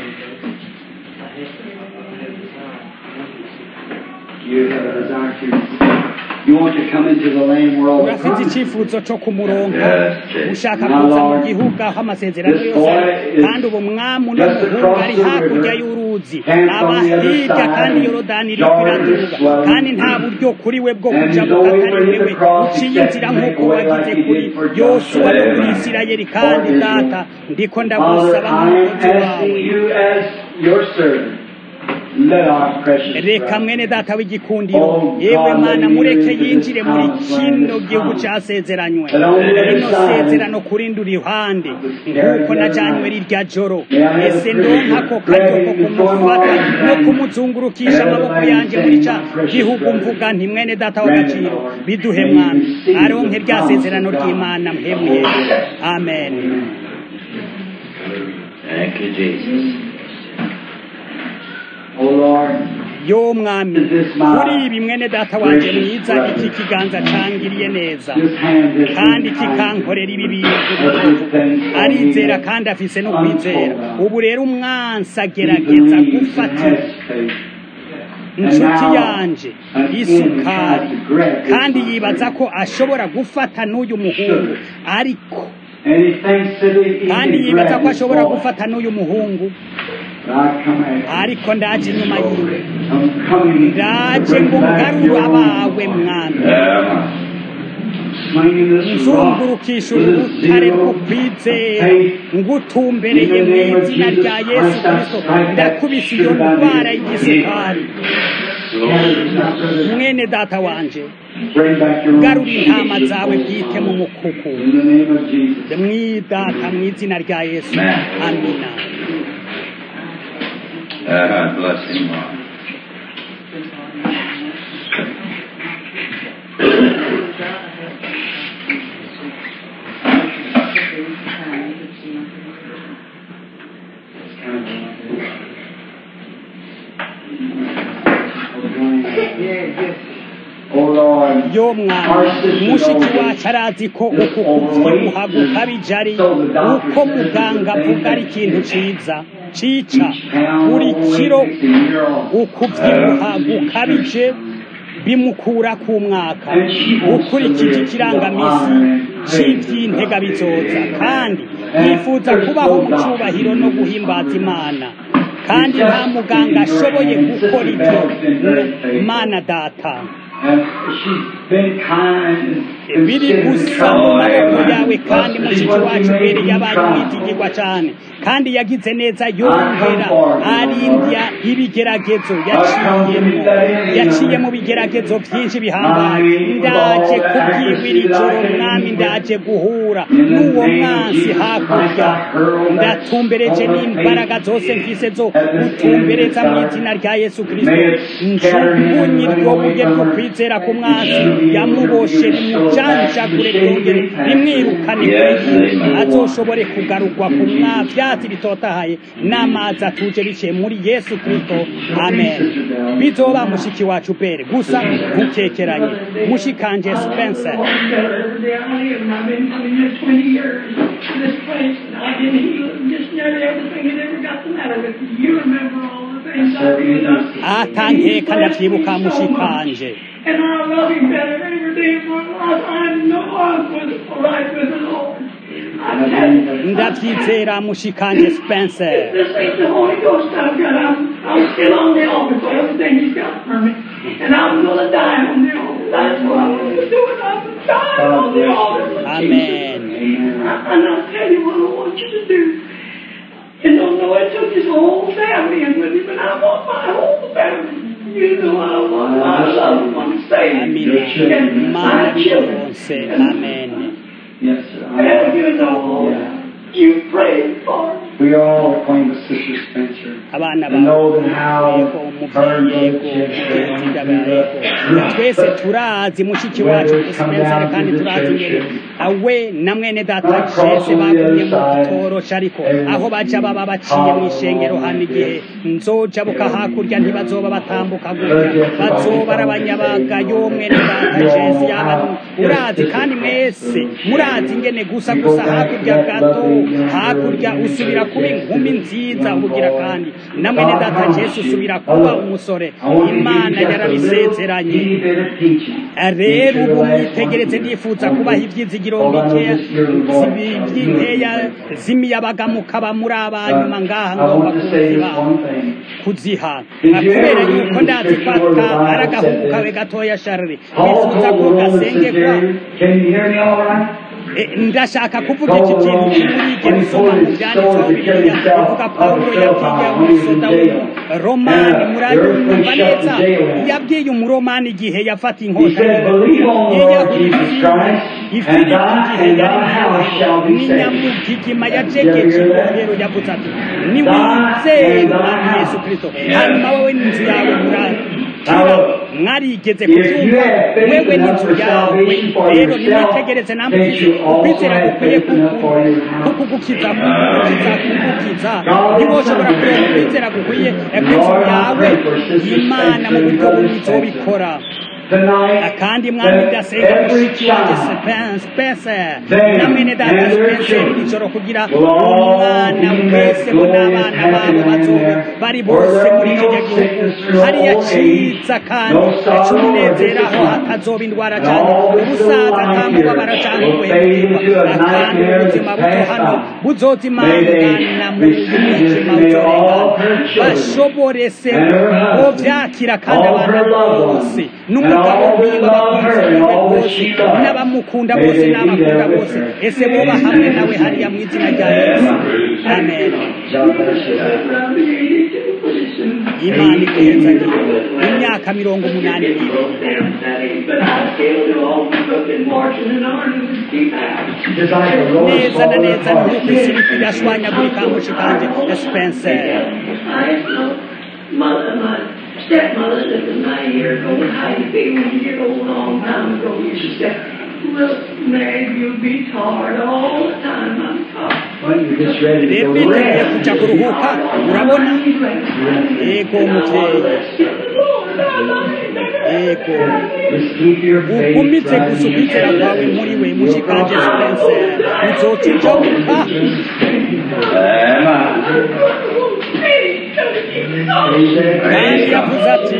You have a desire to. You want to come into the land where all the urafite promises icyifuzo cyo kumuronka Yes, Jesus. ushaka kuza mu gihugu aho amasezerano yose ari kandi ubu mwami uno muhungu ari hakurya y'uruzi aba hirya kandi yorodani iri kwiraduga kandi nta buryo kuri we bwo kujabuka atari wewe uciye inzira nk'uko wagize kuri yosuwa no kuri isirayeli kandi data ndiko ndagusaba nk'umukozi Father, wawe asking you as your servant, let our precious reka brother mwene data w'igikundiro yewe mana mureke yinjire muri kino gihugu cyasezeranywe rino sezerano kurindi uruhande nk'uko najanywe rirya joro ese ndonka ko karyo ko kumufata no kumuzungurukisha amaboko yanjye muri ca gihugu mvuga nti mwene data w'agaciro biduhe mwami aronke rya sezerano ry'imana mhemuye amen Thank you, Jesus. Oh Lord, yo mwami kuri ibi mwene data wanjye mwiza iki kiganza cangiriye neza this hand is kandi kikankorera ibi bintu arizera kandi afise no kwizera ubu rero umwansi agerageza gufata inshuti yanje isukari kandi yibaza ko ashobora gufata n'uyu muhungu ariko And he thinks that he, he kandi can yibaza grab ko his ashobora boy. gufata n'uyu muhungu But I come after you. ariko ndaje inyuma yiwe I'm coming to ndaje bring ngo back ngarure your abawe own. mwami Swinging this rock nzungurukisha with a urutare zero rw'ukwizera faith ngutumbereye mu izina rya yesu kristo ndakubise iyo ndwara y'igisukari mwene data wanje Bring back your own garura intama sheep. zawe bwite mu mukuku In the name of Jesus. mwidata mu izina rya yesu amina Uh, bless him, Lord. yo mwana mushiki wacu arazi ko uku kubyibuha gukabije ari uko muganga avuga ari ikintu ciza cica buri kiro ukubyibuha gukabije bimukura ku mwaka ukurikije ikirangamisi cy'iby'intega bizoza kandi yifuza kubaho mu cyubahiro no guhimbaza imana kandi nta muganga ashoboye gukora ibyo mana data biri gusa mu maboko yawe kandi mushiki wacu mbere yabaye umwitigirwa cyane kandi yagize neza yongera arindya ibigeragezo yaciyemo yaciye mu bigeragezo byinshi bihambaye ndaje kubwibwira ijoro mwami ndaje guhura n'uwo mwansi hakurya ndatumbereje n'imbaraga zose mfise zo gutumbereza mu izina rya yesu kirisito njugunye iryo buye ryo kwizera ku mwansi yamuboshe rimujanjagure ryongere rimwirukane kuri azoshobore kugarurwa ku mwavyatsi bitotahaye n'amazi atuje biciye muri yesu kirisito amen bizoba mushiki wacu bere gusa ntukekeranye mushikanje spencer atankeka ndavyibuka mushikanje And I love him better every day of my life. I know I was right with the Lord. I tell you, ndavyizera mushikanje spencer this ain't the Holy Ghost I've got. I'm, I'm still on the altar for everything He's got for me. And I'm going to die on the altar. That's what I'm going to do. And I'm dying on the altar. for amen Jesus. I- And I'll tell you what I want you to do. You don't know, I took his whole family in with him, and I want my whole family. You know I want my loved ones saved. amina And mana my children. byose amen Yes, sir. And you know, you prayed for me. We all acquaint with Sister Spencer. abana And know that how yego umuvyeyi yego umugenzi ndabara twese turazi mushiki wacu spencer kandi turazi ingene awe na mwene data jese bagumye mu gitorosha ariko aho baja baba baciye mu ishengero hano igihe nzoja buka hakurya ntibazoba batambuka gutya bazoba ari abanyabaga yo mwene data jese yaba urazi kandi mwese murazi ingene gusa gusa hakurya gato hakurya usubira kuba inkumi nziza ubugira kandi na mwene data jese usubira kuba umusore imana yarabisezeranye rero ubu mwitegereze nifuza kubaha ibyizigiro bikeya zibi- by'inkeya z'imiyabaga mukaba muri abanyuma ngaha ngomba kuziha kuziha kubera yuko ndazi ko aka ari agahungu kawe gatoya sharire nifuza ko gasengekwa Can you hear me all right? Eh, ndashaka kuvuga iki kintu kimurigera usoma mu byanditseho bibiliya ivuga pawulo yabwiye umusoda w'umuromani murayumva neza yabwiye umuromani igihe yafata inkota yiyahura ifilipi igihe yari n'inyamugigima yajegeje ibohero yavuze ati niwizere umwami yesu kirisito hanyuma wowe n'inzu yawe murakira mwarigeze kubyumva wewe n'inzu yawe rero nimwitegereze namwe ukwizera gukwiye kukugukiza kugukiza kugukiza ntiwoshobora kureba ukwizera gukwiye kw'inzu yawe imana mu buryo bumwe izobikora kandi mwami ndasenga mushiki wanjye spencer na mwene data spencer iri joro kugira umwana wese bo n'abana babo bazobe bari bose muri kiriya gihugu hariya ciza kandi c'umunezero aho hatazoba indwara cyane ubusaza nta mubabara cyangwa ubuhemukirwa kandi ubuzima buto hano buzozimangana mu mwijima uzorengana bashobore se bovyakira kandi abana bose n'umugabo wiwe abakunzi biwe bose n'abamukunda bose n'abakunda bose ese boba hamwe nawe hariya mu izina rya yesu amen imana igenzage imyaka mirongo umunani n'ibiri neza na neza nk'uko isi iri kuyashwanyagurika mushikanje spencer stepmother lived in my year ago, how you be when you get old a long time ago. You should say, look, Meg, you'll be tired all the time. I'm tired. rero uriteguye kujya kuruhuka urabona yego mubyeyi yego ugumitse gusa ukwizera kwawe muri we mushikanje spencer uzoca ujabuka kandi yavuze ati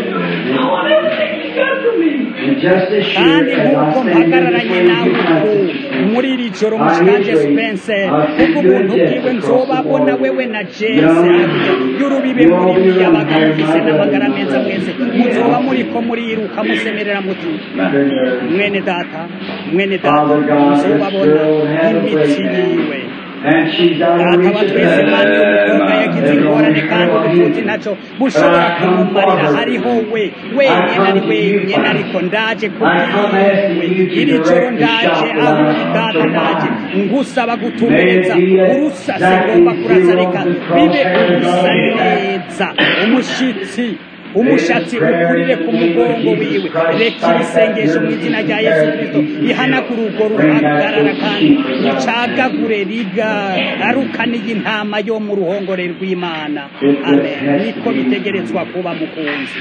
kandi nk'uko mpagararanye nawe uku muri iri joro mushikanje spencer kuko ubuntu bwiwe nzobabona wewe na jese y'urubibe muri miyabaga mugize n'amagara meza mwese muzoba muriko muriruka musemerera muti mwene data mwene data muzobabona imitsi yiwe data wa twese mani y'umukobwa yagize ingorane kandi ubuvuzi ntacyo bushobora kumumarira hariho we wenyine ari wenyine ariko ndaje kubwiwe iri joro ndaje aho uri data ndaje ngusaba gutumbereza urusasi ngomba kurasa reka bibe urusa neza umushitsi umushatsi ukurire ku mugongo wiwe reka ibisengesho mu izina rya yesu kirisito ihanagura urwo ruhagarara kandi rucagagure rigarukaniye intama yo mu ruhongore rw'imana amen niko bitegerezwa kuba mukunzi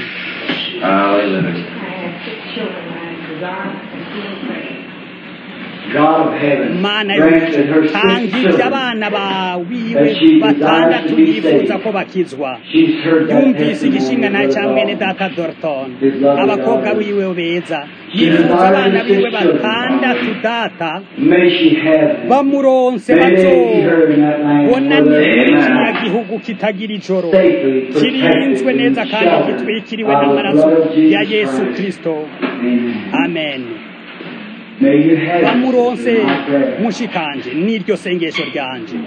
mana tanga ibyo abana bawiwe batandatu yifuza ko bakizwa yumvise igishingana cya mwene data dorton abakobwa biwe beza yifuza abana biwe batandatu data bamuronse bazobona muri kiriya gihugu kitagira ijoro kirinzwe neza kandi gitwikiriwe n'amaraso ya yesu kirisito amen bamuronse mushikanje n'iryo sengesho ryanje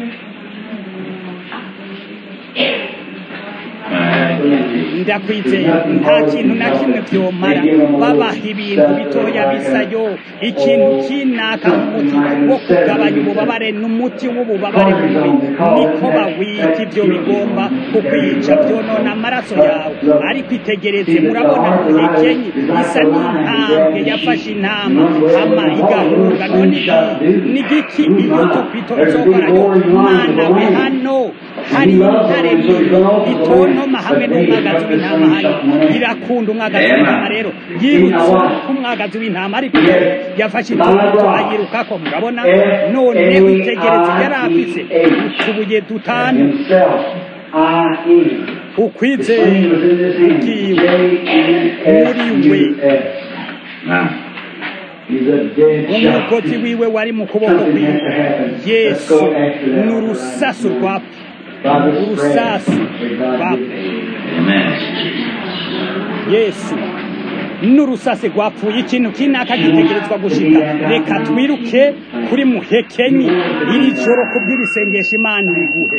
ndakwizeye nta kintu na kimwe byomara babaha ibintu bitoya bisayo ikintu kinaka umuti wo kugabanya ububabare n'umuti w'ububabare mubi niko bawita ibyo bigomba kukwica byonona amaraso yawe ariko itegereze murabona muhekenyi isa n'intambwe yafashe intama hama igahunga none n'igiki iyo tupito izokorayo mwana we hano hari intare nini itontoma hamwe n'umwagazi w'intama hano irakunda umwagazi w'intama rero yirutse k'umwagazi w'intama ariko yafashe itungo ayirukako murabona none witegereze yari afise utubuye dutanu ukwizera ubwiwe muri we umugozi wiwe wari mu kuboko kwiwe yesu ni urusasu rwapfa urusasi rwapfa yesu n'urusase rwapfuye ikintu kinaka gitegerezwa gushika reka twiruke kuri muhekenyi iri joro kubw'irisengesha imana iriguhe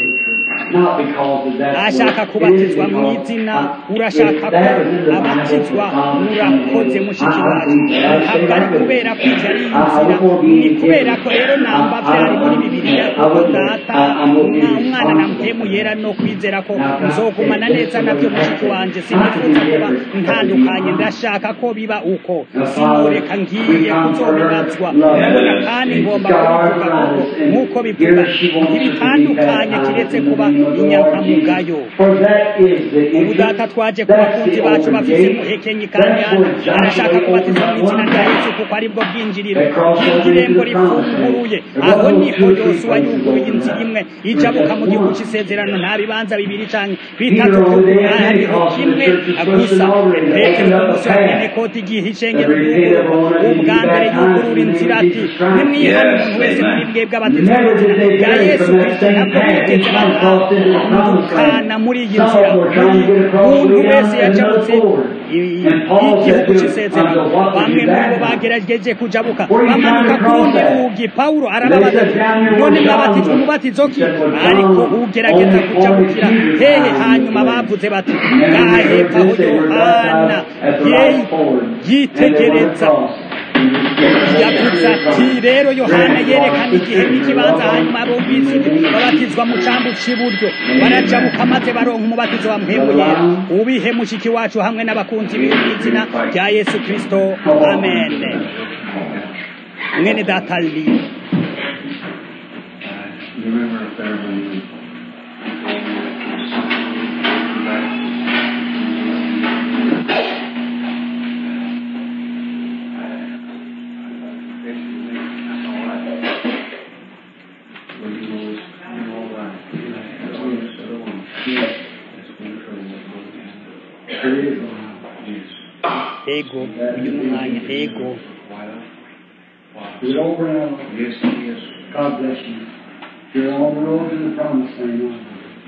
ashaka kubatizwa mu izina urashaka ko abatizwa urakoze mushiki wacu ntabwo ari kubera ko ibyo ari inzira ni kubera ko rero namba byari muri bibiliya kuko data umwana na mpemu yera no kwizera ko nzogumana neza nabyo mushiki wanjye sinifuza kuba ntandukanye ndashaka ko biba uko sinoreka ngiye kuzobibazwa urabona kandi ngomba kubivuga kuko nk'uko bivuga ntibitandukanye kiretse kuba inyankamugayo ubu data twaje ku bakunzi bacu bafise muhekenyi kandi hano arashaka kubatizwa mu izina rya yesu kuko aribwo bwinjiriro bw'irembo rifunguruye aho niho yosuwa yuguruye inzira imwe ijabuka mu gihugu cy'isezerano nta bibanza bibiri canke bitatu hariho kimwe gusa petero ku musi wa pentekoti igihe ishengero ryugururwa ubwa mbere yugurura inzira ati nimwihane umuntu wese muri bwebwe abatizwa mu izina rya yesu kristo ntabwo bigeze batandukana muri iyi nzira umuntu wese yajabutse igihugu cy'isezerano bamwe muri bo bagerageje kujabuka bamanuka ku rundi rugi pawulo arababaza ati none mwabatijwe umubatizo ki ariko ugerageza kujabukira hehe hanyuma bavuze bati ngaha hepfo aho yohana yitegereza yavuze ati rero yohana yerekana igihe n'ikibanza hanyuma bumvise babatizwa mu cyambu cy'iburyo barajabuka maze baronka umubatizo wa mpemu yera ubihe mushiki wacu hamwe n'abakunzi biwe mu izina rya yesu kirisito amen mwene data li ego uyu ni umwanya ego Do it over now. Yes, yes. God bless you. You're on the road to the promised land now.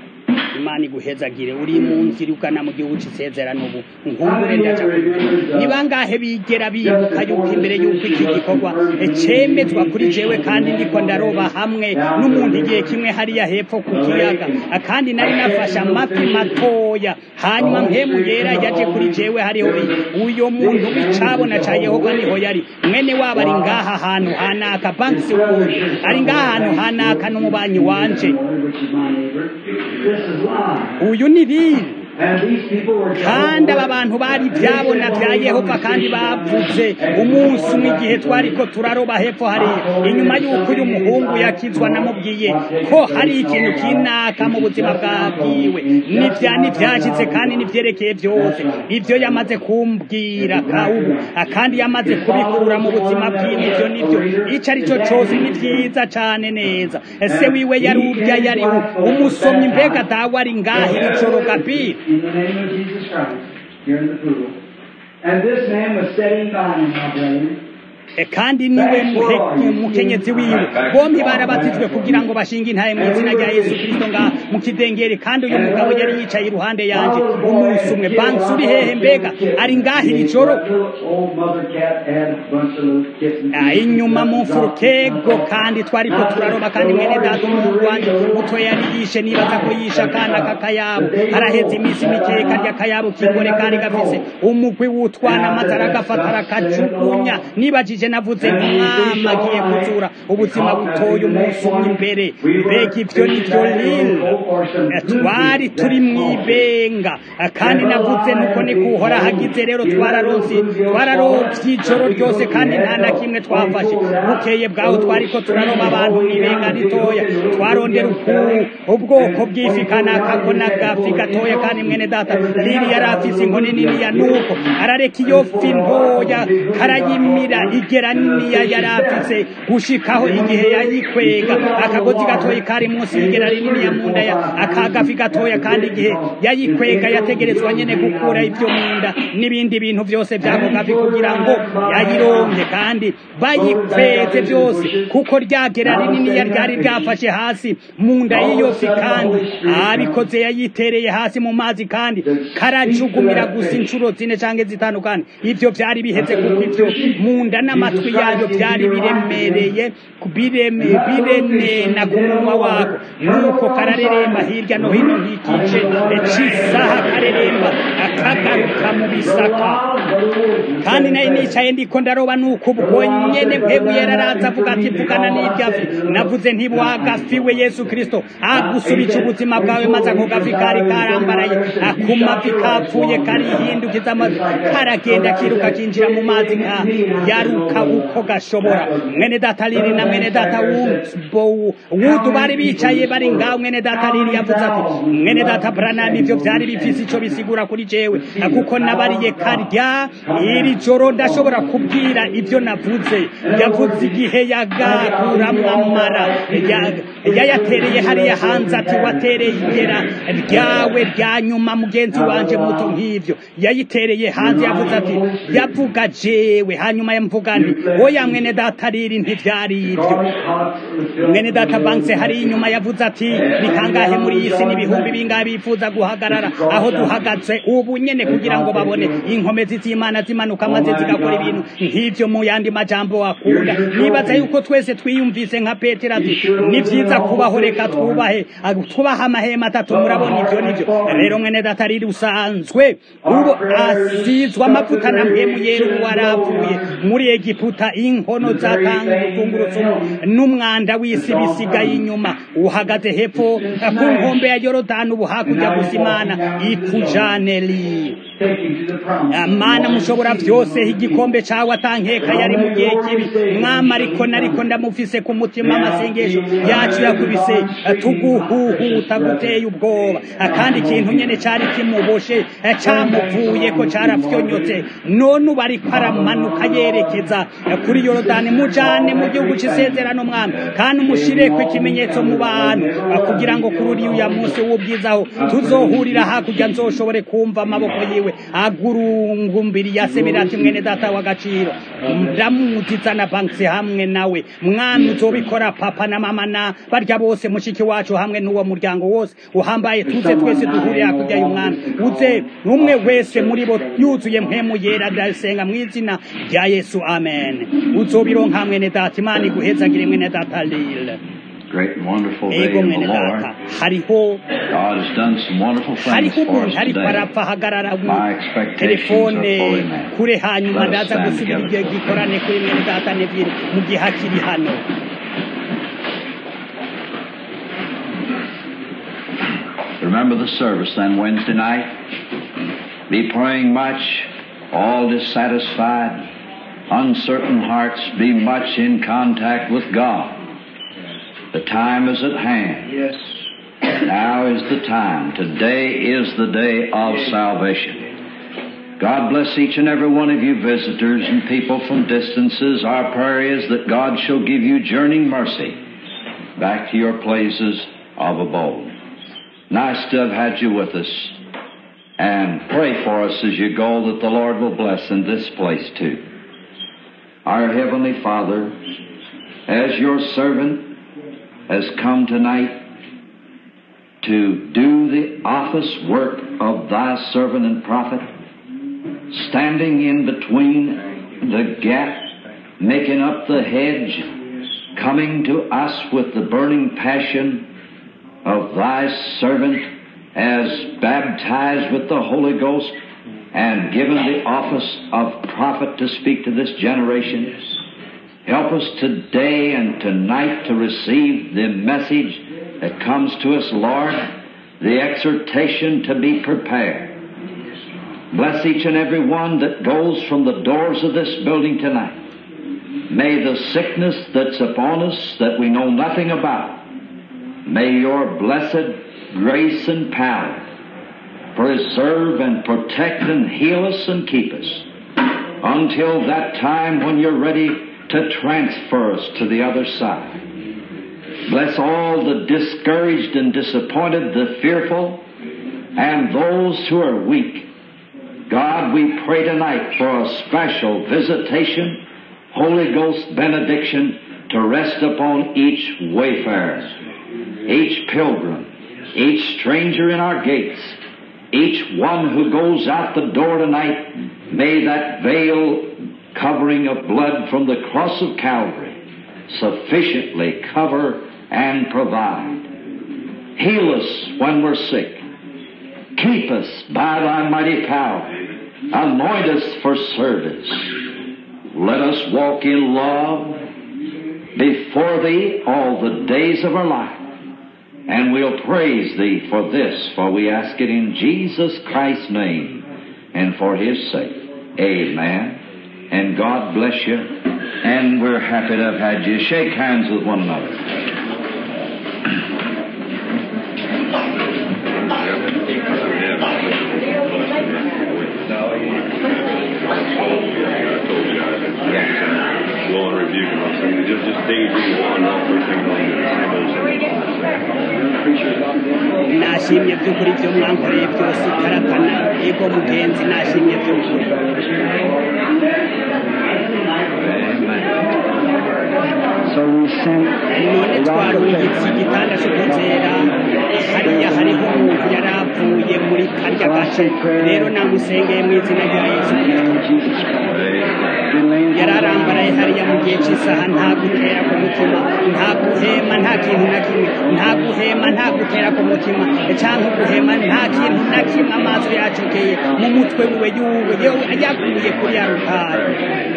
imana iguhezagire uri mu nzira ugana mu gihugu cy'isezerano ubu nkumbure ndaja kubivuga. ni bangahe bigera bibuka yuko imbere y'uko iki gikorwa cemezwa kuri jewe kandi ndiko ndaroba hamwe n'umuntu igihe kimwe hariya hepfo ku kiyaga kandi nari nafashe amafi matoya hanyuma mpemu yera yaje kuri jewe hariho uyo muntu w'icabona ca yehova niho yari mwene wabo ari ngaha hantu hanaka banks wood ari ngaha hantu hanaka n'umubanyi wanje Which is my neighbor. This is live. uyu ni biri And these people were kandi aba bantu bari ibyabona bya yehova kandi bavuze umunsi umwe igihe twari ko turaroba hepfo hariya inyuma y'uko uyu muhungu yakizwa namubwiye ko hari ikintu kinaka mu buzima bwabwiwe n'ibya n'ibyashyitse kandi n'ibyerekeye byose ibyo yamaze kumbwira ka ubu kandi yamaze kubikura mu buzima bwiwe ibyo nibyo icyo ari cyo cyose ni byiza cyane neza ese wiwe yari urya yari umusomyi mbega dawe ari ngaho iri joro gabiri in the name of Jesus Christ here in the pool. And this man was sitting by him, my brethren. E, kandi niwe muhe- mukenyezi wiwe bombi barabatijwe kugira ngo bashinge intaye mu izina rya yesu kirisito ngaha mu kidengeri kandi uyu mugabo yari yicaye iruhande yanjye umunsi umwe bansi uri hehe mbega ari ngaha iri joro Old mother cat had a bunch of little kittens. Ah, inyuma mu mfurukego kandi twari ko turaroba kandi mwene data umuhungu wanjye muto yari yishe nibaza ko yishe akana k'akayabo haraheze iminsi mikeya karya akayabo k'ingore kari gafise umugwi w'utwana maze aragafata arakajugunya nibajije navuze umwami agiye kuzura ubuzima butoye umunsi umwe imbere mbega ibyo ni byo rero Eh, twari turi mu ibenga Eh, kandi navuze nuko ni kuhora hagize rero twararonse twararovye ijoro ryose kandi nta na kimwe twafashe bukeye bwaho twari ko turaroba abantu mu ibenga ritoya twarondera uku ubwoko bw'ifi kanaka ko n'agafi gatoya kandi mwene data lili yari afise inkoni niniya nuko arareka iyo fi ntoya karayimira igera niniya yari afise gushikaho igihe yayikwega akagozi gatoya kari munsi y'igera rininiya mu nda ya akagafi gatoya kandi igihe yayikwega yategerezwa nyene gukura ibyo mu nda n'ibindi bintu byose by'ako gafi kugira ngo yayironke kandi bayikweze byose kuko ryagera rininiya ryari ryafashe hasi mu nda y'iyo fi kandi abikoze yayitereye hasi mu mazi kandi karajugumira gusa inshuro zine canke zitanu kandi ivyo vyari biheze kuko ivyo mu nda n'amatwi yayo byari biremereye bireme birenena ku munwa wako nuko karareremba hirya no hino nk'igice c'isaha kareremba akagaruka mu bisaka kandi nayo nicaye ndiko ndaroba nuko ubwo nyene mpemu yararaza avuga ati vugana n'iryafi navuze nti wagafiwe yesu kristo agusubije ubuzima bwawe maze ako gafi kari karambaraye akumavi kapfuye karihindukiza amazi karagenda kiruka kinjira mu mazi nka yaruka uko gashobora mwene data lili na mwene data Wumbo- wudu bari bicaye bari ngaho mwene data lili yavuze ati mwene data branam ivyo vyari bifise ico bisigura kuri jewe kuko nabariye karya iri joro ndashobora kubwira ivyo navuze yavuze igihe yagakuramwo amara Ya- yayatereye hariya hanze ati watereye igera ryawe rya nyuma mugenzi wanje muto nk'ivyo yayitereye hanze yavuze ati yavuga jewe hanyuma yamvuga nti oya mwene data riri ntivyari ivyo mwene data banse hari inyuma yavuze ati ni kangahe muri iyi si n'ibihumbi bingahe bifuza guhagarara aho duhagaze ubu nyene kugira ngo babone inkomezi z'imana zimanuka maze zigakora ibintu nk'ivyo mu yandi majambo wakunda nibaza yuko twese twiyumvise nka petero ati ni vyiza kubaho reka twubahe twubahe amahema atatu murabona ivyo nivyo rero mwene data riri usanzwe ubu asizwe amavuta na mpemu yera ubu warapfuye muri egiputa inkono zatanga ubutungurutsu n'umwanda w'isi bisigaye inyuma uhagaze hepfo ku nkombe ya yorodani ubu hakurya gusa imana ikujaneli Take you to the promised land. amani mana mushobora byose igikombe cawe atankeka yari mu gihe kibi mwama ariko nariko ndamufise ku mutima amasengesho yacu yakubise tuguhuhuta guteye ubwoba kandi ikintu nyene cari kimuboshe camuvuye ko carafyonyotse none ubu ariko aramanuka yerekeza kuri yorodani mujane mu gihugu c'isezerano mwami kandi umushireko ikimenyetso mu bantu kugira ngo kuri uriya munsi w'ubwizaho tuzohurira hakurya nzoshobore kumva amaboko yiwe agurungumbiriye asemera ati mwene data w'agaciro ndamuziza na banksi hamwe nawe mwami uzobikora papa na mama na barya bose mushiki wacu hamwe n'uwo muryango wose uhambaye tuze twese duhurire hakurya y'umwami uze umwe wese muri bo yuzuye mpemu yera ndasenga mu izina rya yesu amen uzobironka mwene data imana iguhezagire mwene data lile great and wonderful day ego in the mwene Lord. data hariho God has done some wonderful things hariho for us umuntu ariko today. arapfa ahagarara mu My expectations telefone are fully met. kure hanyuma Let us ndaza stand gusubira together. igihe gikorane kuri mwene data neville mu gihe akiri hano Remember the service then Wednesday night. Be praying much, all dissatisfied, uncertain hearts, be much in contact with God. The time is at hand. Yes. Now is the time. Today is the day of salvation. God bless each and every one of you visitors and people from distances. Our prayer is that God shall give you journeying mercy back to your places of abode. Nice to have had you with us. And pray for us as you go that the Lord will bless in this place too. Our Heavenly Father, as your servant has come tonight to do the office work of thy servant and prophet, standing in between the gap, making up the hedge, coming to us with the burning passion of thy servant as baptized with the Holy Ghost and given the office of prophet to speak to this generation. Help us today and tonight to receive the message that comes to us, Lord, the exhortation to be prepared. Bless each and every one that goes from the doors of this building tonight. May the sickness that's upon us that we know nothing about, may your blessed grace and power preserve and protect and heal us and keep us until that time when you're ready to transfer us to the other side. Bless all the discouraged and disappointed, the fearful, and those who are weak. God, we pray tonight for a special visitation, Holy Ghost benediction to rest upon each wayfarer, each pilgrim, each stranger in our gates, each one who goes out the door tonight. May that veil covering of blood from the cross of Calvary sufficiently cover and provide. Heal us when we're sick. Keep us by thy mighty power. Anoint us for service. Let us walk in love before thee all the days of our life. And we'll praise thee for this, for we ask it in Jesus Christ's name and for his sake. Amen. And God bless you. And we're happy to have had you. Shake hands with one another. Go on rebuke him. I'm saying just just days you want off for nashimye by'ukuri ibyo mwankoreye byose utaratana ego mugenzi nashimye by'ukuri So we sent none twarungitse igitanda cyo kuzera hariya hariho umuntu yari avuye muri karya gace rero namusengeye mu izina rya yesu kirisito yari arambaraye hariya mu gihe cy'isaha nta gutera ku mutima nta guhema nta kintu na kimwe nta guhema nta gutera ku mutima cyangwa guhema nta kintu na kimwe amaso yacokeye mu mutwe wiwe yuwe yaguye kuri ya rutari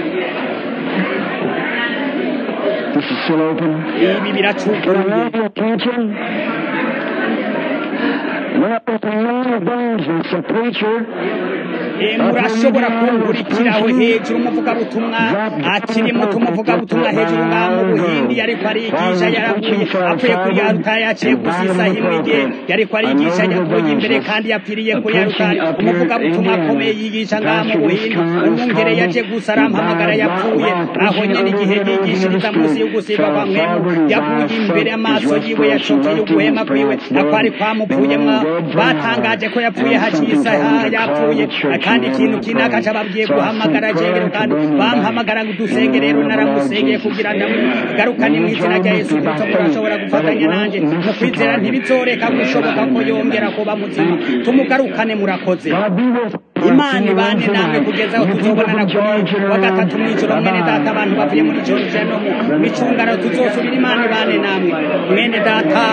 This is still open. ibi Can I biracukuye have your attention? Went up with a man of evangelist, a preacher, murashobora kungurikiraho hejuru umuvugabutumwa akiri muto umuvugabutumwa hejuru ngaha mu buhindi yariko arigisha yaravuye apfuye kuri ya rutare yaciye gusa isaha imwe igihe yariko arigisha yavuye imbere kandi yapfiriye kuri ya rutare umuvugabutumwa akomeye yigisha ngaha mu buhindi umwungere yaje gusa arampamagara yapfuye aho nyene igihe yigishiriza munsi y'ugusiga kwa mwemu yavuye imbere amaso yiwe yacokeye uguhema kwiwe akwari kwamupfuyemwo batangaje ko yapfuye haciye isaha yapfuye kandi ikintu kinaka cababwiye guhamagara jengero kandi bampamagara ngo dusenge rero naramusengeye kugira ndamugarukane mu izina rya yesu kristo murashobora gufatanya nanjye mu kwizera ntibizoreka gushoboka ko yongera kuba muzima tumugarukane murakoze imana ibane namwe kugeza aho tuzobonana kuri wa gatatu mw'ijoro mwene data abantu bavuye muri georgia no mu micungano tuzosubira imana ibane namwe mwene data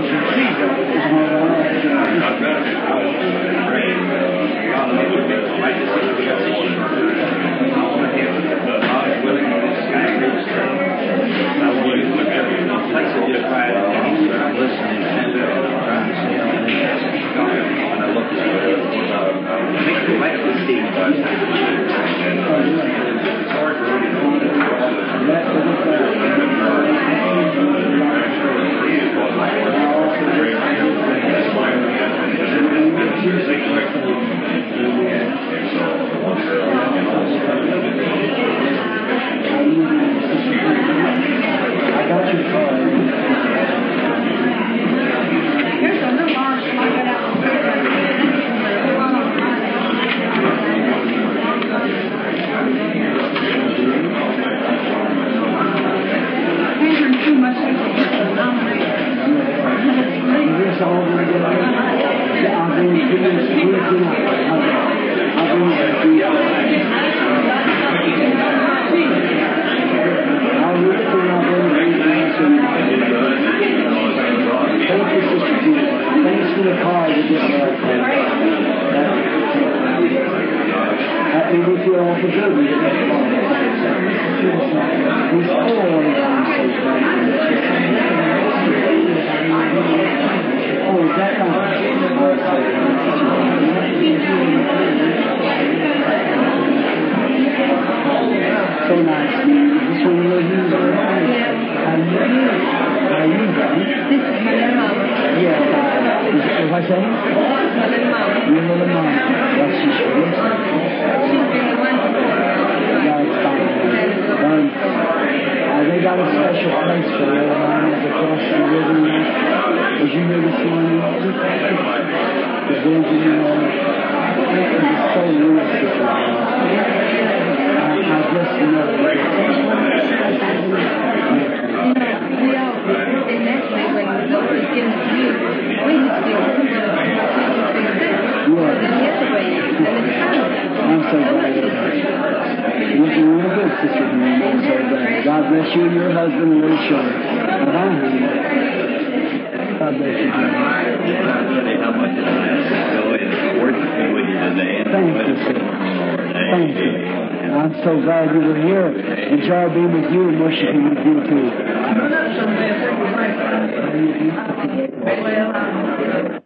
God bless you and your husband and little children. God bless you. Thank you, sir. Thank you. I'm so glad you were here. Enjoy being with you and worshiping with you too.